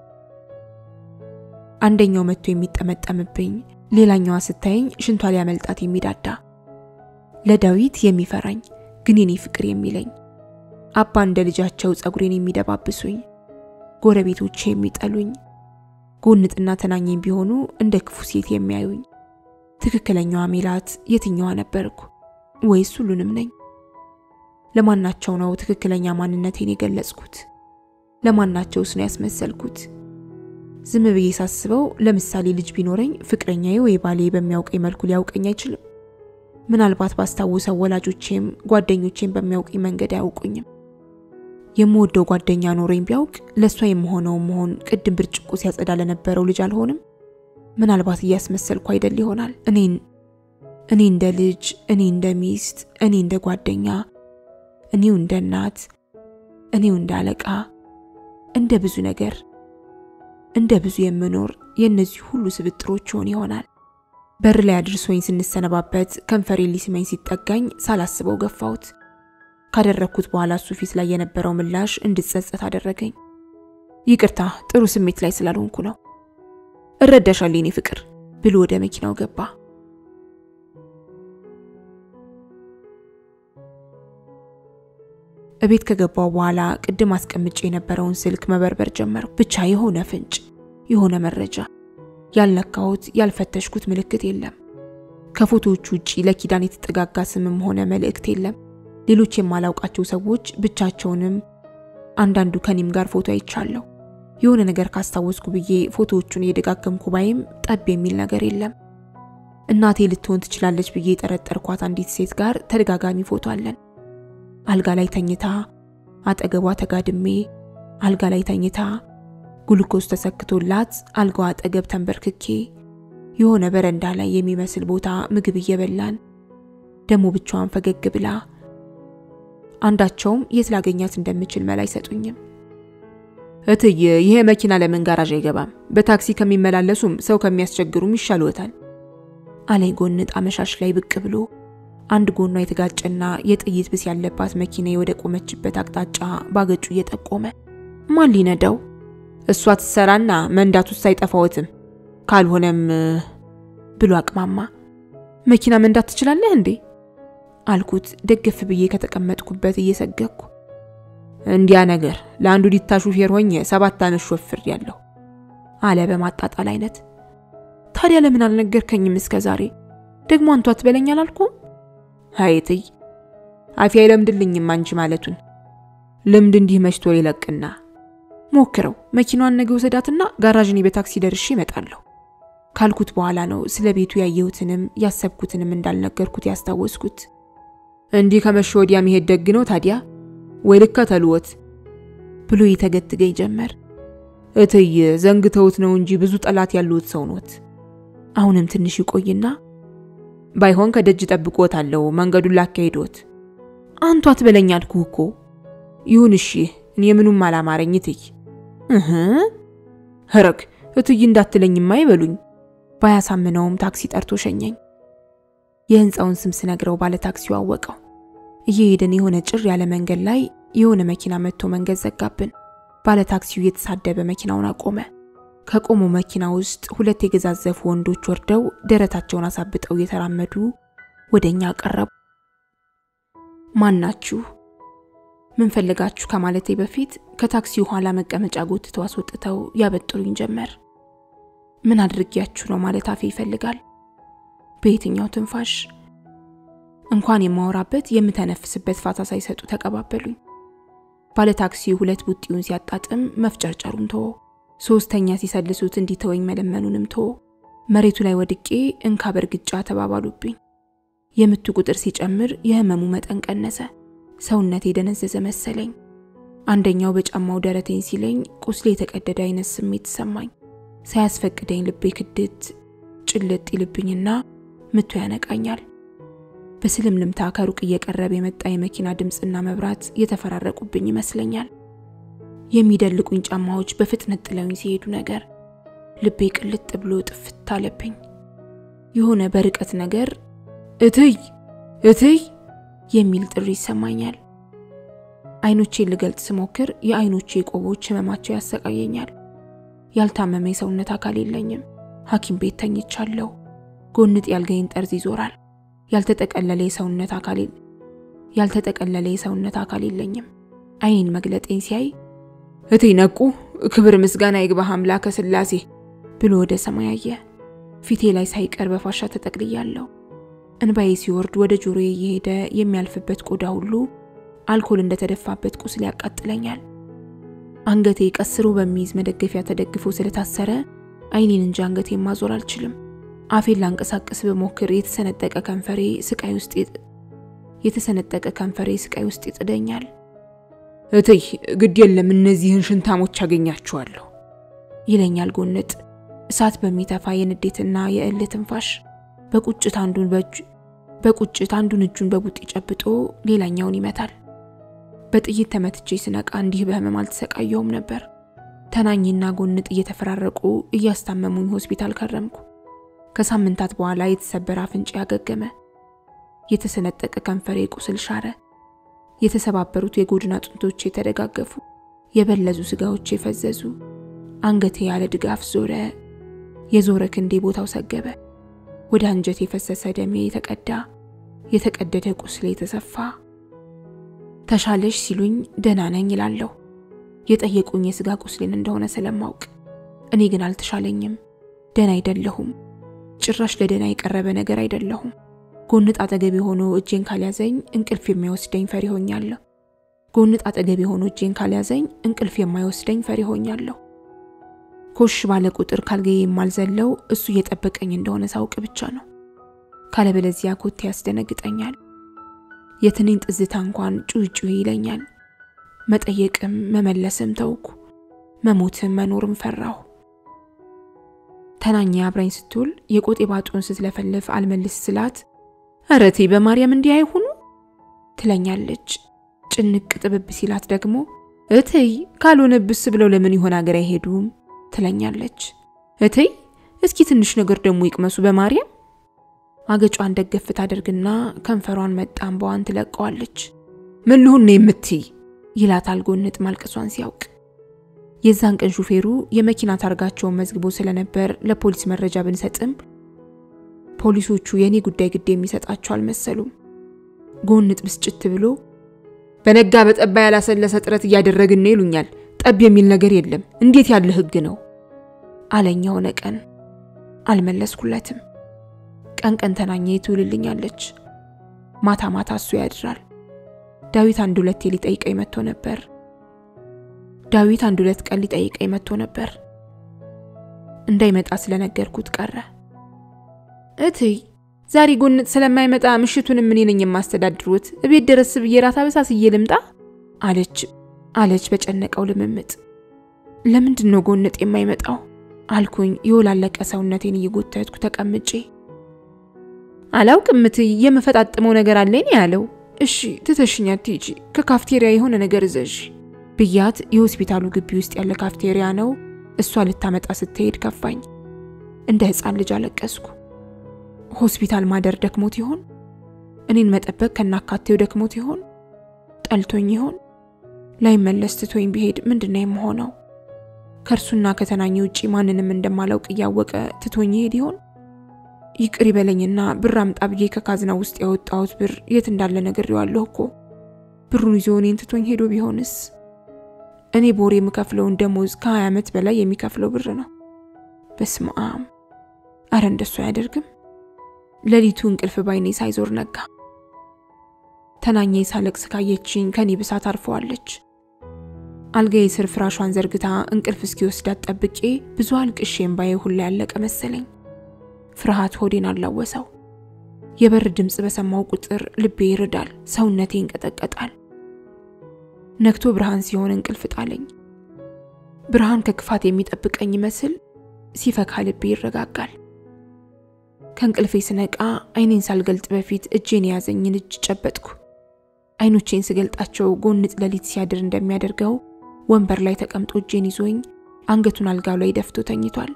አንደኛው መጥቶ የሚጠመጠምብኝ፣ ሌላኛዋ ስታየኝ ሽንቷ ሊያመልጣት የሚዳዳ፣ ለዳዊት የሚፈራኝ ግን የኔ ፍቅር የሚለኝ፣ አባ እንደ ልጃቸው ጸጉሬን የሚደባብሱኝ፣ ጎረቤቶቼ የሚጠሉኝ፣ ጎንጥና ተናኘኝ ቢሆኑ እንደ ክፉ ሴት የሚያዩኝ ትክክለኛዋ ሜላት የትኛዋ ነበርኩ? ወይስ ሁሉንም ነኝ? ለማናቸው ነው ትክክለኛ ማንነቴን የገለጽኩት? ለማናቸውስ ነው ያስመሰልኩት? ዝም ብዬ ሳስበው ለምሳሌ ልጅ ቢኖረኝ ፍቅረኛዬ ወይ ባሌ በሚያውቀኝ መልኩ ሊያውቀኝ አይችልም። ምናልባት ባስታውሰው ወላጆቼም ጓደኞቼም በሚያውቀኝ መንገድ አያውቁኝም። የምወደው ጓደኛ ኖረኝ ቢያውቅ ለእሷ የምሆነው መሆን ቅድም ብርጭቆ ሲያጸዳ ለነበረው ልጅ አልሆንም። ምናልባት እያስመሰልኩ አይደል ይሆናል። እኔን እኔ እንደ ልጅ፣ እኔ እንደ ሚስት፣ እኔ እንደ ጓደኛ፣ እኔው እንደ እናት፣ እኔው እንደ አለቃ፣ እንደ ብዙ ነገር እንደ ብዙ የምኖር የእነዚህ ሁሉ ስብጥሮች ይሆን ይሆናል። በር ላይ አድርሶኝ ስንሰነባበት ከንፈሬ ሊስመኝ ሲጠጋኝ ሳላስበው ገፋሁት። ካደረግኩት በኋላ እሱ ፊት ላይ የነበረው ምላሽ እንድጸጸት አደረገኝ። ይቅርታ ጥሩ ስሜት ላይ ስላልሆንኩ ነው እረዳሻለሁ የኔ ፍቅር ብሎ ወደ መኪናው ገባ። እቤት ከገባው በኋላ ቅድም አስቀምጬ የነበረውን ስልክ መበርበር ጀመርኩ። ብቻ የሆነ ፍንጭ፣ የሆነ መረጃ፣ ያልነካሁት ያልፈተሽኩት ምልክት የለም። ከፎቶዎቹ ውጪ ለኪዳን የተጠጋጋ ስምም ሆነ መልእክት የለም። ሌሎች የማላውቃቸው ሰዎች ብቻቸውንም አንዳንዱ ከኔም ጋር ፎቶ አይቻለሁ። የሆነ ነገር ካስታወስኩ ብዬ ፎቶዎቹን እየደጋገምኩ ባይም ጠብ የሚል ነገር የለም። እናቴ ልትሆን ትችላለች ብዬ የጠረጠርኳት አንዲት ሴት ጋር ተደጋጋሚ ፎቶ አለን። አልጋ ላይ ተኝታ፣ አጠገቧ ተጋድሜ፣ አልጋ ላይ ተኝታ፣ ግሉኮስ ተሰክቶላት አልጋዋ አጠገብ ተንበርክኬ፣ የሆነ በረንዳ ላይ የሚመስል ቦታ ምግብ እየበላን ደግሞ ብቻዋን ፈገግ ብላ፣ አንዳቸውም የት ላገኛት እንደምችል መላ አይሰጡኝም። እትዬ ይሄ መኪና ለምን ጋራዥ አይገባም? በታክሲ ከሚመላለሱም ሰው ከሚያስቸግሩም ይሻልዎታል አለይ ጎንጥ አመሻሽ ላይ ብቅ ብሎ አንድ ጎኗ የተጋጨና የጥይት ብስ ያለባት መኪና ወደ ቆመችበት አቅጣጫ ባገጩ እየጠቆመ ማን ሊነዳው? እሷ ትሰራና መንዳት ውስጥ አይጠፋዎትም። ካልሆነም ብሎ አቅማማ። መኪና መንዳት ትችላለህ እንዴ? አልኩት ደገፍ ብዬ ከተቀመጥኩበት እየሰገኩ። እንዲያ ነገር ለአንዱ ዲታ ሹፌር ሆኜ ሰባት ዓመት ሾፍር ያለሁ አለ በማጣጣል አይነት። ታዲያ ለምን አልነገርከኝም እስከ ዛሬ? ደግሞ አንቱ አትበለኝ አላልኩም? ሀይትይ አፌ አይለምድልኝም አንቺ ማለቱን። ልምድ እንዲህ መሽቶ ይለቅና ሞክረው። መኪናዋን ነገ ውሰዳትና ጋራዥኔ በታክሲ ደርሼ እመጣለሁ ካልኩት በኋላ ነው ስለ ቤቱ ያየሁትንም ያሰብኩትንም እንዳልነገርኩት ያስታወስኩት። እንዲህ ከመሸ ወዲያ መሄድ ደግ ነው ታዲያ ወይ ልከተልዎት ብሎ ይተገትገኝ ጀመር። እትይ ዘንግተውት ነው እንጂ ብዙ ጠላት ያሉት ሰው ኖት። አሁንም ትንሽ ይቆይና ባይሆን ከደጅ ጠብቆታለሁ መንገዱን ላካሄዶት። አንቱ አትበለኝ አልኩህ እኮ። ይሁን እሺ፣ እኔ ምኑም አላማረኝ እትይ። እህ ህረግ እትይ እንዳትለኝማ አይበሉኝ። ባያሳምነውም ታክሲ ጠርቶ ሸኘኝ። የህንፃውን ስም ስነግረው ባለ ታክሲው አወቀው። እየሄድን የሆነ ጭር ያለ መንገድ ላይ የሆነ መኪና መጥቶ መንገድ ዘጋብን። ባለ ታክሲው እየተሳደበ መኪናውን አቆመ። ከቆመው መኪና ውስጥ ሁለት የገዛዘፉ ወንዶች ወርደው ደረታቸውን አሳብጠው እየተራመዱ ወደ እኛ ቀረቡ። ማን ናችሁ? ምን ፈልጋችሁ ከማለቴ በፊት ከታክሲው ኋላ መቀመጫ ጎትተው አስወጥተው ያበጥሩኝ ጀመር። ምን አድርጊያችሁ ነው ማለት አፌ ይፈልጋል። በየትኛው ትንፋሽ እንኳን የማወራበት የምተነፍስበት ፋታ ሳይሰጡ ተቀባበሉኝ። ባለ ታክሲው ሁለት ቡጢውን ሲያጣጥም መፍጨርጨሩን ተወ። ሶስተኛ ሲሰልሱት እንዲተወኝ መለመኑንም ተወ። መሬቱ ላይ ወድቄ እንካ በርግጫ ተባባሉብኝ። የምቱ ቁጥር ሲጨምር የህመሙ መጠን ቀነሰ። ሰውነቴ የደነዘዘ መሰለኝ። አንደኛው በጫማው ደረቴን ሲለኝ ቁስሌ የተቀደደ አይነት ስሜት ሰማኝ። ሳያስፈቅደኝ ልቤ ክድት ጭልጥ ይልብኝና ምቱ ያነቃኛል። በስልምልምታ ከሩቅ እየቀረበ የመጣ የመኪና ድምፅና መብራት የተፈራረቁብኝ ይመስለኛል። የሚደልቁኝ ጫማዎች በፍጥነት ጥለውኝ ሲሄዱ ነገር ልቤ ቅልጥ ብሎ ጥፍት አለብኝ። የሆነ በርቀት ነገር እትይ እትይ የሚል ጥሪ ይሰማኛል። አይኖቼን ልገልጽ ስሞክር የአይኖቼ ቆቦች ህመማቸው ያሰቃየኛል። ያልታመመ የሰውነት አካል የለኝም። ሐኪም ቤት ተኝቻለሁ። ጎንጥ ያልገኝ ጠርዝ ይዞራል። ያልተጠቀለለ የሰውነት አካል ያልተጠቀለለ የሰውነት አካል የለኝም። አይኔን መግለጤን ሲያይ እቴ ነቁ፣ ክብር ምስጋና ይግባህ አምላከ ሥላሴ ብሎ ወደ ሰማይ አየ። ፊቴ ላይ ሳይቀር በፋሻ ተጠቅልያለሁ። እንባዬ ሲወርድ ወደ ጆሮዬ እየሄደ የሚያልፍበት ቆዳ ሁሉ አልኮል እንደተደፋበት ቁስል ያቃጥለኛል። አንገቴ ቀስሮ በሚይዝ መደገፊያ ተደግፎ ስለታሰረ አይኔን እንጂ አንገቴን ማዞር አልችልም። አፌን ላንቀሳቀስ በሞክር የተሰነጠቀ ከንፈሬ ስቃይ ውስጥ የተሰነጠቀ ከንፈሬ ስቃይ ውስጥ ይጥደኛል። እትይ ግድ የለም እነዚህን ሽንታሞች አገኛችኋለሁ ይለኛል ጎንጥ እሳት በሚተፋ የንዴትና የእልህ ትንፋሽ። በቁጭት አንዱን በእጁ በቁጭት አንዱን እጁን በቡጢ ጨብጦ ሌላኛውን ይመታል። በጥይት ተመትቼ ስነቃ እንዲህ በህመም አልተሰቃየውም ነበር። ተናኝና ጎንጥ እየተፈራረቁ እያስታመሙኝ ሆስፒታል ከረምኩ። ከሳምንታት በኋላ የተሰበረ አፍንጫ ያገገመ፣ የተሰነጠቀ ከንፈሬ ቁስል ሻረ። የተሰባበሩት የጎድን አጥንቶቼ ተደጋገፉ። የበለዙ ስጋዎቼ ፈዘዙ። አንገቴ ያለ ድጋፍ ዞረ። የዞረ ክንዴ ቦታው ሰገበ። ወደ አንጀት የፈሰሰ ደሜ የተቀዳ፣ የተቀደደ ቁስሌ የተሰፋ። ተሻለሽ ሲሉኝ ደህና ነኝ ይላለሁ። የጠየቁኝ የስጋ ቁስሌን እንደሆነ ስለማውቅ፣ እኔ ግን አልተሻለኝም። ደህና አይደለሁም። ጭራሽ ለደህና የቀረበ ነገር አይደለሁም። ጎንጥ አጠገቤ ሆኖ እጄን ካልያዘኝ እንቅልፍ የሚወስደኝ ፈሪ ሆኛለሁ። ጎንጥ አጠገቤ ሆኖ እጄን ካልያዘኝ እንቅልፍ የማይወስደኝ ፈሪ ሆኛለሁ። ኮሽ ባለ ቁጥር ካልጋዬ የማልዘለው እሱ እየጠበቀኝ እንደሆነ ሳውቅ ብቻ ነው። ካለበለዚያ ኮቴ ያስደነግጠኛል። የትንኝ ጥዝታ እንኳን ጩህ ጩህ ይለኛል። መጠየቅም መመለስም ተውኩ። መሞትም መኖርም ፈራሁ። ተናኛ አብራኝ ስትውል የቆጤ ባጡን ስትለፈልፍ አልመልስ ስላት እረቴ በማርያም እንዲህ አይሁኑ ትለኛለች። ጭንቅ ጥብብ ሲላት ደግሞ እትይ ካልሆነ ብስ ብለው ለምን ይሆን አገር አይሄዱም ትለኛለች። እትይ እስኪ ትንሽ ነገር ደግሞ ይቅመሱ በማርያም አገጯን ደገፍ ታደርግና ከንፈሯን መጣም በዋን ትለቀዋለች። ምን ልሁን ነው የምትይ? ይላታል ጎንጥ ማልቀሷን ሲያውቅ። የዛን ቀን ሹፌሩ የመኪና ታርጋቸውን መዝግቦ ስለነበር ለፖሊስ መረጃ ብንሰጥም ፖሊሶቹ የእኔ ጉዳይ ግድ የሚሰጣቸው አልመሰሉም። ጎንጥ ብስጭት ብሎ በነጋ በጠባ ያላሰለሰ ጥረት እያደረግን ነው ይሉኛል። ጠብ የሚል ነገር የለም። እንዴት ያለ ህግ ነው አለኝ። የሆነ ቀን አልመለስኩለትም። ቀን ቀን ተናኘ ትውልልኛለች፣ ማታ ማታ እሱ ያድራል። ዳዊት አንድ ሁለቴ ሊጠይቀኝ መጥቶ ነበር። ዳዊት አንድ ሁለት ቀን ሊጠይቀኝ መጥቶ ነበር። እንዳይመጣ ስለነገርኩት ቀረ። እትይ ዛሬ ጎንጥ ስለማይመጣ ምሽቱንም እኔ ነኝ የማስተዳድሩት። እቤት ድረስ ብዬ ራት አበሳስዬ ልምጣ አለች አለች በጨነቀው ልምምጥ። ለምንድን ነው ጎንጥ የማይመጣው አልኩኝ የወላለቀ ሰውነቴን እየጎተትኩ ተቀምጬ። አላውቅም እትይ የምፈጣጥመው ነገር አለኝ ያለው። እሺ ትተሽኛ ትሂጂ፣ ከካፍቴሪያ የሆነ ነገር እዘዥ ብያት የሆስፒታሉ ግቢ ውስጥ ያለ ካፍቴሪያ ነው። እሷ ልታመጣ ስትሄድ ከፋኝ። እንደ ሕፃን ልጅ አለቀስኩ። ሆስፒታል ማደር ደክሞት ይሆን? እኔን መጠበቅ ከናካቴው ደክሞት ይሆን? ጠልቶኝ ይሆን? ላይመለስ ትቶኝ ቢሄድ ምንድነው የምሆነው? ከእርሱና ከተናኘ ውጪ ማንንም እንደማላውቅ እያወቀ ትቶኝ ይሄድ ይሆን? ይቅር ይበለኝና ብር አምጣ ብዬ ከካዝና ውስጥ ያወጣሁት ብር የት እንዳለ ነግሬዋለሁ እኮ። ብሩን ይዞ እኔን ትቶኝ ሄዶ ቢሆንስ? እኔ በወር የምከፍለውን ደሞዝ ከ20 ዓመት በላይ የሚከፍለው ብር ነው። በስመ አብ! አረ እንደሱ አያደርግም። ሌሊቱ እንቅልፍ ባይኔ ሳይዞር ነጋ። ተናኘ ሳለቅስ ካየችኝ ከኔ ብሳት አርፈዋለች። አልጋዬ ስር ፍራሿን ዘርግታ እንቅልፍ እስኪወስዳት ጠብቄ ብዙ አልቅሼ እምባዬ ሁላ ያለቀ መሰለኝ። ፍርሃት ሆዴን አላወሰው። የበር ድምፅ በሰማው ቁጥር ልቤ ይርዳል፣ ሰውነቴ ይንቀጠቀጣል። ነግቶ ብርሃን ሲሆን እንቅልፍ ጣለኝ። ብርሃን ከክፋት የሚጠብቀኝ ይመስል ሲፈካ ልቤ ይረጋጋል። ከእንቅልፌ ስነቃ አይኔን ሳልገልጥ በፊት እጄን የያዘኝን እጅ ጨበጥኩ። አይኖቼን ስገልጣቸው ጎንጥ ሌሊት ሲያድር እንደሚያደርገው ወንበር ላይ ተቀምጦ እጄን ይዞኝ አንገቱን አልጋው ላይ ደፍቶ ተኝቷል።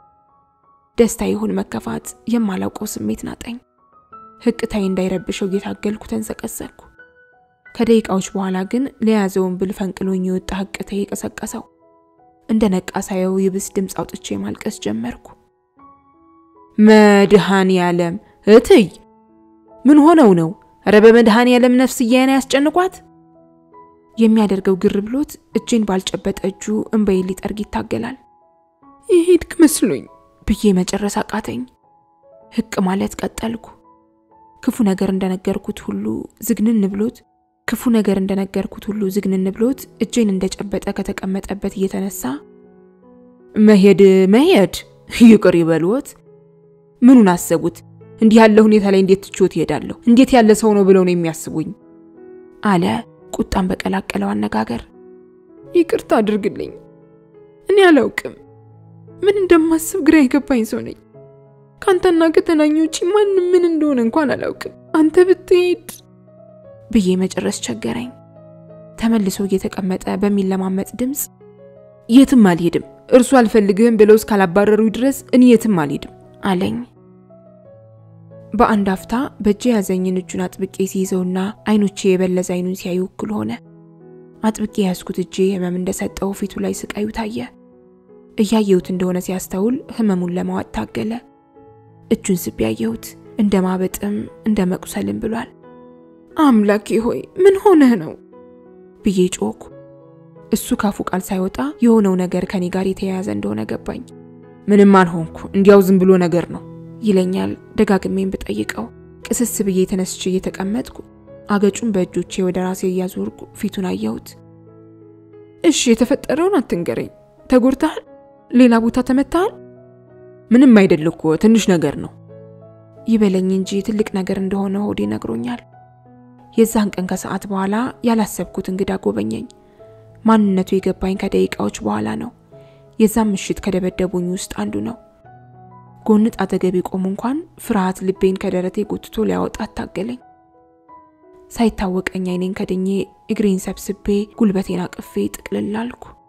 ደስታ ይሁን መከፋት የማላውቀው ስሜት ናጠኝ። ህቅታዬ እንዳይረብሸው እየታገልኩ ተንሰቀሰቅኩ። ከደቂቃዎች በኋላ ግን ለያዘውን ብል ፈንቅሎኝ የወጣ ህቅታዬ የቀሰቀሰው። እንደ ነቃ ሳየው ይብስ ድምፅ አውጥቼ ማልቀስ ጀመርኩ። መድኃኔ ዓለም እትይ ምን ሆነው ነው? ኧረ በመድኃኔ ዓለም ነፍስዬን ያስጨንቋት። የሚያደርገው ግር ብሎት እጄን ባልጨበጠ እጁ እንባዬን ሊጠርግ ይታገላል። ይሄድክ መስሎኝ ብዬ መጨረስ አቃተኝ። ህቅ ማለት ቀጠልኩ። ክፉ ነገር እንደነገርኩት ሁሉ ዝግንን ብሎት ክፉ ነገር እንደነገርኩት ሁሉ ዝግንን ብሎት እጄን እንደጨበጠ ከተቀመጠበት እየተነሳ መሄድ መሄድ ይቅር ይበልዎት። ምኑን አሰቡት? እንዲህ ያለ ሁኔታ ላይ እንዴት ትችዎት ይሄዳለሁ? እንዴት ያለ ሰው ነው ብለው ነው የሚያስቡኝ? አለ ቁጣን በቀላቀለው አነጋገር። ይቅርታ አድርግልኝ። እኔ አላውቅም ምን እንደማስብ ግራ የገባኝ ሰው ነኝ። ከአንተና ከተናኘ ውጪ ማንም ምን እንደሆነ እንኳን አላውቅም። አንተ ብትሄድ ብዬ መጨረስ ቸገረኝ። ተመልሶ እየተቀመጠ በሚለማመጥ ድምፅ የትም አልሄድም፣ እርሱ አልፈልግህም ብለው እስካላባረሩ ድረስ እኔ የትም አልሄድም አለኝ። በአንድ አፍታ በእጄ ያዘኝን እጁን አጥብቄ ሲይዘውና አይኖቼ የበለዘ አይኑን ሲያዩ እኩል ሆነ። አጥብቄ ያዝኩት እጄ ህመም እንደሰጠው ፊቱ ላይ ስቃዩ ታየ። እያየሁት እንደሆነ ሲያስተውል ህመሙን ለማዋጥ ታገለ። እጁን ስቤ ያየሁት እንደ ማበጥም እንደ መቁሰልም ብሏል። አምላኬ ሆይ ምን ሆነህ ነው ብዬ ጮኩ። እሱ ካፉ ቃል ሳይወጣ የሆነው ነገር ከኔ ጋር የተያያዘ እንደሆነ ገባኝ። ምንም አልሆንኩ፣ እንዲያው ዝም ብሎ ነገር ነው ይለኛል ደጋግሜን ብጠይቀው። ቅስስ ብዬ ተነስቼ እየተቀመጥኩ አገጩን በእጆቼ ወደ ራሴ እያዞርኩ ፊቱን አየሁት። እሺ የተፈጠረውን አትንገረኝ። ተጎድተሃል? ሌላ ቦታ ተመታሃል? ምንም አይደል እኮ ትንሽ ነገር ነው ይበለኝ እንጂ ትልቅ ነገር እንደሆነ ሆዴ ነግሮኛል። የዛን ቀን ከሰዓት በኋላ ያላሰብኩት እንግዳ ጎበኘኝ። ማንነቱ የገባኝ ከደቂቃዎች በኋላ ነው። የዛም ምሽት ከደበደቡኝ ውስጥ አንዱ ነው። ጎንጥ አጠገቤ ቆሞ እንኳን ፍርሃት ልቤን ከደረቴ ጎትቶ ሊያወጣ አታገለኝ። ሳይታወቀኝ አይኔን ከድኜ እግሬን ሰብስቤ ጉልበቴን አቅፌ ጥቅልል አልኩ።